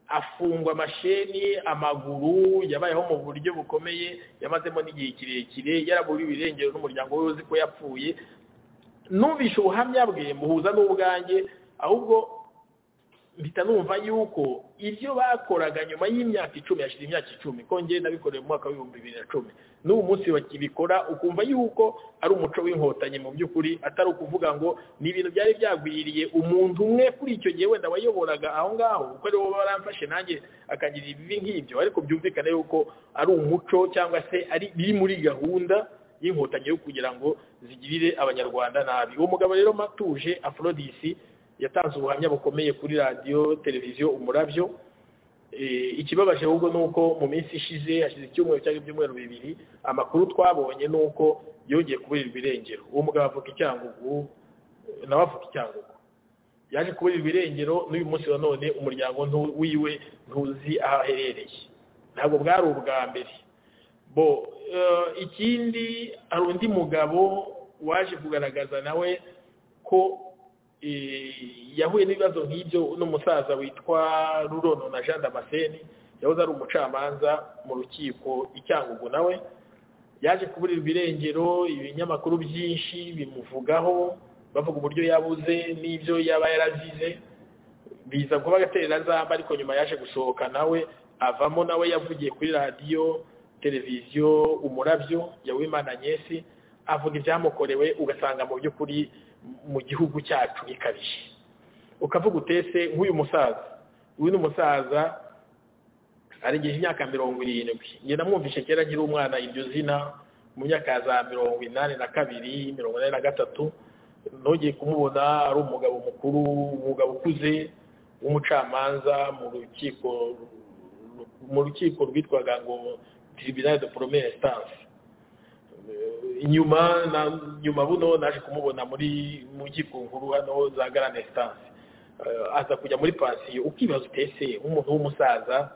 afungwa amasheni amaguru yabayeho mu buryo bukomeye yamazemo n'igihe kirekire yaraburiwe irengero n'umuryango we uzi ko yapfuye nubishe ubuhamya bwe muhuza n'ubwanjye ahubwo mpita numva yuko ibyo bakoraga nyuma y'imyaka icumi yashize imyaka icumi kongera nabikoreye mu mwaka w'ibihumbi bibiri na cumi n'ubu munsi bakibikora ukumva yuko ari umuco w'inkotanyi mu by'ukuri atari ukuvuga ngo ni ibintu byari byagwiriye umuntu umwe kuri icyo gihe wenda wayoboraga aho ngaho kuko ariwo baramfashe nanjye akagira ibibi nk'ibyo ariko byumvikane yuko ari umuco cyangwa se ari biri muri gahunda y'inkotanyi yo kugira ngo zigirire abanyarwanda nabi uwo mugabo rero matuje afrodisi yatanze ubuhamya bukomeye kuri radiyo televiziyo umurabyo ikibabaje ahubwo ni uko mu minsi ishize hashize icyumweru cyangwa ibyumweru bibiri amakuru twabonye ni uko yongeye kuburirwa irengero uwo mugabo avuga icyangugu nawe avuga icyangugu yaje kuburirwa irengero n'uyu munsi nanone umuryango wiwe ntuzi aho aherereye ntabwo bwari ubwa mbere bo ikindi hari undi mugabo waje kugaragaza nawe ko yahuye n'ibibazo nk'ibyo n'umusaza witwa rurono na jean damascene yahoze ari umucamanza mu rukiko icyangugu nawe yaje kuburirwa irengero ibinyamakuru byinshi bimuvugaho bavuga uburyo yabuze n'ibyo yaba yarazize biza kuba agaterera zamba ariko nyuma yaje gusohoka nawe avamo nawe yavugiye kuri radiyo televiziyo umurabyo yawimana agnese avuga ibyamukorewe ugasanga mu by'ukuri mu gihugu cyacu ikabije ukavuga utese nk'uyu musaza uyu ni umusaza arengeje imyaka mirongo irindwi njye namwumvishe kera agira umwana iryo zina mu myaka ya za mirongo inani na kabiri mirongo inani na gatatu ntugire kumubona ari umugabo mukuru umugabo ukuze w'umucamanza mu rukiko mu rukiko rwitwaga ngo tribunal de première instance inyuma na nyuma buno naje kumubona muri mu nkuru hano za garane sitansi aza kujya muri pansiyo ukibaza utese nk'umuntu w'umusaza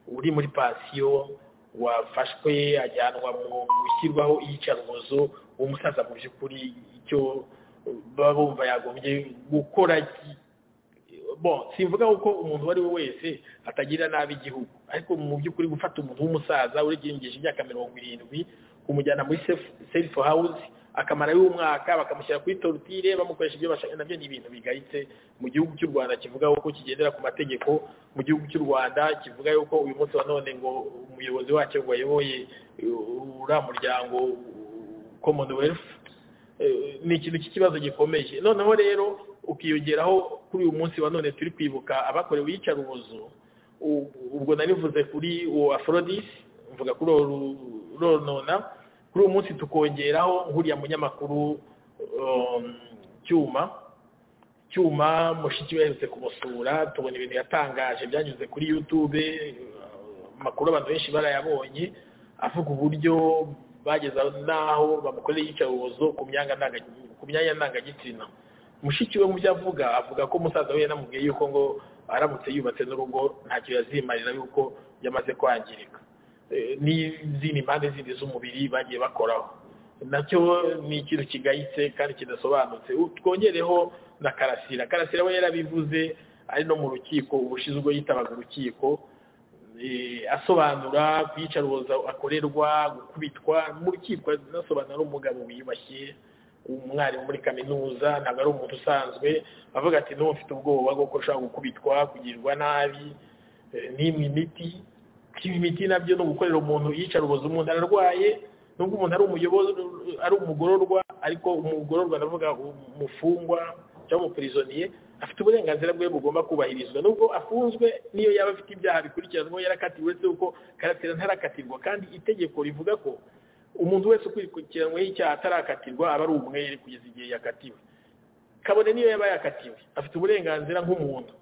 uri muri pansiyo wafashwe ajyanwa mu gushyirwaho iyicarubozo umusaza mu by'ukuri icyo baba bumva yagombye gukora bon simvuga ko umuntu uwo ari we wese atagira nabi igihugu ariko mu by'ukuri gufata umuntu w'umusaza urengeje imyaka mirongo irindwi kumujyana muri selifu hawuzi akamara y'umwaka bakamushyira kuri torutire bamukoresha ibyo bashaka nabyo ni ibintu bigayitse mu gihugu cy'u rwanda kivuga ko kigendera ku mategeko mu gihugu cy'u rwanda kivuga yuko uyu munsi wa none ngo umuyobozi wacyo ngo ayoboye uriya muryango commonwealth ni ikintu cy'ikibazo gikomeje noneho rero ukiyongeraho kuri uyu munsi wa none turi kwibuka abakorewe iyicarubozo ubwo nanivuze kuri uwo afrodisi mvuga kuri uwo ronona kuri uwo munsi tukongeraho nk'uriya munyamakuru cyuma cyuma mushiki we yaherutse kumusura tubona ibintu yatangaje byanyuze kuri yutube amakuru abantu benshi barayabonye avuga uburyo bageza n'aho bamukorera iyicarubozo ku myanya ndangagitsina mushiki we mu byo avuga avuga ko umusaza we yanamubwiye yuko ngo aramutse yubatse n'urugo ntacyo yazimarira yuko yamaze kwangirika n'izindi mpande zindi z'umubiri bagiye bakoraho nacyo ni ikintu kigayitse kandi kidasobanutse twongereho na karasira karasira we yarabivuze ari no mu rukiko ubushize yitabaga urukiko asobanura kuyicaruboza akorerwa gukubitwa mu rukiko anasobanura umugabo wiyubashye umwarimu muri kaminuza ntabwo ari umuntu usanzwe avuga ati n'ubu mfite ubwoba bwo ushobora gukubitwa kugirirwa nabi n'imwe imiti imiti nabyo ni ugukorera umuntu iyicarubozo umuntu ararwaye nubwo umuntu ari umuyobozi ari umugororwa ariko umugororwa ndavuga umufungwa cyangwa umupirizoniye afite uburenganzira bwe bugomba kubahirizwa nubwo afunzwe niyo yaba afite ibyaha bikurikiranwa yarakatiwe uretse kuko karatera ntarakatirwa kandi itegeko rivuga ko umuntu wese ukurikiranyweho icyaha atarakatirwa aba ari umwere kugeza igihe yakatiwe kabone niyo yaba yakatiwe afite uburenganzira nk'umuntu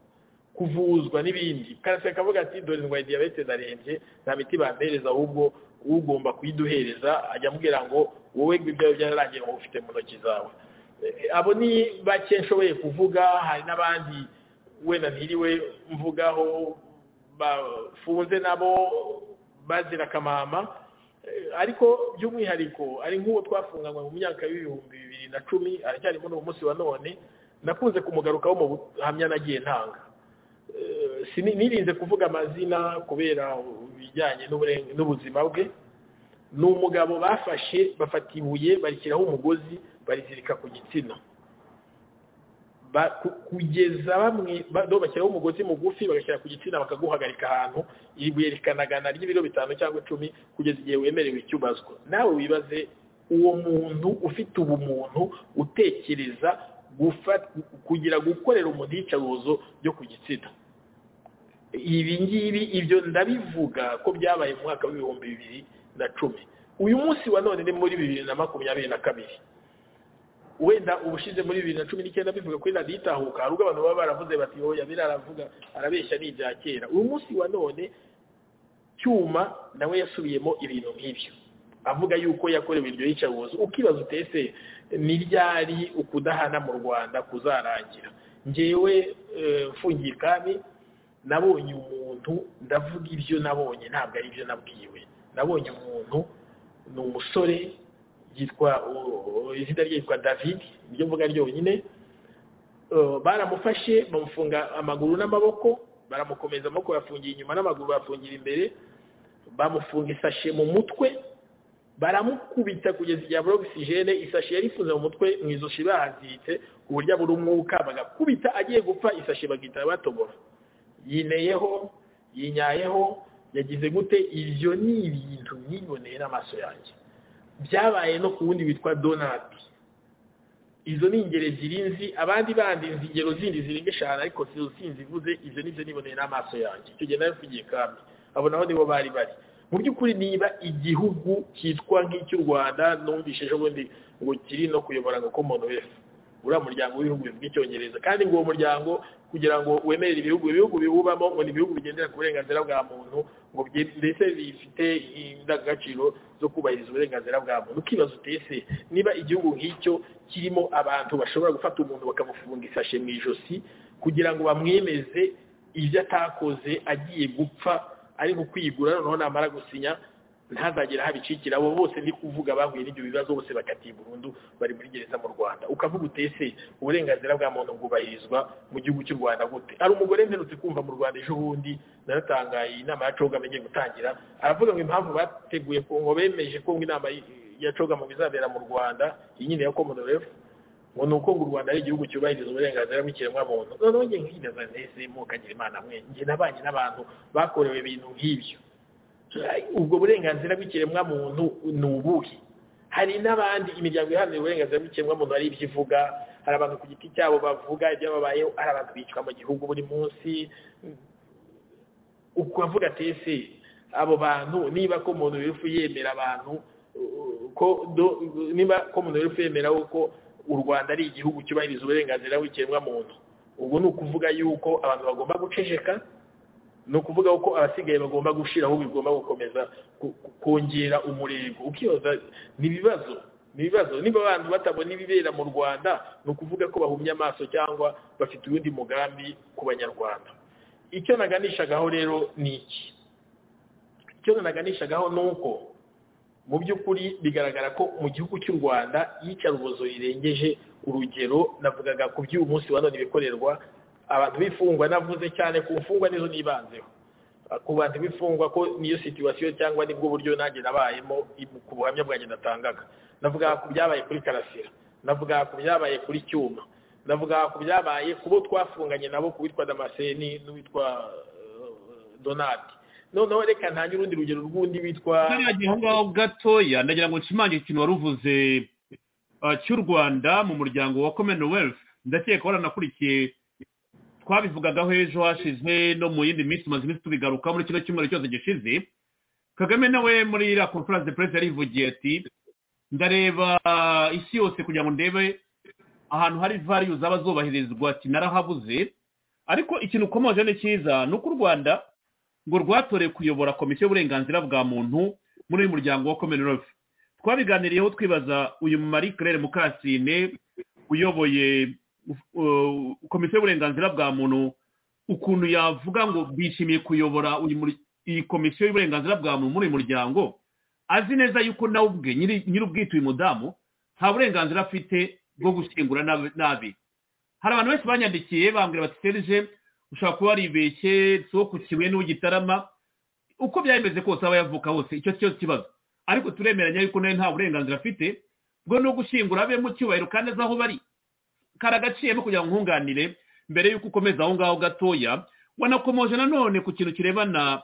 kuvuzwa n'ibindi karaseka akavuga ati dore ndwaye diyabete ndarembye nta miti bandereza ahubwo ugomba kuyiduhereza ajya amubwira ngo wowe ibyawe byararangiye ngo ufite mu ntoki zawe abo ni bake nshoboye kuvuga hari n'abandi wenda ntiriwe mvugaho bafunze nabo bazira akamama ariko by'umwihariko ari nk'uwo twafunganywe mu myaka y'ibihumbi bibiri na cumi aracyarimo n'uwo munsi wa none nakunze kumugarukaho mu buhamya nagiye ntanga nirinze kuvuga amazina kubera ibijyanye n'ubuzima bwe ni umugabo bafashe bafata ibuye barishyiraho umugozi barizirika ku gitsina kugeza bamwe bashyiraho umugozi mugufi bagashyira ku gitsina bakaguhagarika ahantu iri buye rikanagana ry'ibiro bitanu cyangwa icumi kugeza igihe wemerewe icyubazwa nawe wibaze uwo muntu ufite ubumuntu utekereza kugira gukorera umuntu iyicarubozo ryo ku gitsina ibi ngibi ibyo ndabivuga ko byabaye mu mwaka w'ibihumbi bibiri na cumi uyu munsi wa none ni muri bibiri na makumyabiri na kabiri wenda ubushize muri bibiri na cumi n'icyenda bivuga kuri radiyo itahuka hari ubwo abantu baba baravuze bati yoya biriya aravuga arabeshya ni ibya kera uyu munsi wa none cyuma nawe yasubiyemo ibintu nk'ibyo avuga yuko yakorewe iryo yicarubozo ukibaza utese ni ryari ukudahana mu rwanda kuzarangira ngewe mfungiye kandi nabonye umuntu ndavuga ibyo nabonye ntabwo ari ibyo nabwiwe nabonye umuntu ni umusore yitwa izina rye yitwa david nibyo mvuga ryonyine baramufashe bamufunga amaguru n'amaboko baramukomeza amaboko bafungiye inyuma n'amaguru bafungira imbere bamufunga isashe mu mutwe baramukubita kugeza igihe abura ogisijene isashi yari ifunze mu mutwe mu izoshi bahaziritse ku buryo abura umwuka bagakubita agiye gupfa isashi bagahita batobora yineyeho yinyayeho yagize gute ibyo ni ibintu yiboneye n'amaso yanjye byabaye no ku wundi witwa donati izo ni ingero ebyiri nzi abandi bandi nzi ingero zindi zirenga eshanu ariko sinzi ivuze ibyo nibyo niboneye n'amaso yanjye icyo gihe nawe mvugiye kandi abo nabo nibo bari bari mu by'ukuri niba igihugu cyitwa nk'icy'u rwanda numvise ejo bundi ngo kiri no kuyobora ngo umuntu wese uriya muryango w'ibihugu bivuga icyongereza kandi ngo uwo muryango kugira ngo wemerere ibihugu ibihugu biwubamo ngo ni ibihugu bigendera ku burenganzira bwa muntu ngo ndetse bifite indangagaciro zo kubahiriza uburenganzira bwa muntu ukibaza utese niba igihugu nk'icyo kirimo abantu bashobora gufata umuntu bakamufunga isashe mu ijosi kugira ngo bamwemeze ibyo atakoze agiye gupfa ari ukwigura noneho namara gusinya ntazagera habicikira abo bose ni kuvuga bahuye n'ibyo bibazo bose bakatiye burundu bari muri gereza mu rwanda ukavuga utese uburenganzira bwa muntu bwubahirizwa mu gihugu cy'u rwanda gute hari umugore mperutse kumva mu rwanda ejo bundi naratangaye inama ya cogama igiye gutangira aravuga ngo impamvu bateguye ngo bemeje ko inama ya cogama izabera mu rwanda iyi nyine ya commonwealth ngo ni uko ngo u rwanda ari igihugu cyubahiriza uburenganzira bw'ikiremwamuntu noneho njye nkinaza nese mukagira imana mwe njye nabanye n'abantu bakorewe ibintu nk'ibyo ubwo burenganzira bw'ikiremwamuntu ni ubuhe hari n'abandi imiryango iharanira uburenganzira bw'ikiremwamuntu hari ibyo ivuga hari abantu ku giti cyabo bavuga ibyababayeho hari abantu bicwa mu gihugu buri munsi ukavuga tese abo bantu niba ko umuntu wifu yemera abantu ko niba ko umuntu wifu yemera ko u rwanda ari igihugu cyubahiriza uburenganzira bw'ikiremwamuntu ubwo ni ukuvuga yuko abantu bagomba guceceka ni ukuvuga ko abasigaye bagomba gushyiraho bigomba gukomeza kongera umurego ukibaza ni ibibazo ni ibibazo niba abantu batabona ibibera mu rwanda ni ukuvuga ko bahumye amaso cyangwa bafite uwundi mugambi ku banyarwanda icyo naganishagaho rero ni iki icyo naganishagaho ni uko mu by'ukuri bigaragara ko mu gihugu cy'u rwanda iyicarubozo rirengeje urugero navugaga ku by'uyu munsi wa none bikorerwa abantu bifungwa navuze cyane ku mfungwa nizo nibanzeho ku bantu bifungwa ko niyo situwasiyo cyangwa nibwo buryo nanjye nabayemo ku buhamya bwanjye natangaga navuga ku byabaye kuri karasira navuga ku byabaye kuri cyuma navuga ku byabaye ku bo twafunganye nabo ku witwa damaseni n'uwitwa donati noneho reka ntange urundi rugero rw'undi witwa aho ngaho gatoya ndagira ngo nshimangire ikintu wari uvuze cy'u rwanda mu muryango wa commonwealth ndakeka waranakurikiye twabivugagaho ejo hashize no mu yindi minsi umaze iminsi tubigaruka muri kino cyumweru cyose gishize kagame nawe muri iriya conference de presse yarivugiye ati ndareba isi yose kugira ngo ndebe ahantu hari variyu zaba zubahirizwa ati narahabuze ariko ikintu ukomoje ni cyiza ni uko u rwanda ngo rwatore kuyobora komisiyo y'uburenganzira bwa muntu muri uyu muryango wa commonwealth twabiganiriyeho twibaza uyu marie claire mukasine uyoboye uh, komisiyo y'uburenganzira bwa muntu ukuntu yavuga ngo bishimiye kuyobora uyu muri- iyi komisiyo y'uburenganzira bwa muntu muri uyu muryango azi neza yuko nawe ubwe nyiri- nyir'ubwite uyu mudamu nta burenganzira afite bwo gushyingura n'abe- n'abe hari abantu benshi banyandikiye bambwira bati serije ushobora kuba waribeshye sokokiwe n'ugitarama uko byari bimeze kose aba yavuka hose icyo cyo kibazo ariko turemeranya yuko nawe nta burenganzira afite bwo no gushyingura abe mu cyubahiro kandi azi aho bari kari agaciro no kugira ngo nkunganire mbere y'uko ukomeza aho ngaho gatoya wanakomoje nanone ku kintu kirebana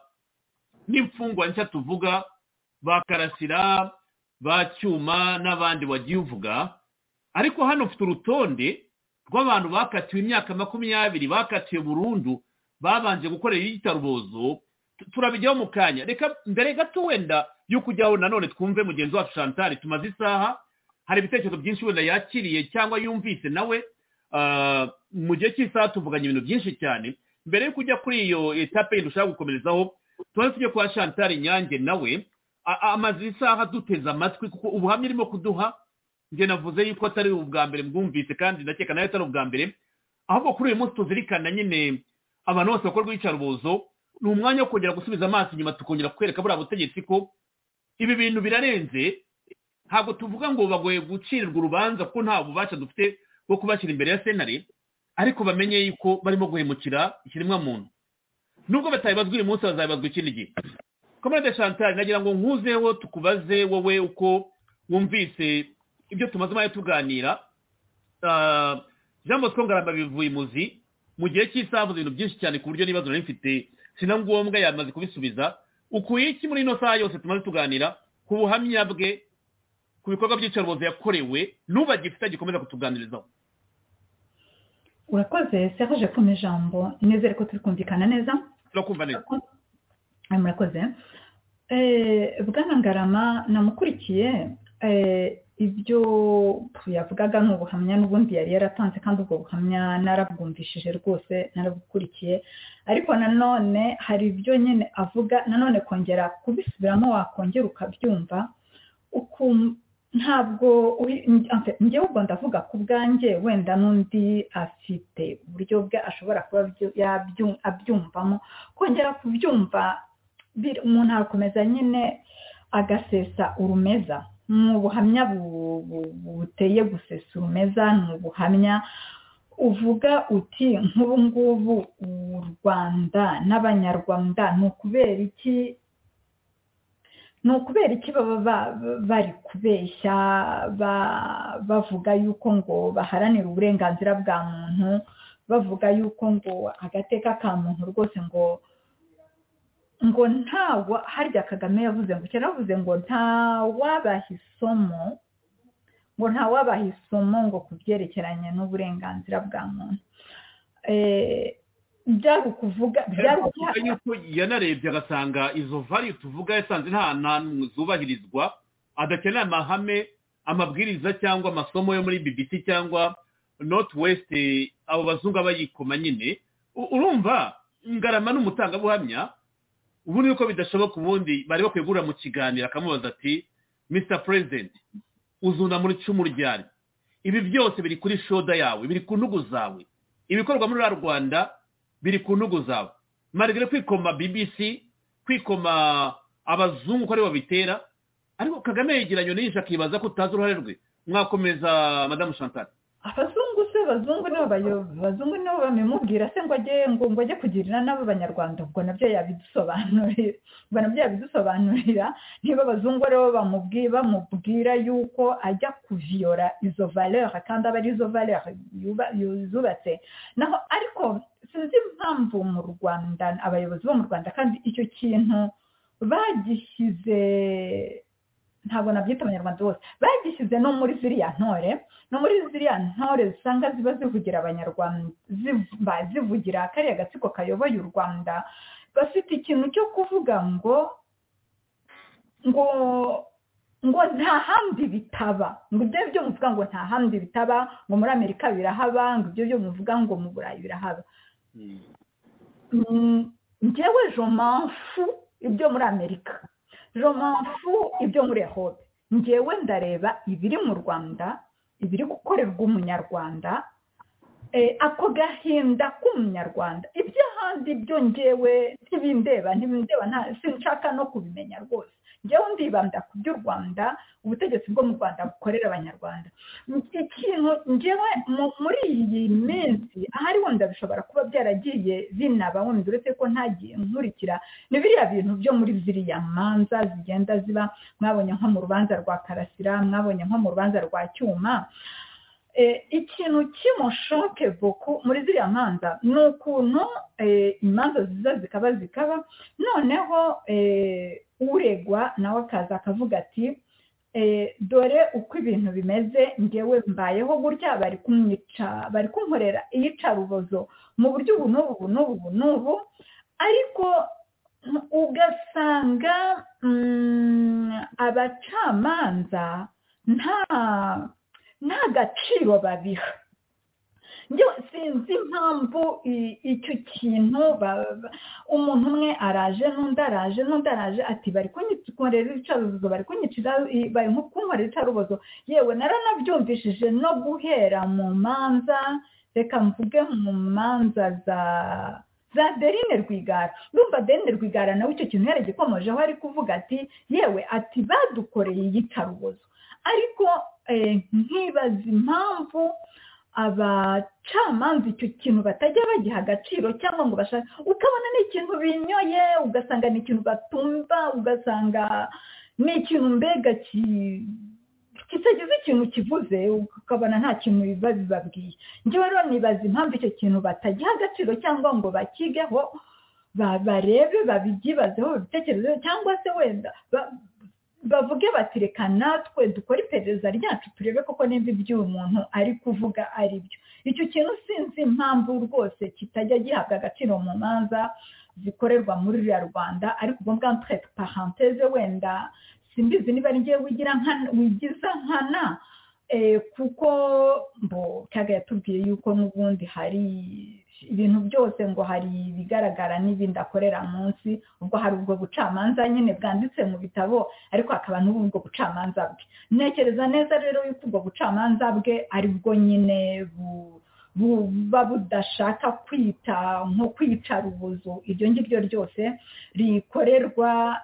n'imfungwa nshya tuvuga ba karasira ba cyuma n'abandi wagiye uvuga ariko hano mfite urutonde rw'abantu bakatiwe imyaka makumyabiri bakatiwe burundu babanje gukorera iyitarubozo turabijyaho mu kanya reka mbere gato wenda yo kujyaho nanone twumve mugenzi wacu chantal tumaze isaha hari ibitekerezo byinshi wenda yakiriye cyangwa yumvise nawe ah, mu gihe cy'isaha tuvuganye ibintu byinshi cyane mbere yo kujya kuri iyo etape yindi ushaka gukomerezaho tuba tujya kwa chantal nyange nawe a- a- amaze isaha duteze amatwi kuko ubuhamya irimo kuduha njye navuze yuko atari ubwa mbere bwumvise kandi ndakeka nayo atari ubwa mbere ahubwo kuri uyu munsi tuzirikana nyine abantu bose bakora rw'iyicarubozo ni umwanya wo kongera gusubiza amaso inyuma tukongera kwereka buriya butegetsi ko ibi bintu birarenze ntabwo tuvuga ngo bagoye gucirirwa urubanza kuko nta bubasha dufite bwo kubashyira imbere ya senari ariko bamenye yuko barimo guhemukira ikiremwa muntu nubwo batabibazwa uyu munsi bazabibazwa ikindi gihe komande chantal nagira ngo nkuzeho tukubaze wowe uko wumvise ibyo tumaze umwanya tuganira Ah, jean bosco ngaramba bivuye imuzi mu gihe cy'isaha avuze ibintu byinshi cyane ku buryo n'ibibazo nari mfite si na ngombwa yamaze kubisubiza ukuye iki muri ino saha yose tumaze tuganira ku buhamya bwe ku bikorwa by'iyicarubozo yakorewe n'ubagifite gikomeza kutuganirizaho urakoze serge ku ijambo nizere ko turi kumvikana neza turakumva neza Eh, murakoze Eh, bwana ngarama namukurikiye eh, ibyo yavugaga ni ubuhamya n'ubundi yari yaratanze kandi ubwo buhamya narabwumvishije rwose narabukurikiye ariko nanone hari ibyo nyine avuga nanone kongera kubisubiramo wakongera ukabyumva ukum- ntabwo uri- en fait, njyewe ubwo ndavuga ku bwanjye wenda n'undi afite uburyo bwe ashobora kuba byo- yabyu- abyumvamo kongera kubyumva bir- umuntu arakomeza nyine agasesa urumeza ni ubuhamya bu- bu- buteye gusesa urumeza ni ubuhamya uvuga uti nk'ubu ngubu u rwanda n'abanyarwanda ni ukubera iki ni ukubera iki baba ba- bari kubeshya ba- bavuga yuko ngo baharanira uburenganzira bwa muntu bavuga yuko ngo agateka ka muntu rwose ngo ngo ntawa harya kagame yavuze ngo cyane yavuze ngo ntawabaha isomo ngo ntawabaha isomo ngo ku byerekeranye n'uburenganzira bwa muntu Eh, byari ukuvuga byari Ariko tuvuga yuko yanarebye agasanga izo vari tuvuga yasanze nta hantu zubahirizwa adakenera amahame amabwiriza cyangwa amasomo yo muri bbc cyangwa north west abo bazungu abayikoma nyine U- urumva ngarama n'umutangabuhamya ubundi uko bidashoboka ubundi bari bakwiye guhura mu kiganiro akamubaza ati mr president uzuna muri icumu ryari ibi byose biri kuri shoda yawe biri ku ntugu zawe ibikorwa muri ruriya rwanda biri ku ntugu zawe marigare kwikoma bbc kwikoma abazungu ko aribo babitera ariko kagame yegeranye n'inshi akibaza ko utazi uruhare rwe mwakomeza madamu chantal abazungu se abazungu nibo bayo- abazungu nibo bamumubwira se ngo ajye ngo ngo ajye kugirira n'abo banyarwanda ubwo nabyo yabidusobanurira ubwo nabyo yabidusobanurira niba abazungu aribo bamubwira bamubwira yuko ajya kuviyora izo valeur kandi aba ari izo valeur yuba- yuzubatse naho ariko sinzi impamvu mu rwanda abayobozi bo mu rwanda kandi icyo kintu bagishyize ntabwo nabyita abanyarwanda bose bagishyize no muri ziriya ntore no muri ziriya ntore usanga ziba zivugira abanyarwanda ziva zivugira kariya gatsiko kayoboye u rwanda bafite ikintu cyo kuvuga ngo ngo ngo nta handi bitaba ngo ibyo byo muvuga ngo nta handi bitaba ngo muri amerika birahaba ngo ibyo byo muvuga ngo mu burayi birahaba Mm, njyewe je m'en fous ibyo muri amerika romanfu ibyo muri hobe ngewe ndareba ibiri mu rwanda ibiri gukorerwa umunyarwanda ako gahinda k'umunyarwanda iby'ahandi byo ngewe ntibindeba ntibindeba sinshaka no kubimenya rwose ngewe ndibanda ku by'u rwanda ubutegetsi bwo mu rwanda bukorera abanyarwanda ikintu ngewe muri iyi minsi ahari wenda bishobora kuba byaragiye binaba wenda uretse ko ntagiye nkurikira ni biriya bintu byo muri ziriya manza zigenda ziba mwabonye nko mu rubanza rwa karasira mwabonye nko mu rubanza rwa cyuma ikintu kimushoke vuku muri ziriya manza ni ukuntu imanza ziza zikaba zikaba noneho uregwa nawe akaza akavuga ati dore uko ibintu bimeze ngewe mbayeho gutya bari kumwica bari kunkorera iyicarubozo mu buryo ubu n'ubu ubu n'ubu ubu n'ubu ariko ugasanga abacamanza nta nta gaciro babiha sinzi impamvu icyo kintu umuntu umwe araje n'undi araje n'undi araje ati bari kunyikorera icarubozo bari kunyicira bari kunkorera icarubozo yewe naranabyumvishije no guhera mu manza reka mvuge mu manza za za derine rwigara ndumva derine rwigara nawe icyo kintu yaragikomojeho ari kuvuga ati yewe ati badukoreye iyicarubozo ariko nkibaza impamvu abacamanza icyo kintu batajya bagiha agaciro cyangwa ngo bashake ukabona ni ikintu binyoye ugasanga ni ikintu batumva ugasanga ni ikintu mbega kitagize ikintu kivuze ukabona nta kintu biba bibabwiye njyewe rero nibaza impamvu icyo kintu batagiha agaciro cyangwa ngo bakigeho barebe babyibazeho babitekerezeho cyangwa se wenda bavuge bati reka natwe dukore iperereza ryacu turebe koko nimba ibyo uyu muntu ari kuvuga ari byo icyo kintu sinzi impamvu rwose kitajya gihabwa agaciro mu manza zikorerwa muri ruriya rwanda ariko ubwo bwa mpurete paranteze wenda simbizi niba ngewe wigiza nkana kuko mbo kaga yatubwiye yuko n'ubundi hari ibintu byose ngo hari ibigaragara n'ibindi akorera munsi ubwo hari ubwo bucamanza nyine bwanditse mu bitabo ariko hakaba n'ubwo bucamanza bwe ntekereza neza rero yuko ubwo bucamanza bwe ari bwo nyine buba budashaka kwita nko kwicara ubuzu iryo ngiryo ryose rikorerwa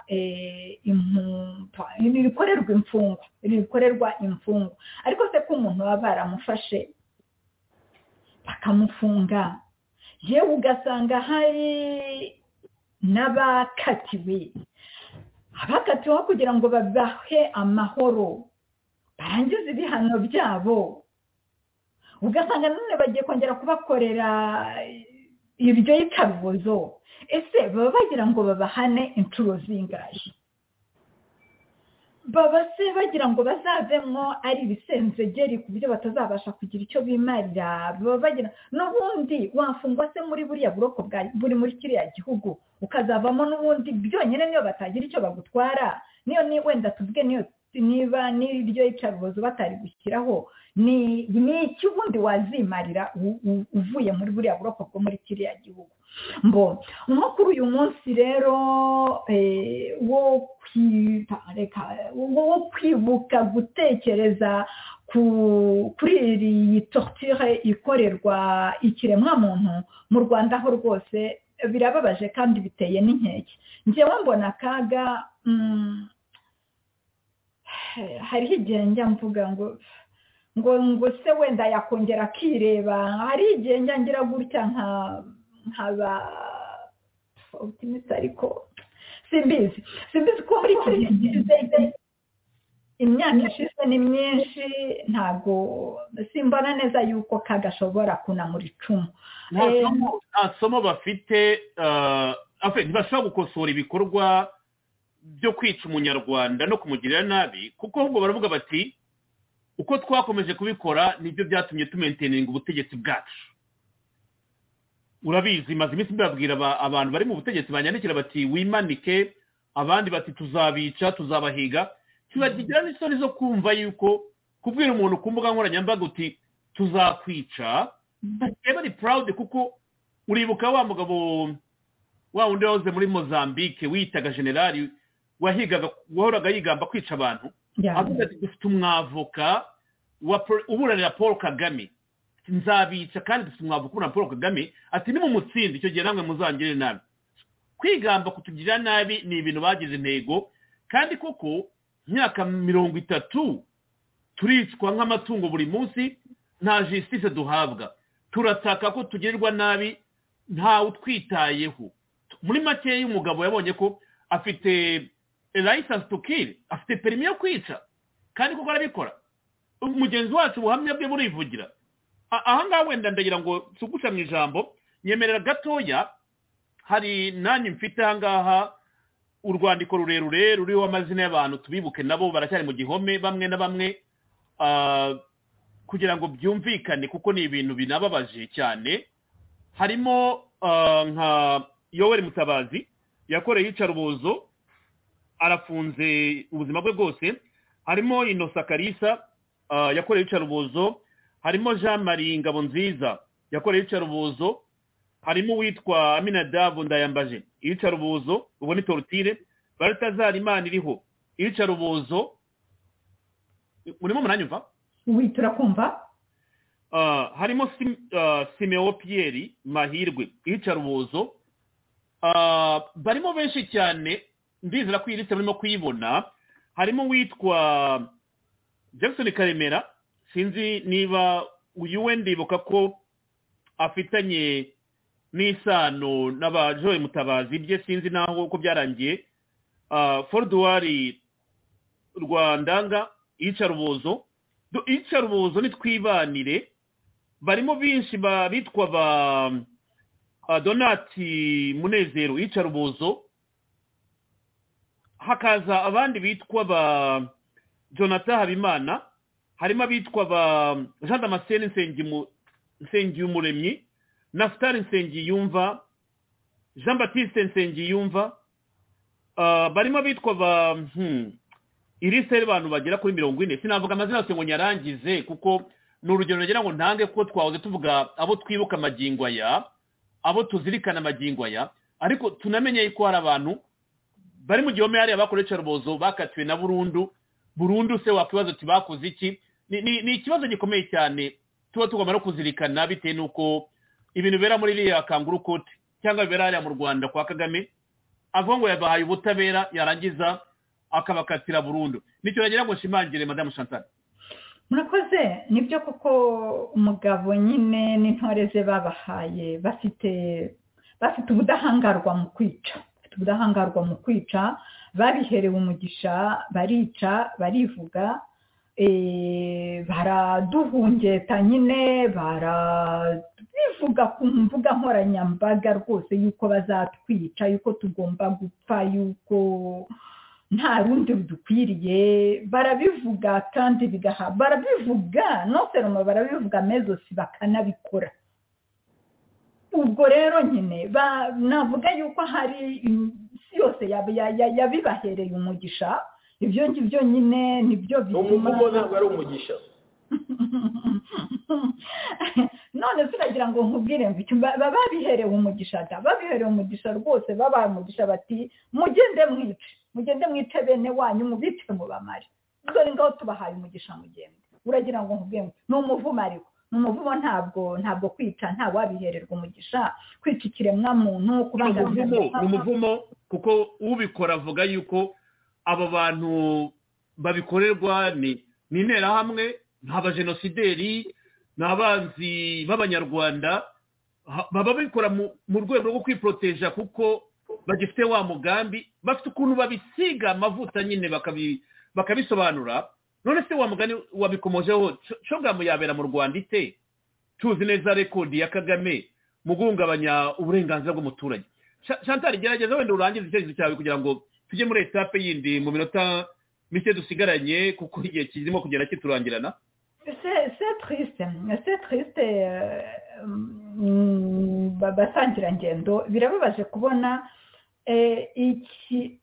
rikorerwa imfungwa rikorerwa imfungwa ariko se ko umuntu baba baramufashe bakamufunga yewe ugasanga hari n'abakatiwe abakatiweho kugira ngo babahe amahoro barangize ibihano byabo ugasanga none bagiye kongera kubakorera ibyo yitarubozo ese baba bagira ngo babahane inshuro zingahe baba se bagira ngo bazavemo ari ibisenzegeri ku buryo batazabasha kugira icyo bimarira baba bagira n'ubundi wafungwa se muri buriya buroko buri muri kiriya gihugu ukazavamo n'ubundi byonyine niyo batagira icyo bagutwara niyo wenda tuvuge niyo niba n'iryo yicarubozo batari gushyiraho ni iki ubundi wazimarira uvuye muri buriya buroko bwo muri kiriya gihugu mbo nko kuri uyu munsi rero wo wo kwibuka gutekereza kuri iyi torture ikorerwa ikiremwamuntu mu rwanda ho rwose birababaje kandi biteye n'inkeke ngewe mbona akaga hariho igihe njya mvuga ngo ngo ngo se wenda yakongera akireba hari igihe njya ngira gutya nka nkaba otimisi ariko simbizi simbizi ko muri iki gihe imyaka ishize ni myinshi ntabwo simbona neza yuko kagashobora kunamura icumu nta somo bafite ntibashobora gukosora ibikorwa byo kwica umunyarwanda no kumugirira nabi kuko ahubwo baravuga bati uko twakomeje kubikora nibyo byatumye tumenteninga ubutegetsi bwacu urabizi maze iminsi mbabwira abantu bari mu butegetsi banyandikira bati wimanike abandi bati tuzabica tuzabahiga kibagira n'isoni zo kumva yuko kubwira umuntu ku mbuga nkoranyambaga uti tuzakwica bari ari proud kuko uribuka wa mugabo wa wundi wahoze muri mozambique wiyitaga generali wahigaga wahoraga yigamba kwica abantu avuga ati dufite umwavoka uburanira paul kagame nzabica kandi dufite umwavoka uburanira paul kagame ati nimumutsinde icyo gihe namwe muzangire nabi kwigamba kutugirira nabi ni ibintu bagize intego kandi koko imyaka mirongo itatu turicwa nk'amatungo buri munsi nta jisitise duhabwa turataka ko tugirirwa nabi ntawe utwitayeho muri makeya umugabo yabonye ko afite layisansi tu kiri afite perimi yo kwica kandi kuko arabikora umugenzi wacu ubuhamya bwe burivugira ahangaha wenda ndagira ngo tugusha mu ijambo nyemerera gatoya hari nanjye mfite ahangaha urwandiko rurerure ruriho amazina y'abantu tubibuke nabo baracyari mu gihome bamwe na bamwe kugira ngo byumvikane kuko ni ibintu binababaje cyane harimo nka yoweri mutabazi yakoreye iyicarubozo arafunze ubuzima bwe bwose harimo inosa karisa yakoreye iyicarubozo harimo jean marie ngabo nziza yakoreye iyicarubozo harimo uwitwa aminadavu ndayambaje iyicarubozo ubwo ni torutire baratazara imana iriho iyicarubozo urimo muranyumva ubu turakumva harimo simeo piyeri mahirwe iyicarubozo barimo benshi cyane ndizera ko iyi liste murimo kuyibona harimo uwitwa jackson karemera sinzi niba uyu we ndibuka ko afitanye n'isano n'abajoye mutabazi bye sinzi naho ko byarangiye foruduwari rwandanga iyicarubozo iyicarubozo nitwibanire barimo benshi bitwa ba donati munezero iyicarubozo hakaza abandi bitwa ba jonathan habimana harimo abitwa ba jean damascene nsengiyumuremyi nasitari nsengiyumva jean batiste nsengiyumva barimo abitwa ba irisite y'abantu bagera kuri mirongo ine sinavuga amazina yose ngo nyarangize kuko ni urugero nagira ngo ntange kuko twahoze tuvuga abo twibuka amagingo aya abo tuzirikana amagingo aya ariko tunamenye ko hari abantu bari mu gihome hariya bakoresha icarubozo bakatiwe na burundu burundu se wakwibaza ati bakoze iki ni ikibazo gikomeye cyane tuba tugomba no kuzirikana bitewe n'uko ibintu bibera muri iriya kanguru kote cyangwa bibera hariya mu rwanda kwa kagame avuga ngo yabahaye ubutabera yarangiza akabakatira burundu nicyo yagira ngo nshimangire madamu chantal murakoze nibyo kuko umugabo nyine n'intore ze babahaye bafite bafite ubudahangarwa mu kwica bafite ubudahangarwa mu kwica babiherewe umugisha barica barivuga baraduhungeta nyine barabivuga ku mbuga nkoranyambaga rwose yuko bazatwica yuko tugomba gupfa yuko nta rundi rudukwiriye barabivuga kandi bigaha barabivuga noseroma barabivuga mezosi bakanabikora ubwo rero nyine navuga yuko hari isi yose yabibahereye umugisha ibyo ngibyo nyine nibyo bituma umuvugo ntabwo ari umugisha none turagira ngo nkubwire ngo baba babiherewe umugisha da babiherewe umugisha rwose babaye umugisha bati mugende mwice mugende mwice bene wanyu mubice mubamare dore ngaho tubahaye umugisha mugende uragira ngo nkubwire ngo ni umuvumo ariko ni umuvumo ntabwo ntabwo kwica nta wabihererwa umugisha kwica ikiremwamuntu kubangamira ni umuvumo kuko ubikora avuga yuko aba bantu babikorerwa ni interahamwe ni abajenosideri ni abanzi b'abanyarwanda baba bikora mu rwego rwo kwiporoteja kuko bagifite wa mugambi bafite ukuntu babisiga amavuta nyine bakabisobanura none se wa mugani wabikomojeho cogamu yabera mu rwanda ite tuzi neza rekodi ya kagame mu guhungabanya uburenganzira bw'umuturage shantari gerageza wenda urangize icyerekezo cyawe kugira ngo tujye muri etape yindi mu minota mike dusigaranye kuko igihe kirimo kugenda kiturangirana se turisite se turisite basangirangendo birababaje kubona iki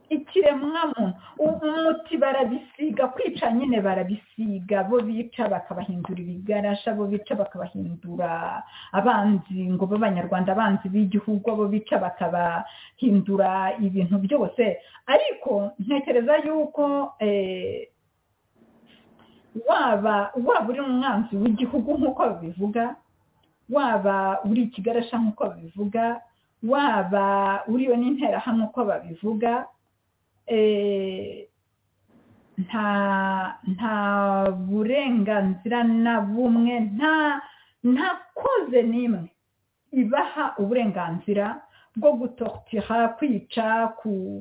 ikiremwamu umuti barabisiga kwica nyine barabisiga bo bica bakabahindura ibigarasha bo bica bakabahindura abanzi ngo b'abanyarwanda abanzi b'igihugu abo bica bakabahindura ibintu byose ariko ntekereza yuko waba waba uri umwanzi w'igihugu nk'uko babivuga waba uri ikigarasha nk'uko babivuga waba uriyo n'interahamwe uko babivuga nta nta burenganzira na bumwe nta nta koze n'imwe ibaha uburenganzira bwo gutortira kwica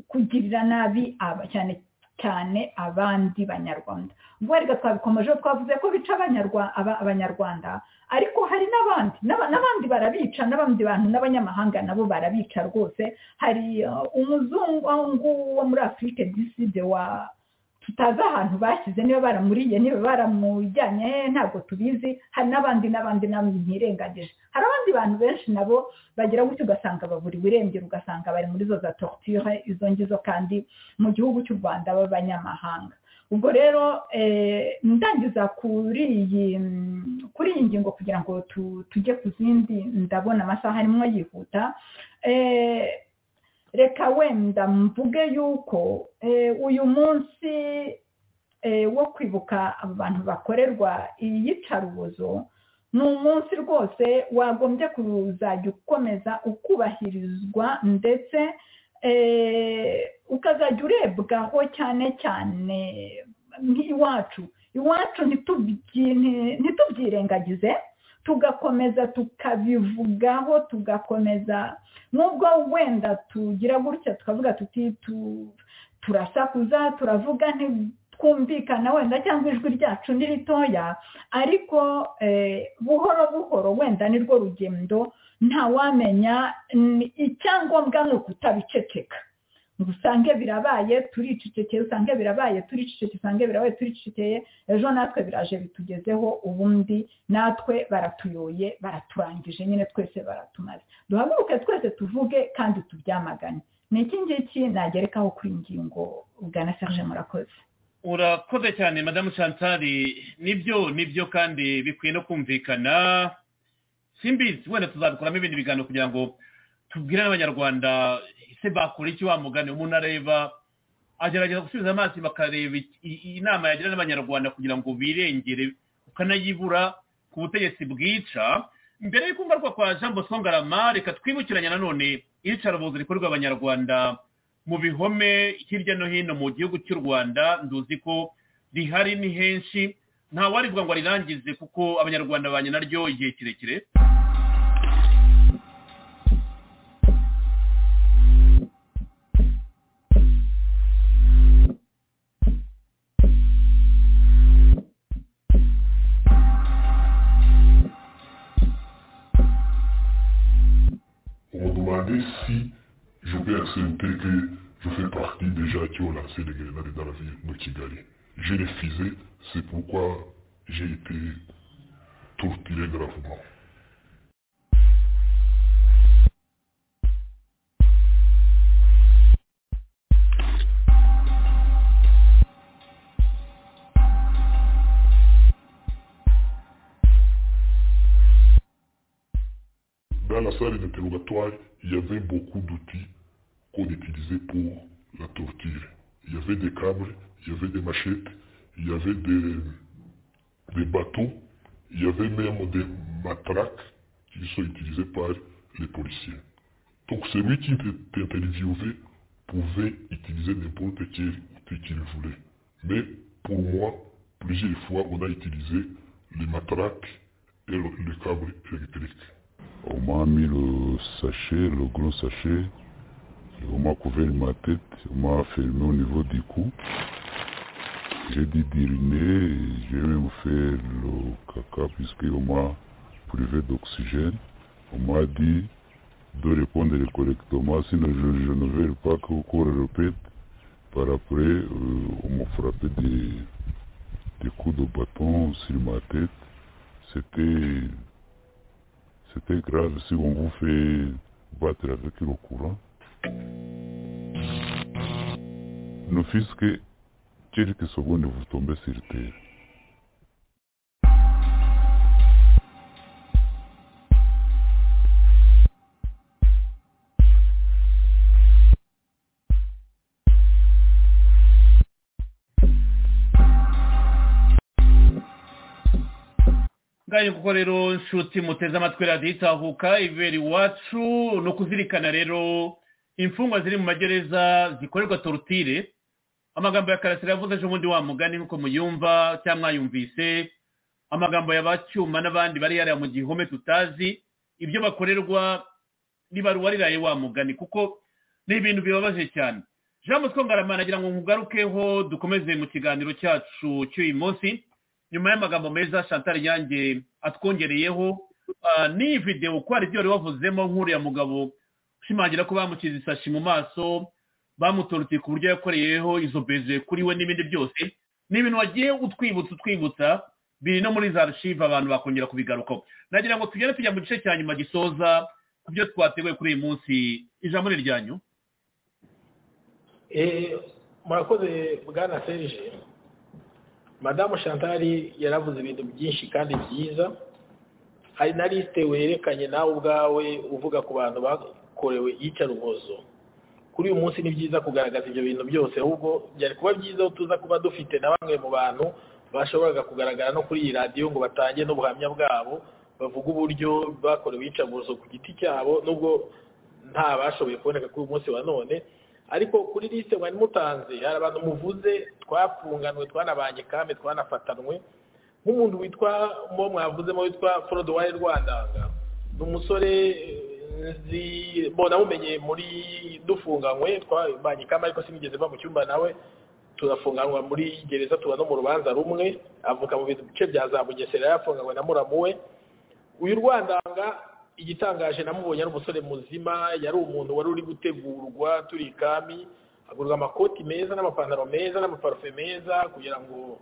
kugirira nabi cyane cyane abandi banyarwanda ubwo reka twabikomeje twavuze ko bica abanyarwanda ariko hari n'abandi n'abandi barabica n'abandi bantu n'abanyamahanga nabo barabica rwose hari umuzungu wo muri afurike diside wa tutazi ahantu bashyize niba baramuriye niba baramujyanye ntabwo tubizi hari n'abandi n'abandi ntirengagije hari abandi bantu benshi nabo bagira gutyo ugasanga baburiwe irengero ugasanga bari muri zo za torture izo ngizo kandi mu gihugu cy'u rwanda b'abanyamahanga ubwo rero ndangiza kuri iyi kuri iyi ngingo kugira ngo tujye ku zindi ndabona amasaha arimo yihuta reka wenda mvuge yuko uyu munsi wo kwibuka abantu bakorerwa iyicarubozo ni umunsi rwose wagombye kuzajya ukomeza ukubahirizwa ndetse ukazajya urebwaho cyane cyane nk'iwacu iwacu ntitubyirengagize tugakomeza tukabivugaho tugakomeza nubwo wenda tugira gutya tukavuga tuti turasakuza turavuga ntitwumvikana wenda cyangwa ijwi ryacu ni ritoya ariko buhoro buhoro wenda nirwo rugendo ntawamenya icyangombwa ni ukutabiceceka usange birabaye turicecekeye usange birabaye turicecekeye usange birabaye turicecekeye ejo natwe biraje bitugezeho ubundi natwe baratuyoye baraturangije nyine twese baratumaze duhaguruke twese tuvuge kandi tubyamagane ni iki ngiki nagerekaho kuri ingingo bwana serge murakoze urakoze cyane madamu shantari nibyo nibyo kandi bikwiye no kumvikana simbizi wenda tuzabikoramo ibindi biganiro kugira ngo tubwire n'abanyarwanda ese bakora iki wamugane umuntu areba agerageza gusubiza amaso bakareba inama yagira n'abanyarwanda kugira ngo birengere ukanayibura ku butegetsi bwica mbere y'uko ngaruka kwa jean bosco ngarama reka twibukiranya nanone iyicarubozo rikorerwa abanyarwanda mu bihome hirya no hino mu gihugu cy'u rwanda nduzi ko rihari ni henshi ntawarivuga ngo arirangize kuko abanyarwanda banye naryo igihe kirekire si je peux accepter que je fais partie des gens qui ont lancé les grenades dans la ville de Kigali. J'ai refusé, c'est pourquoi j'ai été torturé gravement. Dans la salle d'interrogatoire, il y avait beaucoup d'outils qu'on utilisait pour la torture. Il y avait des câbles, il y avait des machettes, il y avait des, des bateaux, il y avait même des matraques qui sont utilisées par les policiers. Donc celui qui était interviewé pouvait utiliser n'importe quel outil qu'il voulait. Mais pour moi, plusieurs fois, on a utilisé les matraques et le, le câble électrique. On m'a mis le sachet, le gros sachet. Et on m'a couvert ma tête, on m'a fermé au niveau du cou. J'ai dû dériner, j'ai même fait le caca puisqu'on m'a privé d'oxygène. On m'a dit de répondre correctement, sinon je, je ne veux pas que le corps répète. Par après, euh, on m'a frappé des, des coups de bâton sur ma tête. C'était c'était grave si on vous fait battre avec le courant. n'ufiswe quelque seconde vous tombez sur terre ngayo kuko rero nshuti muteze amatwi radiyo itahuka ibere iwacu ni ukuzirikana rero imfungwa ziri mu magereza zikorerwa torutire amagambo ya karasira yavuze ejo bundi wa mugani nk'uko muyumva cyangwa mwayumvise amagambo ya bacyuma n'abandi bari yariya mu gihome tutazi ibyo bakorerwa ntibaruwa riraye wa mugani kuko ni ibintu bibabaje cyane jean mutwe ngaramana agira ngo nkugarukeho dukomeze mu kiganiro cyacu cy'uyu munsi nyuma y'amagambo meza chantal nyange atwongereyeho n'iyi videwo ko hari ibyo wari wavuzemo nk'uriya mugabo ushimangira ko bamukiza isashi mu maso bamutoroteye ku buryo yakoreyeho izo beze kuri we n'ibindi byose ni ibintu wagiye utwibutsa utwibutsa biri no muri za rushiva abantu bakongera kubigarukaho nagira ngo tugere tujya mu gice cya nyuma gisoza ku byo twateguye kuri uyu munsi ijambo ni iryanyu murakoze bwana serije madamu chantal yaravuze ibintu byinshi kandi byiza hari na lisite werekanye nawe ubwawe uvuga ku bantu bakorewe iyicarubozo kuri uyu munsi ni byiza kugaragaza ibyo bintu byose ahubwo byari kuba byiza aho tuza kuba dufite na bamwe mu bantu bashoboraga kugaragara no kuri iyi radiyo ngo batange n'ubuhamya bwabo bavuga uburyo bakorewe iyicarubozo ku giti cyabo nubwo nta bashoboye kuboneka kuri uyu munsi wa none ariko kuri lisite mwari mutanze hari abantu muvuze twafunganwe twanabanye kame twanafatanwe nk'umuntu witwa mo mwavuzemo witwa forode wari rwandanga ni umusore nzi mumenye muri dufunganywe twabanye kame ariko sinigeze mba mu cyumba nawe turafunganywa muri gereza tuba no mu rubanza rumwe avuka mu bice bya za bugesera yafunganywe na muramu we uyu rwandanga igitangaje namubonye ari umusore muzima yari umuntu wari uri gutegurwa turi ikami agurwa amakoti meza n'amapantaro meza n'amaparufe meza kugira ngo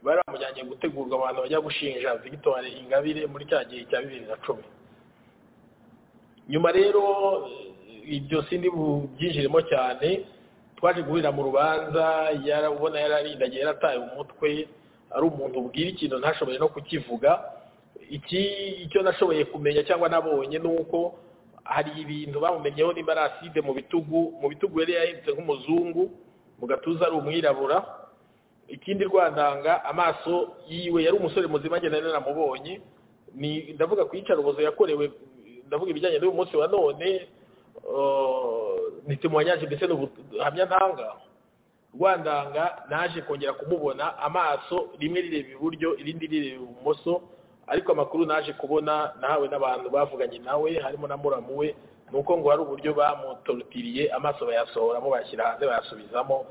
bari bamujyanye gutegurwa abantu bajya gushinja victoire ingabire muri cya gihe cya bibiri na cumi nyuma rero ibyo sindi bubyinjiremo cyane twaje guhurira mu rubanza yarabona yararindagiye yarataye umutwe ari umuntu ubwira ikintu ntashoboye no kukivuga iki icyo nashoboye kumenya cyangwa nabonye ni uko hari ibintu bamumenyeho nimba ari aside mu bitugu mu bitugu yari yahindutse nk'umuzungu mu gatuza ari umwirabura ikindi rwandanga amaso yiwe yari umusore muzima agenda naramubonye ni ndavuga ku iyicarubozo yakorewe ndavuga ibijyanye n'uyu munsi wa none ntitumwanyaje mbese n'ubuhamya ntanga rwandanga naje kongera kumubona amaso rimwe rireba iburyo irindi rireba ibumoso ariko amakuru naje kubona nawe n'abantu bavuganye nawe harimo na muramu we ni uko ngo hari uburyo bamutorutiriye amaso bayasohoramo bayashyira hanze bayasubizamo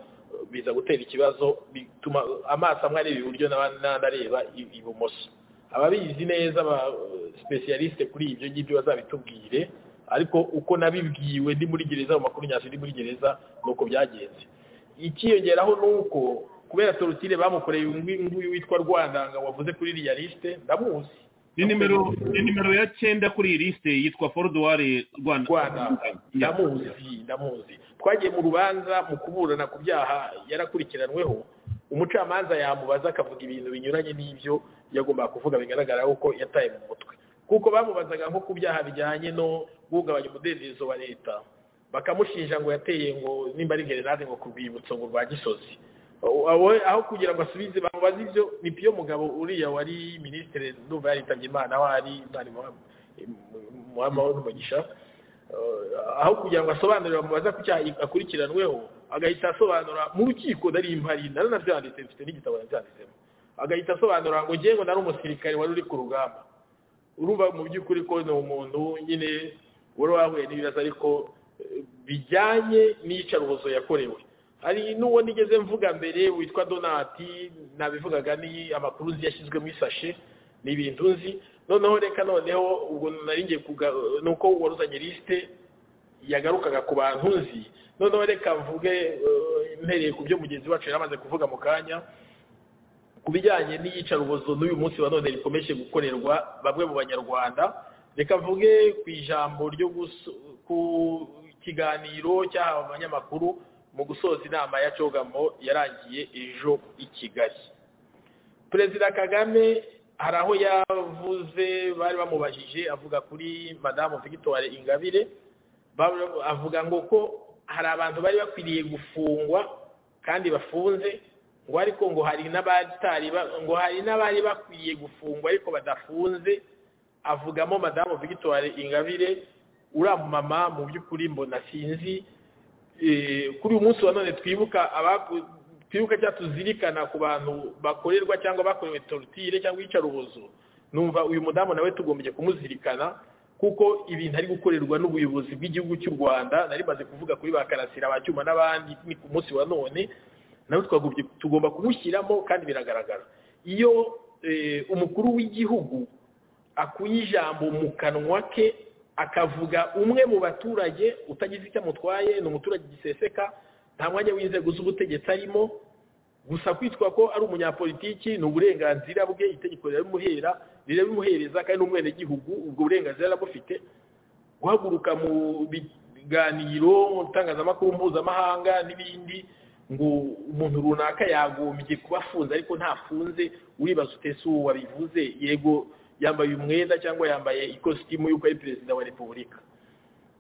biza gutera ikibazo bituma amaso amwe areba iburyo n'andi areba ibumoso ababizi neza aba sipesiyalisite kuri ibyo ngibyo bazabitubwire ariko uko nabibwiwe ndi muri gereza mu makuru nyasi ndi muri gereza ni uko byagenze ikiyongeraho ni uko kubera torutire bamukoreye nguyu witwa rwandanga wavuze kuri iriya lisite ndamuzi ni nimero ni nimero ya cyenda kuri iyi lisite yitwa foruduware rwanda ndamuzi ndamuzi twagiye mu rubanza mu kuburana ku byaha yarakurikiranweho umucamanza yamubaza akavuga ibintu binyuranye n'ibyo yagombaga kuvuga bigaragara ko yataye mu mutwe kuko bamubazaga nko ku byaha bijyanye no guhungabanya umudendezo wa leta bakamushinja ngo yateye ngo nimba ari gerenade ngo ku rwibutso ngo rwa gisozi aho kugira ngo asubize bamubaze ibyo ni piyo mugabo uriya wari minisitiri ndumva yaritabye imana aho ari muhamahoro n'umugisha aho kugira ngo asobanurire bamubaza ku cyaha akurikiranweho agahita asobanura mu rukiko nari impari naranabyanditse mfite n'igitabo nabyanditsemo agahita asobanura ngo ngewe nari umusirikare wari uri ku rugamba uruba mu by'ukuri ko ni umuntu nyine wari wahuye n'ibibazo ariko bijyanye n'iyicarubozo yakorewe hari n'uwo nigeze mvuga mbere witwa donati nabivugaga ni amakuru nzi yashyizwe mu isashe ni ibintu nzi noneho reka noneho ubwo naringiye ni uko waruzanye lisite yagarukaga ku bantu nzi noneho reka mvuge mpereye ku byo mugenzi wacu yari amaze kuvuga mu kanya ku bijyanye n'iyicarubozo n'uyu munsi wa none rikomeje gukorerwa bamwe mu banyarwanda reka mvuge ku ijambo ryo ku kiganiro cy'abanyamakuru mu gusoza inama ya cogamo yarangiye ejo i kigali perezida kagame hari aho yavuze bari bamubajije avuga kuri madamu victoire ingabire avuga ngo ko hari abantu bari bakwiriye gufungwa kandi bafunze ngo ariko ngo hari n'abatari ngo hari n'abari bakwiye gufungwa ariko badafunze avugamo madamu victoire ingabire uriya mumama mu by'ukuri mbona sinzi kuri uyu munsi wa none twibuka twibuka cyangwa tuzirikana ku bantu bakorerwa cyangwa bakorewe torutire cyangwa iyicarubozo numva uyu mudamu nawe tugombye kumuzirikana kuko ibintu ari gukorerwa n'ubuyobozi bw'igihugu cy'u rwanda nari maze kuvuga kuri ba karasira ba cyuma n'abandi ni ku munsi wa none nawe twagomba tugomba kumushyiramo kandi biragaragara iyo umukuru w'igihugu akuye ijambo mu kanwa ke akavuga umwe mu baturage utagize icyo amutwaye ni umuturage giseseka nta mwanya w'inzego z'ubutegetsi arimo gusa kwitwa ko ari umunyapolitiki ni uburenganzira bwe itegeko rirabimuhera rirabimuhereza kandi n'umwenegihugu ubwo burenganzira arabufite guhaguruka mu biganiro mu itangazamakuru mpuzamahanga n'ibindi ngo umuntu runaka yagombye kuba afunze ariko ntafunze uribaza utese uwo wabivuze yego yambaye umwenda cyangwa yambaye ikositimu y'uko ari perezida wa repubulika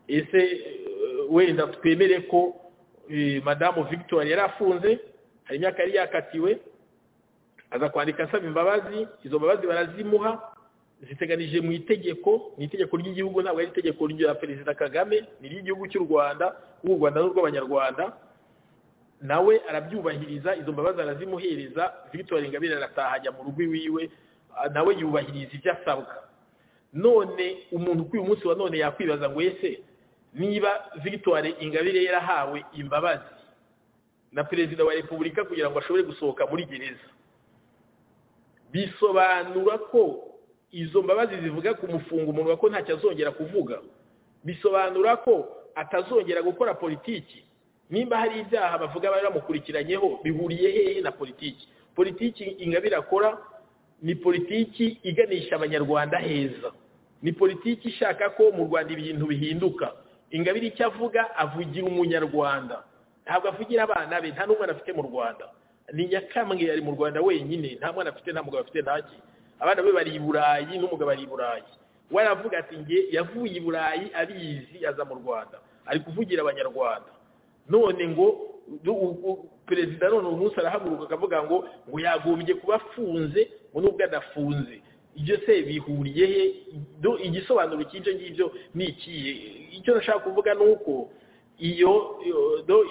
ese wenda twemere ko madamu victoire yari afunze hari imyaka yari yakatiwe aza kwandika asaba imbabazi izo mbabazi barazimuha ziteganije mu itegeko mu itegeko ry'igihugu ntabwo ari itegeko rya perezida kagame ni iry'igihugu cy'u rwanda u rwanda n'urw'abanyarwanda nawe arabyubahiriza izo mbabazi arazimuhereza victoire ingabire arataha ajya mu rugo iwiwe nawe yubahiriza ibyo asabwa none umuntu kuri uyu munsi wa none yakwibaza ngo ese niba victoire ingabire yarahawe imbabazi na perezida wa repubulika kugira ngo ashobore gusohoka muri gereza bisobanura ko izo mbabazi zivuga kumufunga umuntu ko ntacyo azongera kuvuga bisobanura ko atazongera gukora politiki nimba hari ibyaha bavuga bari bamukurikiranyeho bihuriye hehe na politiki politiki ingabire akora ni politiki iganisha abanyarwanda heza ni politiki ishaka ko mu rwanda ibintu bihinduka ingabire icyo avuga avugira umunyarwanda ntabwo avugira abana be nta n'umwana afite mu rwanda ni nyakamwe ari mu rwanda wenyine nta mwana afite nta mugabo afite ntaki abana be bari i burayi n'umugabo ari i burayi we aravuga ati nge yavuye i burayi abizi aza mu rwanda ari kuvugira abanyarwanda none ngo perezida none uyu munsi arahaguruka akavuga ngo ngo yagombye kuba afunze ngo nubwo adafunze ibyo se bihuriye he igisobanuro cy'ibyo ngibyo ni ikihe icyo nashaka kuvuga ni uko iyo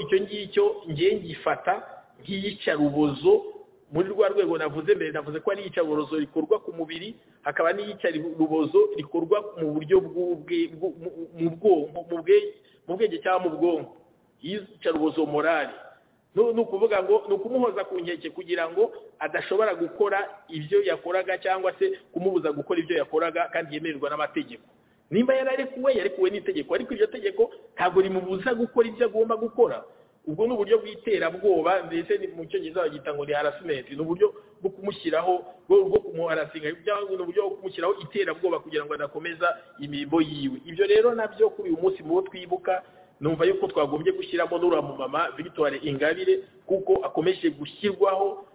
icyo ngicyo ngiye ngifata nk'iyicarubozo muri rwa rwego navuze mbere navuze ko ari iyicarubozo rikorwa ku mubiri hakaba n'iyicarubozo rikorwa mu buryo mu bwonko mu bwenge cyangwa mu bwonko iyicarubozo morali ni ukuvuga ngo ni ukumuhoza ku nkeke kugira ngo adashobora gukora ibyo yakoraga cyangwa se kumubuza gukora ibyo yakoraga kandi yemererwa n'amategeko nimba yararekuwe yarekuwe n'itegeko ariko iryo tegeko ntabwo rimubuza gukora ibyo agomba gukora ubwo ni uburyo bw'iterabwoba ndetse mu cyongereza bagita ngo ni harasimenti ni uburyo bwo kumushyiraho bwo kumuharasinga cyangwa ni uburyo bwo kumushyiraho iterabwoba kugira ngo adakomeza imirimo yiwe ibyo rero nabyo kuri uyu munsi mu bo twibuka numva yuko twagombye gushyiramo n'uriya mumama victoire ingabire kuko akomeje gushyirwaho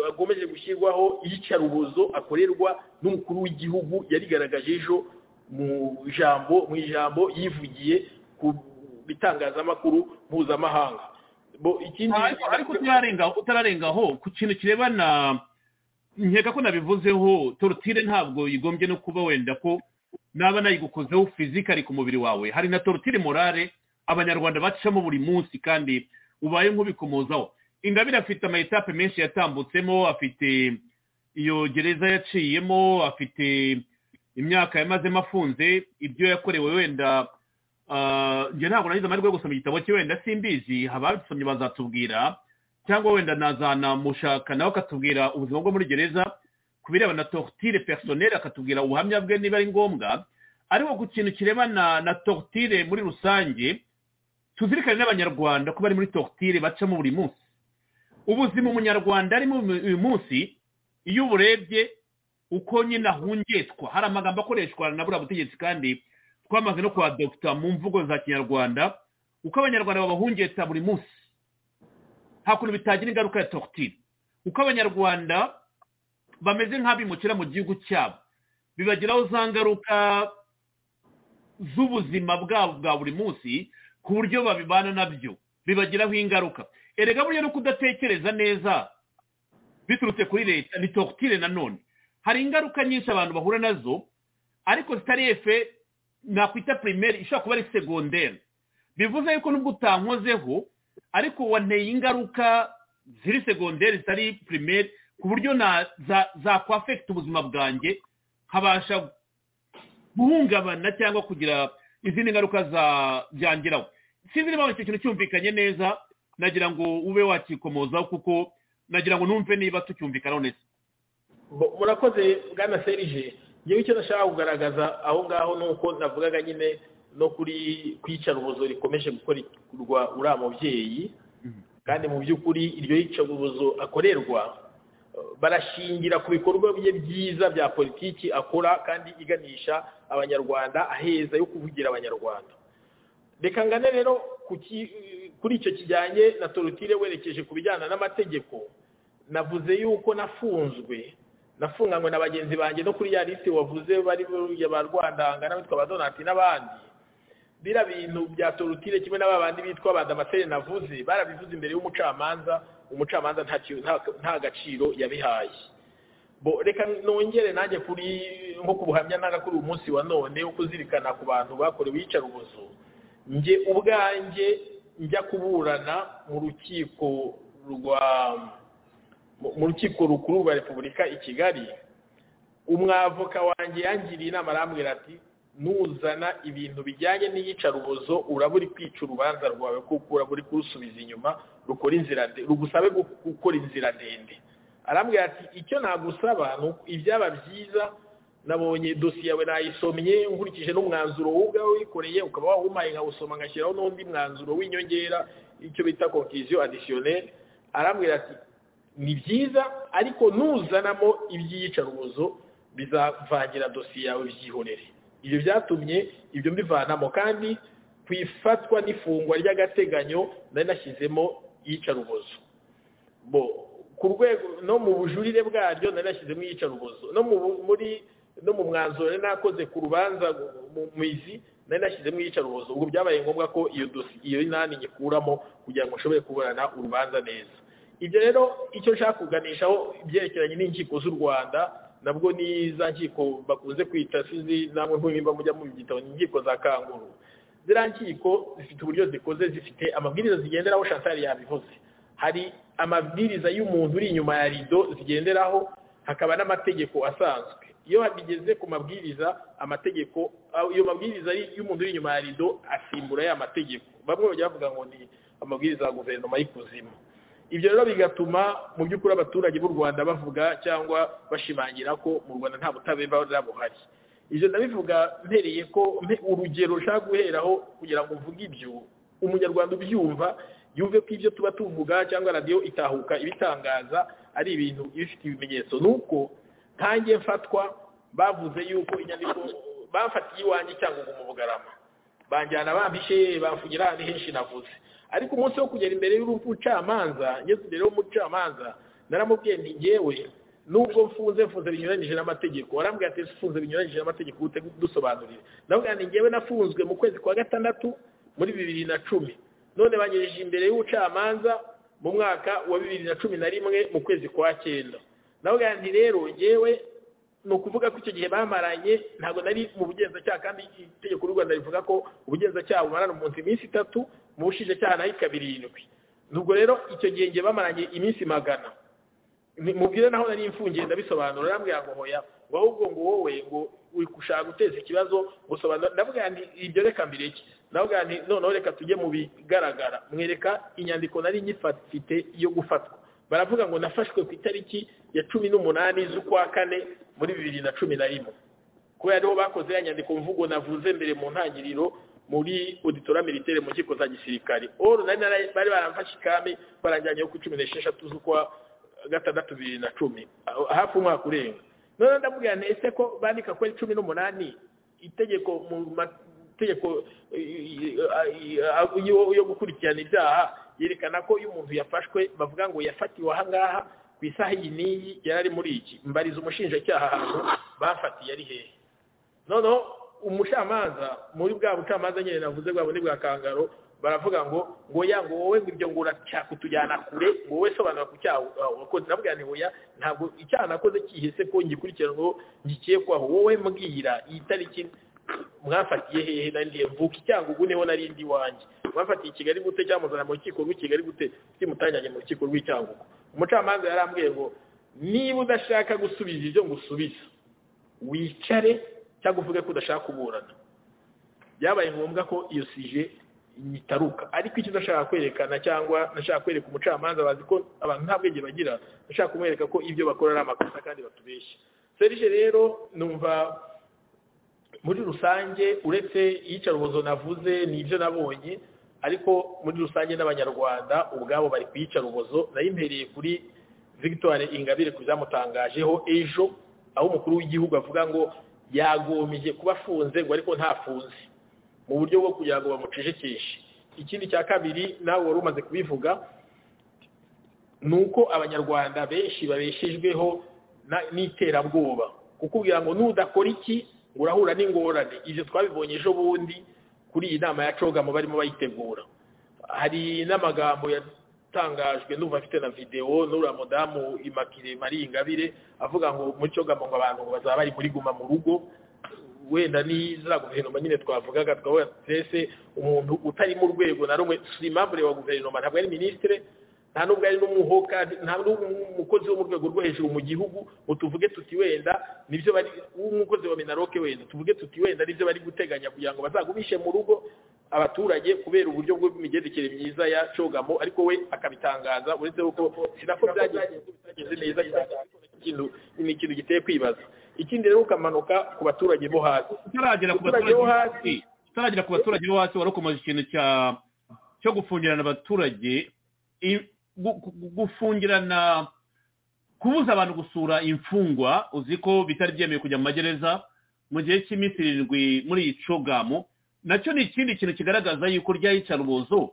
akomeje gushyirwaho iyicarubozo akorerwa n'umukuru w'igihugu yarigaragaje ejo mu ijambo mu ijambo yivugiye ku bitangazamakuru mpuzamahanga ariko utararengaho ku kintu kirebana nkeka ko nabivuzeho torutire ntabwo igombye no kuba wenda ko naba nayigukozeho fizikari ku mubiri wawe hari na torutire morale abanyarwanda bacamo buri munsi kandi ubaye nk'ubikomozaho ingabire afite amayetape menshi yatambutsemo afite iyo gereza yaciyemo afite imyaka yamazemo afunze ibyo yakorewe wenda njye ntabwo nagize amahirwe yo gusoma igitabo cye wenda simbizi ababisomye bazatubwira cyangwa wenda nazanamushaka nawe akatubwira ubuzima bwo muri gereza ku birebana na torutire personeri akatubwira ubuhamya bwe niba ari ngombwa ariko ku kintu kirebana na torutire muri rusange tuzirikane n'abanyarwanda ko bari muri torutire bacamo buri munsi ubuzima umunyarwanda arimo uyu munsi iyo uburebye uko nyine ahungetwa hari amagambo akoreshwa na buriya butegetsi kandi twamaze no kwa dogita mu mvugo za kinyarwanda uko abanyarwanda babahungeta buri munsi nta kuntu bitagira ingaruka ya torotire uko abanyarwanda bameze nk'abimukira mu gihugu cyabo bibagiraho za ngaruka z'ubuzima bwabo bwa buri munsi ku buryo babibana nabyo bibagiraho ingaruka erega burya no kudatekereza neza biturutse kuri leta ni torotire nanone hari ingaruka nyinshi abantu bahura nazo ariko zitari efe nakwita pirimeri ishobora kuba ari segonderi bivuze yuko nubwo utankozeho ariko wanteye ingaruka ziri segonderi zitari pirimeri ku buryo zakwafekita ubuzima bwanjye nkabasha guhungabana cyangwa kugira izindi ngaruka byangiraho sinzi niba icyo kintu cyumvikanye neza nagira ngo ube wakikomozaho kuko nagira ngo numve niba tucyumvikanaho neza murakoze bwana serije ngewe icyo nashaka kugaragaza aho ngaho ni uko navugaga nyine no kuri kwicarubozo rikomeje gukorerwa uriya mubyeyi kandi mu by'ukuri iryo yicarubozo akorerwa barashingira ku bikorwa bye byiza bya politiki akora kandi iganisha abanyarwanda aheza yo kuvugira abanyarwanda reka ngane rero kuri icyo kijyanye na torotire werekeje ku bijyana n'amategeko navuze yuko nafunzwe nafunganywe na bagenzi banjye no kuri ya lisite wavuze bari ba rwandanga n'abitwa ba donati n'abandi bira bintu bya torutire kimwe n'aba bandi bitwa ba damascene navuze barabivuze imbere y'umucamanza umucamanza nta gaciro yabihaye reka nongere nanjye kuri nko ku buhamya nanga kuri uyu munsi wa none wo kuzirikana ku bantu bakorewe iyicarubozo njye ubwanjye njya kuburana mu rukiko rwa mu rukiko rukuru rwa repubulika i kigali umwavoka wanjye yangiriye inama arambwira ati nuzana ibintu bijyanye n'iyicarubozo uraba uri kwica urubanza rwawe kuko uraba uri kurusubiza inyuma rukora inzira rugusabe gukora inzira ndende arambwira ati icyo nagusaba ni ibyaba byiza nabonye dosiye yawe nayisomye nkurikije n'umwanzuro wowe ubwawe wikoreye ukaba wawumaye nkawusoma ngashyiraho n'undi mwanzuro w'inyongera icyo bita konkisiyo adisiyoneri arambwira ati ni byiza ariko nuzanamo iby'iyicarubozo bizavangira dosiye yawe byihorere ibyo byatumye ibyo mbivanamo kandi ku ifatwa n'ifungwa ry'agateganyo nari nashyizemo iyicarubozo ku rwego no mu bujurire bwaryo nari nashyizemo iyicarubozo no muri no mu mwanzuro nari nakoze ku rubanza mu izi nari nashyizemo iyicarubozo ubwo byabaye ngombwa ko iyo dosiye iyo nani nyikuramo kugira ngo nshobore kuburana urubanza neza ibyo rero icyo nshaka kuganishaho ibyerekeranye n'inkiko z'u rwanda nabwo ni za nkiko bakunze kwita sizi namwe ntunyimba mujya mu gitabo ni inkiko za kanguru ziriya nkiko zifite uburyo zikoze zifite amabwiriza zigenderaho shantari yabivuze hari amabwiriza y'umuntu uri inyuma ya rido zigenderaho hakaba n'amategeko asanzwe iyo bigeze ku mabwiriza amategeko iyo mabwiriza y'umuntu uri inyuma ya rido asimbura ya mategeko bamwe bajya bavuga ngo ni amabwiriza ya guverinoma y'ikuzimu ibyo rero bigatuma mu by'ukuri abaturage b'u rwanda bavuga cyangwa bashimangira ko mu rwanda nta butabera buhari ibyo ndabivuga mpereye ko urugero ushaka guheraho kugira ngo uvuge ibyo umunyarwanda ubyumva yumve ko ibyo tuba tuvuga cyangwa radiyo itahuka ibitangaza ari ibintu ibifite ibimenyetso ni uko ntange mfatwa bavuze yuko inyandiko bafatiye iwanjye cyangwa ngo umubugarama banjyana bampishe bamfugira ahantu henshi navuze ariko umunsi wo kugera imbere y'ubucamanza ngeze imbere y'umucamanza naramubwiye nti ngewe nubwo mfunze mfunze binyuranyije n'amategeko warambwira ati mfunze binyuranyije n'amategeko ute dusobanurire ndavuga nti ngewe nafunzwe mu kwezi kwa gatandatu muri bibiri na cumi none banyereje imbere y'ubucamanza mu mwaka wa bibiri na cumi na rimwe mu kwezi kwa cyenda ndavuga nti rero ngewe ni ukuvuga ko icyo gihe bamaranye ntabwo nari mu bugenzacyaha kandi itegeko ry'u rwanda rivuga ko ubugenzacyaha bumarana umunsi iminsi itatu mu bushinjacyaha nayo ikaba irindwi nubwo rero icyo gihe ngiye bamaranye iminsi magana mubwire naho nari imfungiye ndabisobanura arambwira ngo hoya ngo ahubwo ngo wowe ngo uri gushaka guteza ikibazo gusobanura ndavuga nti ibyo reka mbireke ndavuga nti noneho reka tujye mu bigaragara mwereka inyandiko nari nyifite yo gufatwa baravuga ngo nafashwe ku itariki ya cumi n'umunani z'ukwa kane muri bibiri na cumi na rimwe kubera ariho bakoze ya nyandiko mvugo navuze mbere mu ntangiriro muri auditora militaire mu nkiko za gisirikare oro nari bari baramfashe ikame barajyanyeho ku cumi n'esheshatu z'ukwa gatandatu bibiri na cumi hafi umwaka urenga noneho ndamubwira ntese ko bandika ko ari cumi n'umunani itegeko mu itegeko yo gukurikirana ibyaha yerekana ko iyo umuntu yafashwe bavuga ngo yafatiwe aha ngaha ku isaha iyi n'iyi yari ari muri iki mbariza umushinjacyaha ahantu bafatiye ari hehe noneho umucamanza muri bwa bucamanza nyine navuze bwa bundi bwa kangaro baravuga ngo ngo ya ngo wowe ngo ibyo ngo urashaka kutujyana kure ngo wowe sobanura ku cyaha wakoze navuga nti oya ntabwo icyaha nakoze kihese ko ngikurikiranweho ngikekwaho wowe mbwira iyi tariki mwafatiye hehe na ndiye mvuka icyago guneho nari ndi wanjye mwafatiye i kigali gute cyamuzana mu rukiko rw'i kigali gute kimutanganye mu rukiko rw'icyangugu umucamanza yarambwiye ngo niba udashaka gusubiza ibyo ngusubiza wicare cyangwa uvuge ko udashaka kuburana byabaye ngombwa ko iyo sije nyitaruka ariko icyo ndashaka kwerekana cyangwa ndashaka kwereka umucamanza bazi ko abantu nta bwenge bagira ndashaka kumwereka ko ibyo bakora ari amakosa kandi batubeshya serije rero numva muri rusange uretse iyicarubozo navuze ni ibyo nabonye ariko muri rusange n'abanyarwanda ubwabo bari ku iyicarubozo nayo impereye kuri victoire ingabire ku byamutangajeho ejo aho umukuru w'igihugu avuga ngo yagomeje kuba afunze ngo ariko ntafunze mu buryo bwo kugira ngo bamucecekeshe ikindi cya kabiri nawe wari umaze kubivuga ni uko abanyarwanda benshi babeshejweho n'iterabwoba kukubwira ngo nudakora iki urahura n'ingorane ibyo twabibonye ejo bundi kuri iyi nama ya cogamu barimo bayitegura hari n'amagambo yatangajwe n'ubu afite na videwo n'uriya mudamu imakire mari ingabire avuga ngo muri cogamu ngo abantu bazaba bari muri guma mu rugo wenda n'iza guverinoma nyine twavugaga twavuga twese umuntu utari mu rwego na rumwe si impamvu wa guverinoma ntabwo ari minisitire nta n'ubwo ari n'umuhoka nta n'umukozi wo mu rwego rwo hejuru mu gihugu ngo tuvuge tuti wenda nibyo bari w'umukozi wa minaroke wenda tuvuge tuti wenda nibyo bari guteganya kugira ngo bazagumishe mu rugo abaturage kubera uburyo bw'imigendekere myiza ya cogamo ariko we akabitangaza uretse ko sinako byagenze neza ni ikintu giteye kwibaza ikindi rero ukamanuka ku baturage bo hasi utaragera ku baturage bo hasi wari ukomeje ikintu cyo gufungirana abaturage gufungirana kubuza abantu gusura imfungwa uzi ko bitari byemewe kujya mu magereza mu gihe cy'iminsi irindwi muri iyi cogamu nacyo ni ikindi kintu kigaragaza yuko ry'ayicarubozo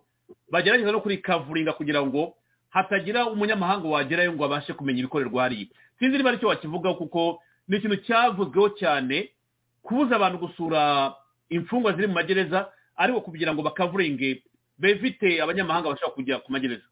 bagerageza no kuri kavuringa kugira ngo hatagira umunyamahanga wagerayo ngo abashe kumenya ibikorerwa hariya sinzi niba aricyo wakivugaho kuko ni ikintu cyavuzweho cyane kubuza abantu gusura imfungwa ziri mu magereza ariko kugira ngo bakavuringe befite abanyamahanga bashaka kujya ku magereza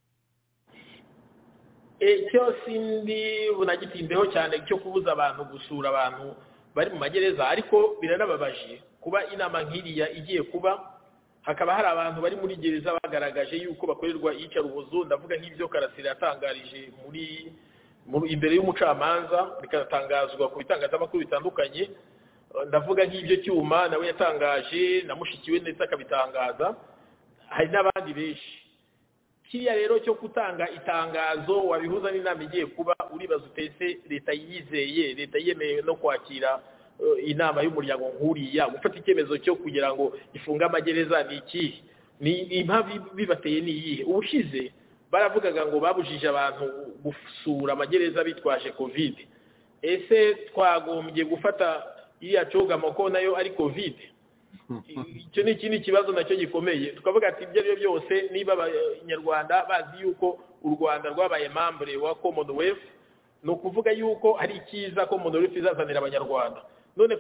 icyo sindi bunagitindeho cyane cyo kubuza abantu gusura abantu bari mu magereza ariko biranababaje kuba inama nk'iriya igiye kuba hakaba hari abantu bari muri gereza bagaragaje yuko bakorerwa iyicarubozo ndavuga nk'ibyo karasira yatangarije muri imbere y'umucamanza bikanatangazwa ku bitangazamakuru bitandukanye ndavuga nk'ibyo cyuma nawe yatangaje na mushikiwe ndetse akabitangaza hari n'abandi benshi kiriya rero cyo gutanga itangazo wabihuza n'inama igiye kuba uribaza utetse leta yizeye leta yemerewe no kwakira inama y'umuryango nk'uriya gufata icyemezo cyo kugira ngo ifunge amagereza ni ikihe impamvu bibateye ni iyihe ubushize baravugaga ngo babujije abantu gusura amagereza bitwaje kovide ese twagombye gufata iriya cogamo ko nayo ari kovide icyo ni ikindi kibazo nacyo gikomeye tukavuga ati ibyo ari byo byose niba abanyarwanda bazi yuko u rwanda rwabaye mambure wa commonwealth ni ukuvuga yuko ari icyiza commonwealth izazanira abanyarwanda none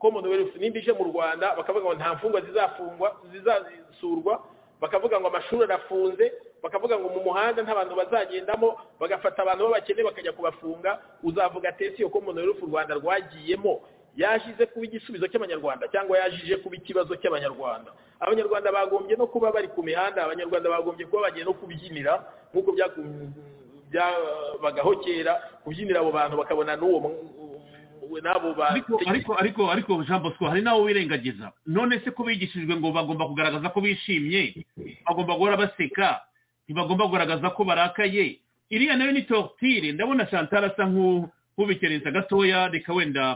commonwealth nimba ije mu rwanda bakavuga ngo nta mfungwa zizafungwa zizasurwa bakavuga ngo amashuri arafunze bakavuga ngo mu muhanda nta bantu bazagendamo bagafata abantu b'abakene bakajya kubafunga uzavuga tesi yo commonwealth u rwanda rwagiyemo yaje kuba igisubizo cy'abanyarwanda cyangwa yaje kuba ikibazo cy'abanyarwanda abanyarwanda bagombye no kuba bari ku mihanda abanyarwanda bagombye kuba bagiye no kubyinira nk'uko byabagaho kera kubyinira abo bantu bakabona n'uwo n'abo bantu ariko ariko ariko jean bosco hari n'abo wirengagiza none se ko bigishijwe ngo bagomba kugaragaza ko bishimye bagomba guhora baseka ntibagomba kugaragaza ko barakaye iriya nayo ni tortire ndabona chantal asa nk'ubikerenza gatoya reka wenda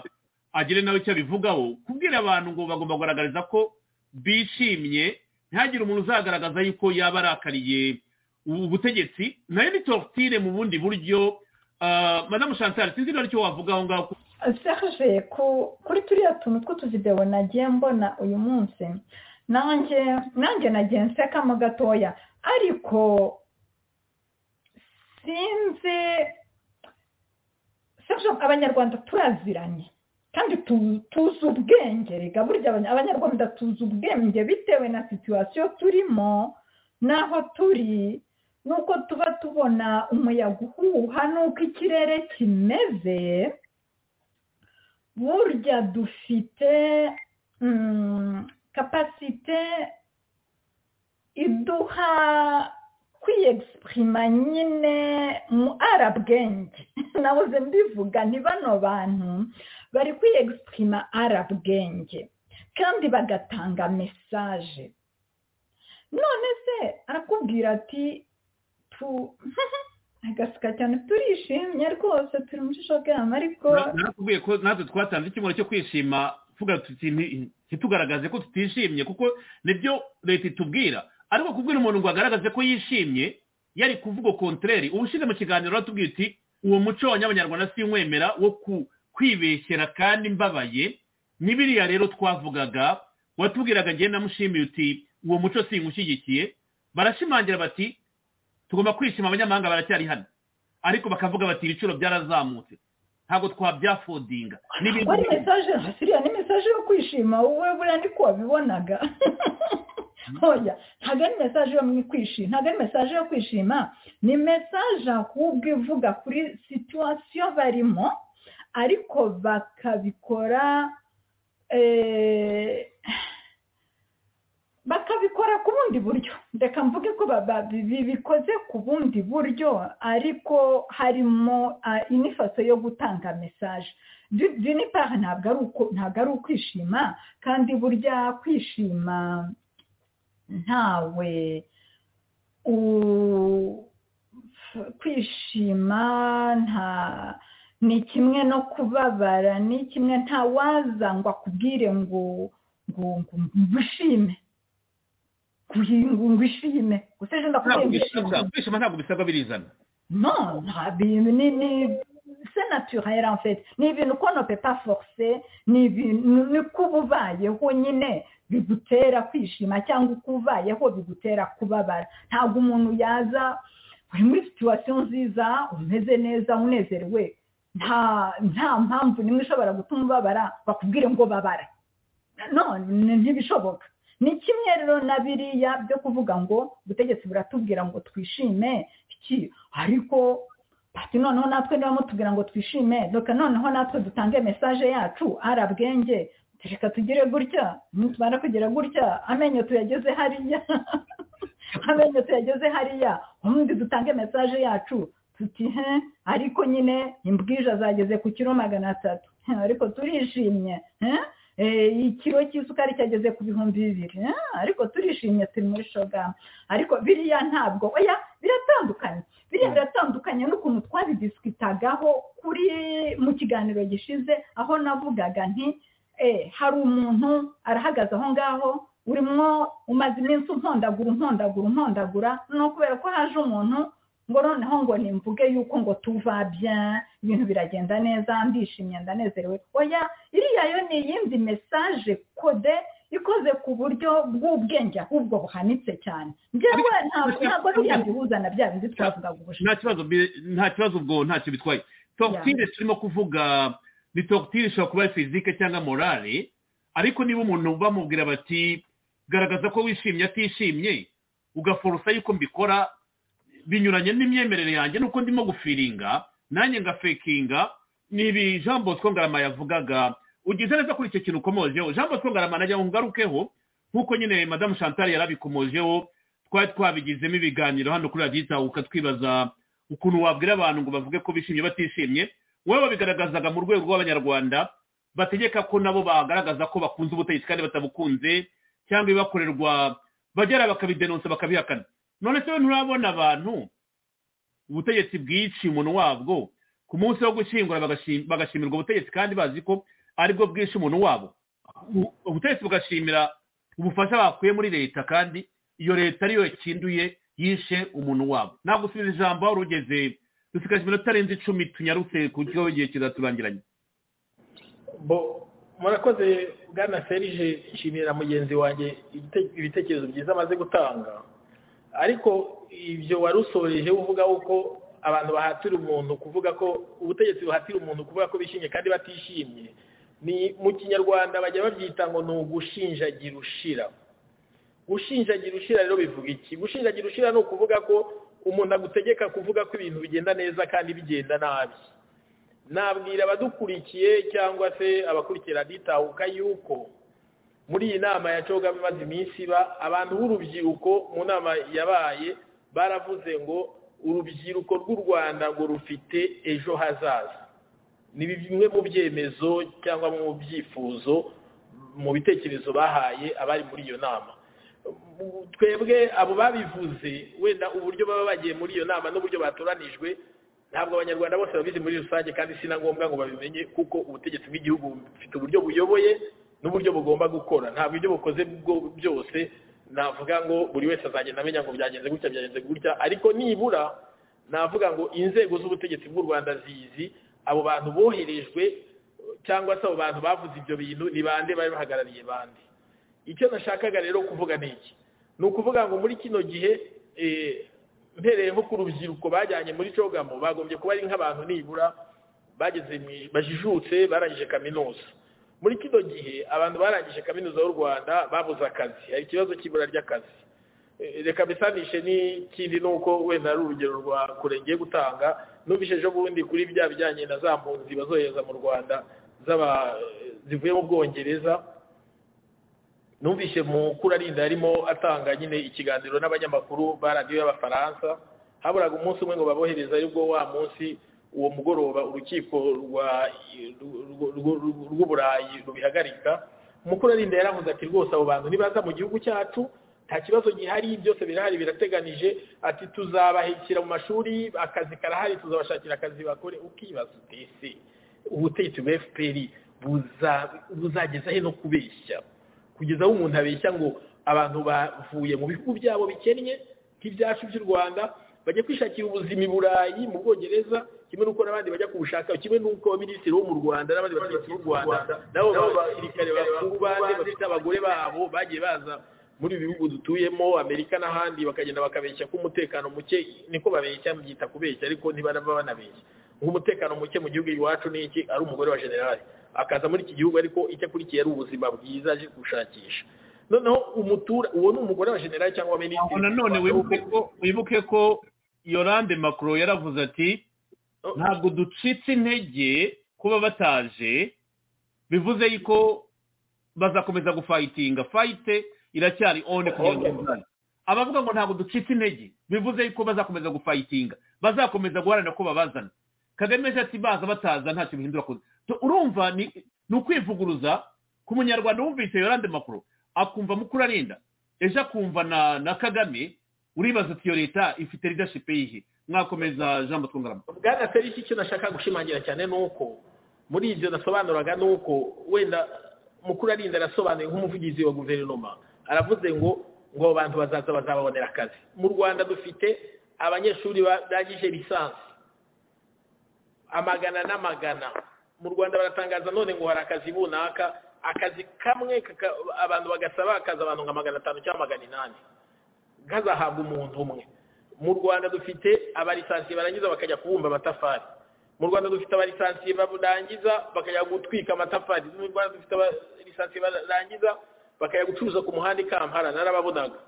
agire nawe icyo abivugaho kubwira abantu ngo bagomba kugaragariza ko bishimye ntihagire umuntu uzagaragaza yuko yaba arakariye ubutegetsi nayo ni torotire mu bundi buryo madamu chantal sinzi niba icyo wavuga aho ngaho serge kuri turiya tuntu tw'utuzidewo nagiye mbona uyu munsi nanjye nanjye nagiye nsekamo gatoya ariko sinzi serge abanyarwanda turaziranye kandi tuzi ubwenge reka burya abanyarwanda tuzi ubwenge bitewe na situwasiyo turimo n'aho turi nuko tuba tubona umuyaga uhuha nuko ikirere kimeze burya dufite kapasite iduha kwiyegisitirima nyine mu arabwenge nabuze mbivuga ni bano bantu bari kwiyegisitirima arabwenge kandi bagatanga mesaje none se arakubwira ati agaseka cyane turishimye rwose turi muri shokama ariko nakubwiye ko natwe twatanze icyumweru cyo kwishima ntitugaragaze ko tutishimye kuko nibyo leta itubwira ariko kubwira umuntu ngo agaragaze ko yishimye yari kuvuga kontreri uba ushize mu kiganiro uratubwira uti uwo muco w'abanyarwanda si nwemera wo kwibeshyera kandi mbabaye n'ibiriya rero twavugaga watubwiraga agenda amushimiye uti uwo muco si nywushyigikiye barashimangira bati tugomba kwishima abanyamahanga baracyari hano ariko bakavuga bati ibiciro byarazamutse ntabwo twabyafodinga wari mesaje iriya ni mesaje yo kwishima wowe buriya niko wabibonaga hoya ntabwo ari mesaje yo kwishima ntabwo ari mesaje yo kwishima ni mesaje ahubwo ivuga kuri situwasiyo barimo ariko bakabikora bakabikora ku bundi buryo reka mvuge ko bikoze ku bundi buryo ariko harimo inifaso yo gutanga mesaje dinipari ntabwo ari ukwishima kandi burya kwishima ntawe kwishima nta ni kimwe no kubabara ni kimwe ntawaza ngo akubwire ngo ngo ngushime ngo ishime gusa ejo ndakubwira kwishima ntabwo bisabwa birizana no ni se naturel en fait ni ibintu ukuntu pepa force ni ibintu niko uba ubayeho nyine bigutera kwishima cyangwa uko ubayeho bigutera kubabara ntabwo umuntu yaza uri muri situwasiyo nziza umeze neza unezerewe nta mpamvu nimwe ishobora gutuma ubabara bakubwire ngo babara none ntibishoboka ni kimwe rero na biriya byo kuvuga ngo ubutegetsi buratubwira ngo twishime iki ariko bati noneho natwe niba mutubwira ngo twishime reka noneho natwe dutange mesaje yacu arabwenge reka tugire gutya nitumara kugira gutya amenyo tuyageze hariya amenyo tuyageze hariya ubundi dutange mesaje yacu tuti he ariko nyine imbwije azageze ku kiro magana atatu ariko turishimye ikiro cy'isukari cyageze ku bihumbi bibiri ariko turishimye turi muri shogama ariko biriya ntabwo oya biratandukanye biriya biratandukanye n'ukuntu twabidisitagaho kuri mu kiganiro gishize aho navugaga nti hari umuntu arahagaze aho ngaho urimo umaze iminsi umpondagura umpondagura umpondagura ni ukubera ko haje umuntu ngo noneho ngo nimvuge yuko ngo tuva bya ibintu biragenda neza ndishimye ndanezerewe oya iriya yo ni iyindi mesaje kode ikoze ku buryo bw'ubwenge ahubwo buhanitse cyane ngewe ntabwo biriya bihuza na bya bindi twavugaga ubushobozi nta kibazo ubwo ntacyo bitwaye tokitire turimo kuvuga ni tokitire ishobora kuba ari fizike cyangwa morale ariko niba umuntu bamubwira bati garagaza ko wishimye atishimye ugaforosa yuko mbikora binyuranye n'imyemerere yanjye nuko ndimo gufiringa nanjye ngafekinga ni ibi jean bosco ngarama yavugaga ugize neza kuri icyo kintu ukomojeho jean bosco ngarama najya ngo ngarukeho nk'uko nyine madamu chantal yarabikomojeho twari twabigizemo ibiganiro hano kuri radiyo itahuka twibaza ukuntu wabwira abantu ngo bavuge ko bishimye batishimye wowe babigaragazaga mu rwego rw'abanyarwanda bategeka ko nabo bagaragaza ko bakunze ubutegetsi kandi batabukunze cyangwa ibibakorerwa bagera bakabidenonsa bakabihakana none se nturabona abantu ubutegetsi bwica umuntu wabwo ku munsi wo gushyingura bagashimirwa ubutegetsi kandi bazi ko aribwo bwica umuntu wabo ubutegetsi bugashimira ubufasha bakuye muri leta kandi iyo leta ariyo yakinduye yishe umuntu wabo ntabwo usubiza ijambo aho urugeze dusigaje iminota arenze icumi tunyarutse ku buryo igihe kizaturangiranye bo murakoze bwana ferije nshimira mugenzi wanjye ibitekerezo byiza amaze gutanga ariko ibyo wari usoreje uvuga uko abantu bahatira umuntu kuvuga ko ubutegetsi buhatira umuntu kuvuga ko bishimye kandi batishimye ni mu kinyarwanda bajya babyita ngo ni ugushinjagira ushira gushinjagira ushira rero bivuga iki gushinjagira ushira ni ukuvuga ko umuntu agutegeka kuvuga ko ibintu bigenda neza kandi bigenda nabi nabwira abadukurikiye cyangwa se abakurikira ditahuka yuko muri iyi nama ya coga imaze iminsi iba abantu b'urubyiruko mu nama yabaye baravuze ngo urubyiruko rw'u rwanda ngo rufite ejo hazaza ni bimwe mu byemezo cyangwa mu byifuzo mu bitekerezo bahaye abari muri iyo nama twebwe abo babivuze wenda uburyo baba bagiye muri iyo nama n'uburyo batoranijwe ntabwo abanyarwanda bose babizi muri rusange kandi si na ngombwa ngo babimenye kuko ubutegetsi bw'igihugu bufite uburyo buyoboye n'uburyo bugomba gukora ntabwo ibyo bukoze byose navuga ngo buri wese azagenda amenya ngo byagenze gutya byagenze gutya ariko nibura navuga ngo inzego z'ubutegetsi bw'u rwanda zizi abo bantu boherejwe cyangwa se abo bantu bavuze ibyo bintu ni bande bari bahagarariye bande icyo nashakaga rero kuvuga ni iki ni ukuvuga ngo muri kino gihe mpereye nko ku rubyiruko bajyanye muri cogamo bagombye kuba ari nk'abantu nibura bageze bajijutse barangije kaminuza muri kino gihe abantu barangije kaminuza y'u rwanda babuze akazi hari ikibazo cy'ibura ry'akazi reka bisanishe n'ikindi ni uko wenda ari urugero rwa kure ngiye gutanga numvise ejo bundi kuri bya bijyanye na za mpunzi bazohereza mu rwanda zivuye mu bwongereza numvise mukuru arinda yarimo atanga nyine ikiganiro n'abanyamakuru ba radiyo y'abafaransa haburaga umunsi umwe ngo babohereze aribwo wa munsi uwo mugoroba urukiko rw'uburayi rubihagarika umukuru arinda yaravuze ati rwose abo bantu nibaza mu gihugu cyacu nta kibazo gihari byose birahari birateganije ati tuzabahekera mu mashuri akazi karahari tuzabashakira akazi bakore ukibaza utese ubutegetsi bwa efuperi buzageza he no kubeshya kugeza aho umuntu abeshya ngo abantu bavuye mu bihugu byabo bikennye nk'ibyacu by'u rwanda bajya kwishakira ubuzima i burayi mu bwongereza kimwe n'uko n'abandi bajya kubushaka kimwe n'uko abaminisitiri bo mu rwanda n'abandi bategetsi b'u rwanda nabo basirikare bakuru bande bafite abagore babo bagiye baza muri ibi bihugu dutuyemo amerika n'ahandi bakagenda bakabeshya ko umutekano muke niko babeshya byita kubeshya ariko ntibaraba banabeshya nk'umutekano muke mu gihugu iwacu ni iki ari umugore wa generali akaza muri iki gihugu ariko icyo akurikiye ari ubuzima bwiza aje gushakisha noneho umutura uwo ni umugore wa generali cyangwa minisitiri nanone wibuke ko yorande makuru yaravuze ati ntabwo ducitse intege kuba bataje bivuze yuko bazakomeza gufayitinga fayite iracyari one kugira ngo izane abavuga ngo ntabwo ducitse intege bivuze yuko bazakomeza gufayitinga bazakomeza guharanira ko babazana kagame ati baza bataza ntacyo bihindura kuza urumva ni ukwivuguruza ku munyarwanda wumvise yorande makuru akumva mukuru arinda ejo akumva na kagame uribaza uti iyo leta ifite leadership yihe mwakomeza jean batwungarama bwana felix icyo nashaka gushimangira cyane ni uko muri ibyo nasobanuraga ni uko wenda mukuru arinda arasobanuye nk'umuvugizi wa guverinoma aravuze ngo ngo abo bantu bazaza bazababonera akazi mu rwanda dufite abanyeshuri barangije lisansi amagana n'amagana mu rwanda baratangaza none ngo hari akazi runaka akazi kamwe abantu bagasaba akazi abantu nka magana atanu cyangwa magana inani kazahabwa umuntu umwe mu rwanda dufite abarisansiye barangiza bakajya kubumba amatafari mu rwanda dufite abarisansiye barangiza bakajya gutwika amatafari mu rwanda dufite abarisansiye barangiza bakajya gucuruza ku muhanda i kampala narababonaga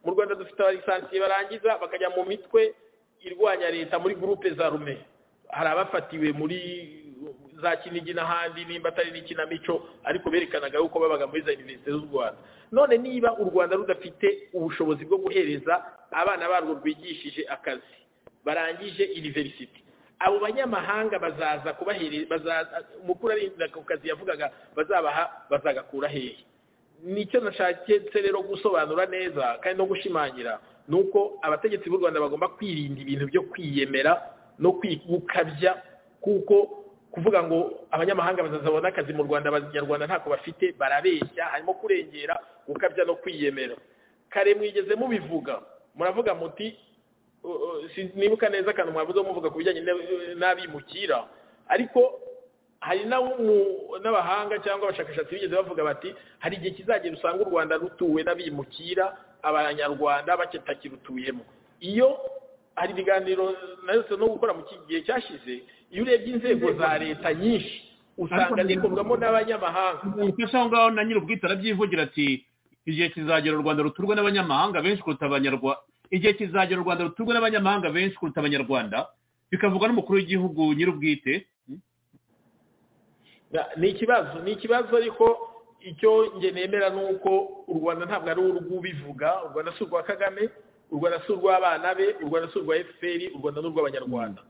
mu rwanda dufite abarisansiye barangiza bakajya mu mitwe irwanya leta muri gurupe za rume hari abafatiwe muri za kinigi n'ahandi nimba atari n'ikinamico ariko berekanaga yuko babaga muri za univerisite z'u rwanda none niba u rwanda rudafite ubushobozi bwo guhereza abana barwo rwigishije akazi barangije univerisite abo banyamahanga bazaza kubahereza mukuru arinda ku kazi yavugaga bazabaha bazagakura hehe nicyo nashaketse rero gusobanura neza kandi no gushimangira ni uko abategetsi b'u rwanda bagomba kwirinda ibintu byo kwiyemera no gukabya kuko kuvuga ngo abanyamahanga bazazabona akazi mu rwanda abanyarwanda ntako bafite barabeshya harimo kurengera gukabya no kwiyemera kare mwigeze mubivuga muravuga muti nibuka neza akantu mwavuze muvuga ku bijyanye n'abimukira ariko hari n'abahanga cyangwa abashakashatsi bigeze bavuga bati hari igihe kizagera usanga u rwanda rutuwe n'abimukira abanyarwanda bakitakirutuyemo iyo hari ibiganiro nayo no gukora mu gihe cyashize iyo urebye inzego za leta nyinshi usanga zikorwamo n'abanyamahanga aho ngaho na nyir'ubwite arabyivugira ati igihe kizagera u rwanda ruturwe n'abanyamahanga benshi kuruta abanyarwanda igihe kizagera u rwanda ruturwe n'abanyamahanga benshi kuruta abanyarwanda bikavugwa n'umukuru w'igihugu nyir'ubwite ni ikibazo ni ikibazo ariko icyo nemera ni uko u rwanda ntabwo ari urw'ubivuga u rwanda si urwa kagame u rwanda si urw'abana be u rwanda si urwa efuperi u rwanda ni urw'abanyarwanda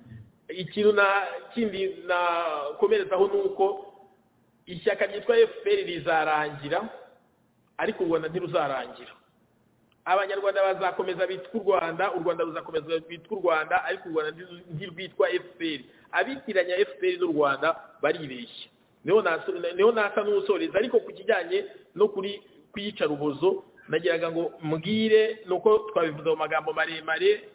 ikintu na kindi nakomerezaho ni uko ishyaka ryitwa efuperi rizarangira ariko u rwanda ntiruzarangira abanyarwanda bazakomeza bitwa u rwanda u rwanda ruzakomeza bitwa u rwanda ariko u rwanda ntirwitwa efuperi abitiranya efuperi n'u rwanda baribeshya niho nasa n'usoreza ariko ku kijyanye no kuri kuyica rubozo nagiraga ngo mbwire ni uko twabivuze mu magambo maremare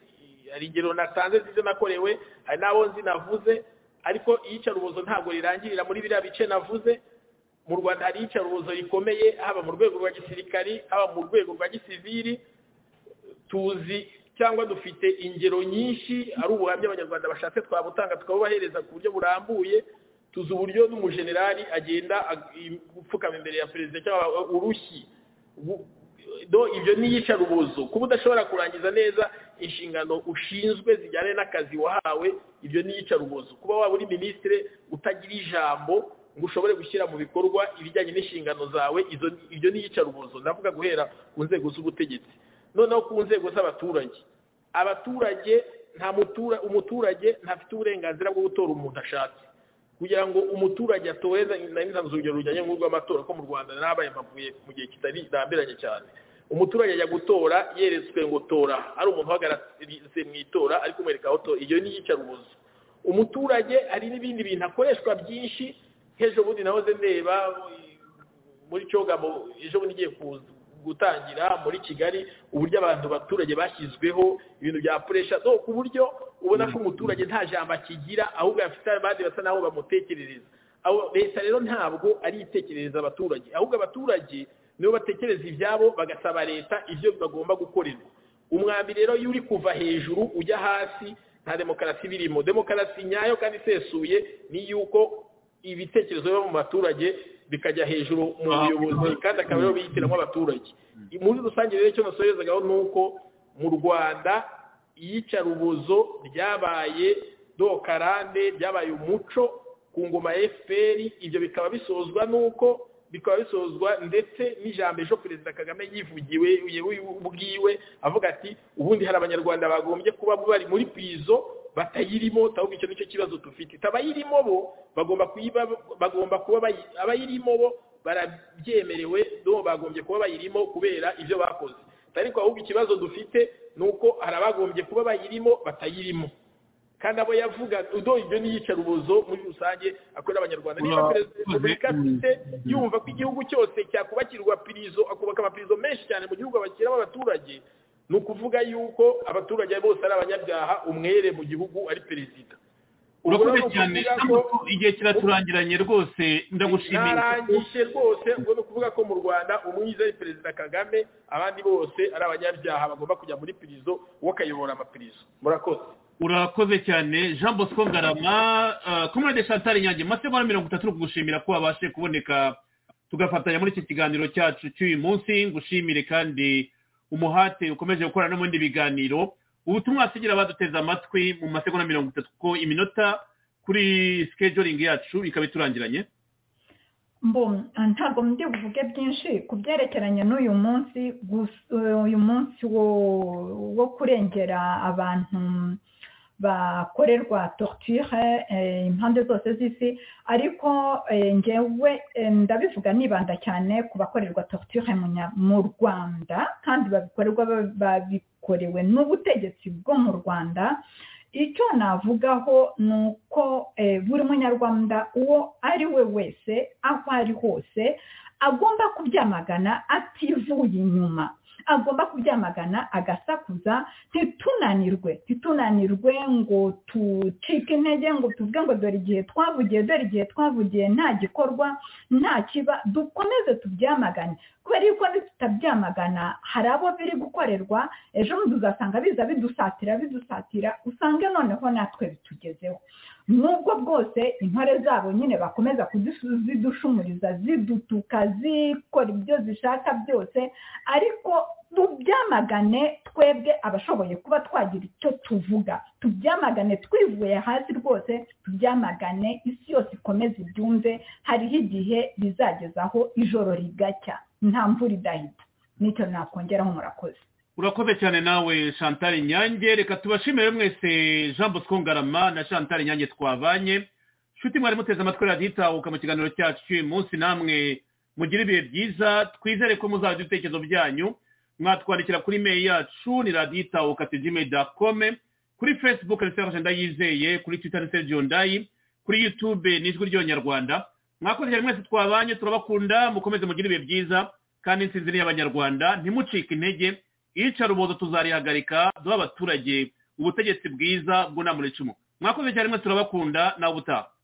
hari ingero nasanze zizo nakorewe hari n'abo nzi navuze ariko iyica rubozo ntabwo rirangirira muri biriya bice navuze mu rwanda hari iyicarubozo rikomeye haba mu rwego rwa gisirikari haba mu rwego rwa gisiviri tuzi cyangwa dufite ingero nyinshi ari ubuhamya abanyarwanda bashatse twabutanga tukabubahereza ku buryo burambuye tuzi uburyo n'umujenerali agenda gupfukama imbere ya perezida cyangwa urushyi ibyo ni iyicarubozo kuba udashobora kurangiza neza inshingano ushinzwe zijyanye n'akazi wahawe ibyo ni iyicarubozo kuba waba uri minisitire utagira ijambo ngo ushobore gushyira mu bikorwa ibijyanye n'inshingano zawe ibyo ni iyicarubozo ndavuga guhera ku nzego z'ubutegetsi noneho ku nzego z'abaturage abaturage nta umuturage ntafite uburenganzira bwo gutora umuntu ashatse kugira ngo umuturage atowe ntanze urugero rujyanye n'urw'amatora ko mu rwanda nabaye mpavuye mu gihe kitari ndambiranye cyane umuturage ajya gutora yeretswe ngo tora ari umuntu uhagaritse mu itora ariko umwereka aho tora iyo ni iyicarubozo umuturage hari n'ibindi bintu akoreshwa byinshi nk'ejo bundi nahoze ndeba muri cyogamo ejo bundi igiye gutangira muri kigali uburyo abantu abaturage bashyizweho ibintu bya puresha ku buryo ubona ko umuturage nta jambo akigira ahubwo afite abandi basa n'aho bamutekerereza leta rero ntabwo ari itekerereza abaturage ahubwo abaturage nibo batekereza ibyabo bagasaba leta ibyo bagomba gukorerwa umwambi rero iyo uri kuva hejuru ujya hasi nta demokarasi birimo demokarasi nyayo kandi isesuye ni iy'uko ibitekerezo biba mu baturage bikajya hejuru mu buyobozi kandi akaba aribo biyitiramo abaturage muri rusange rero icyo nasorezagaho ni uko mu rwanda iyicarubozo ryabaye dokarande ryabaye umuco ku ngoma ya fpr ibyo bikaba bisozwa n'uko bikaba bisozwa ndetse n'ijambo ejo perezida kagame yivugiwe ubwiwe avuga ati ubundi hari abanyarwanda bagombye kuba bari muri pizo batayirimo ahubwo icyo nicyo kibazo dufite abayirimo bo bagomba kuba abayirimo bo barabyemerewe bagombye kuba bayirimo kubera ibyo bakoze ariko ahubwo ikibazo dufite ni uko hari abagombye kuba bayirimo batayirimo kandi abo yavuga udo ibyo ni iyicarubozo muri rusange akorera abanyarwanda niba perezida wa repubulika afite yumva ko igihugu cyose cyakubakirwa pirizo akubaka amapirizo menshi cyane mu gihugu abashyiramo abaturage ni ukuvuga yuko abaturage bose ari abanyabyaha umwere mu gihugu ari perezida urakoze cyane igihe kiraturangiranye rwose ndagushimiye narangije rwose ubwo ni ukuvuga ko mu rwanda umwiza ari perezida kagame abandi bose ari abanyabyaha bagomba kujya muri pirizo uwo akayobora amapirizo murakoze urakoze cyane jean bosco ngarama kumurade chantal nyange masegonda mirongo itatu kugushimira ko wabashe kuboneka tugafatanya muri iki kiganiro cyacu cy'uyu munsi ngushimire kandi umuhate ukomeje gukora no mu bindi biganiro ubutumwa hasigira baduteze amatwi mu masegonda mirongo itatu ko iminota kuri sikejoringi yacu ikaba iturangiranye ntabwo ndi buvuge byinshi ku byerekeranye n'uyu munsi uyu munsi wo kurengera abantu bakorerwa torture impande zose z'isi ariko ngewe ndabivuga nibanda cyane ku bakorerwa torture mu rwanda kandi babikorerwa babikorewe n'ubutegetsi bwo mu rwanda icyo navugaho ni uko buri munyarwanda uwo ari we wese aho ari hose agomba kubyamagana ativuye inyuma agomba kubyamagana agasakuza ntitunanirwe ntitunanirwe ngo tucike intege ngo tuvuge ngo dore igihe twavugiye dore igihe twavugiye nta gikorwa nta kiba dukomeze tubyamagane kubera yuko nitutabyamagana hari abo biri gukorerwa ejo bundi uzasanga biza bidusatira bidusatira usange noneho natwe bitugezeho nubwo bwose intore zabo nyine bakomeza kuzidushumuriza zidutuka zikora ibyo zishaka byose ariko tubyamagane twebwe abashoboye kuba twagira icyo tuvuga tubyamagane twivuye hasi rwose tubyamagane isi yose ikomeze ibyumve hariho igihe bizagezaho ijoro rigacya nta mvura idahita nicyo nakongeraho murakoze urakoze cyane nawe chantal nyange reka tubashimire mwese jean bosco ngarama na chantal nyange twabanye nshuti mwari muteze amatwi radiyo itahuka mu kiganiro cyacu cy'uyu munsi namwe mugire ibihe byiza twizere ko muzagira ibitekerezo byanyu mwatwandikira kuri mail yacu ni radiyo itahuka tijime dakome kuri facebook ni serafasha ndayizeye kuri twitter ni sergio ndayi kuri youtube ni ijwi ry'abanyarwanda mwakoze cyane mwese twabanye turabakunda mukomeze mugire ibihe byiza kandi insinzi ni iy'abanyarwanda ntimucike intege iyicarubozo tuzarihagarika duha abaturage ubutegetsi bwiza bw'unamura icumu mwakoze cyane mwese turabakunda nawe ubutaha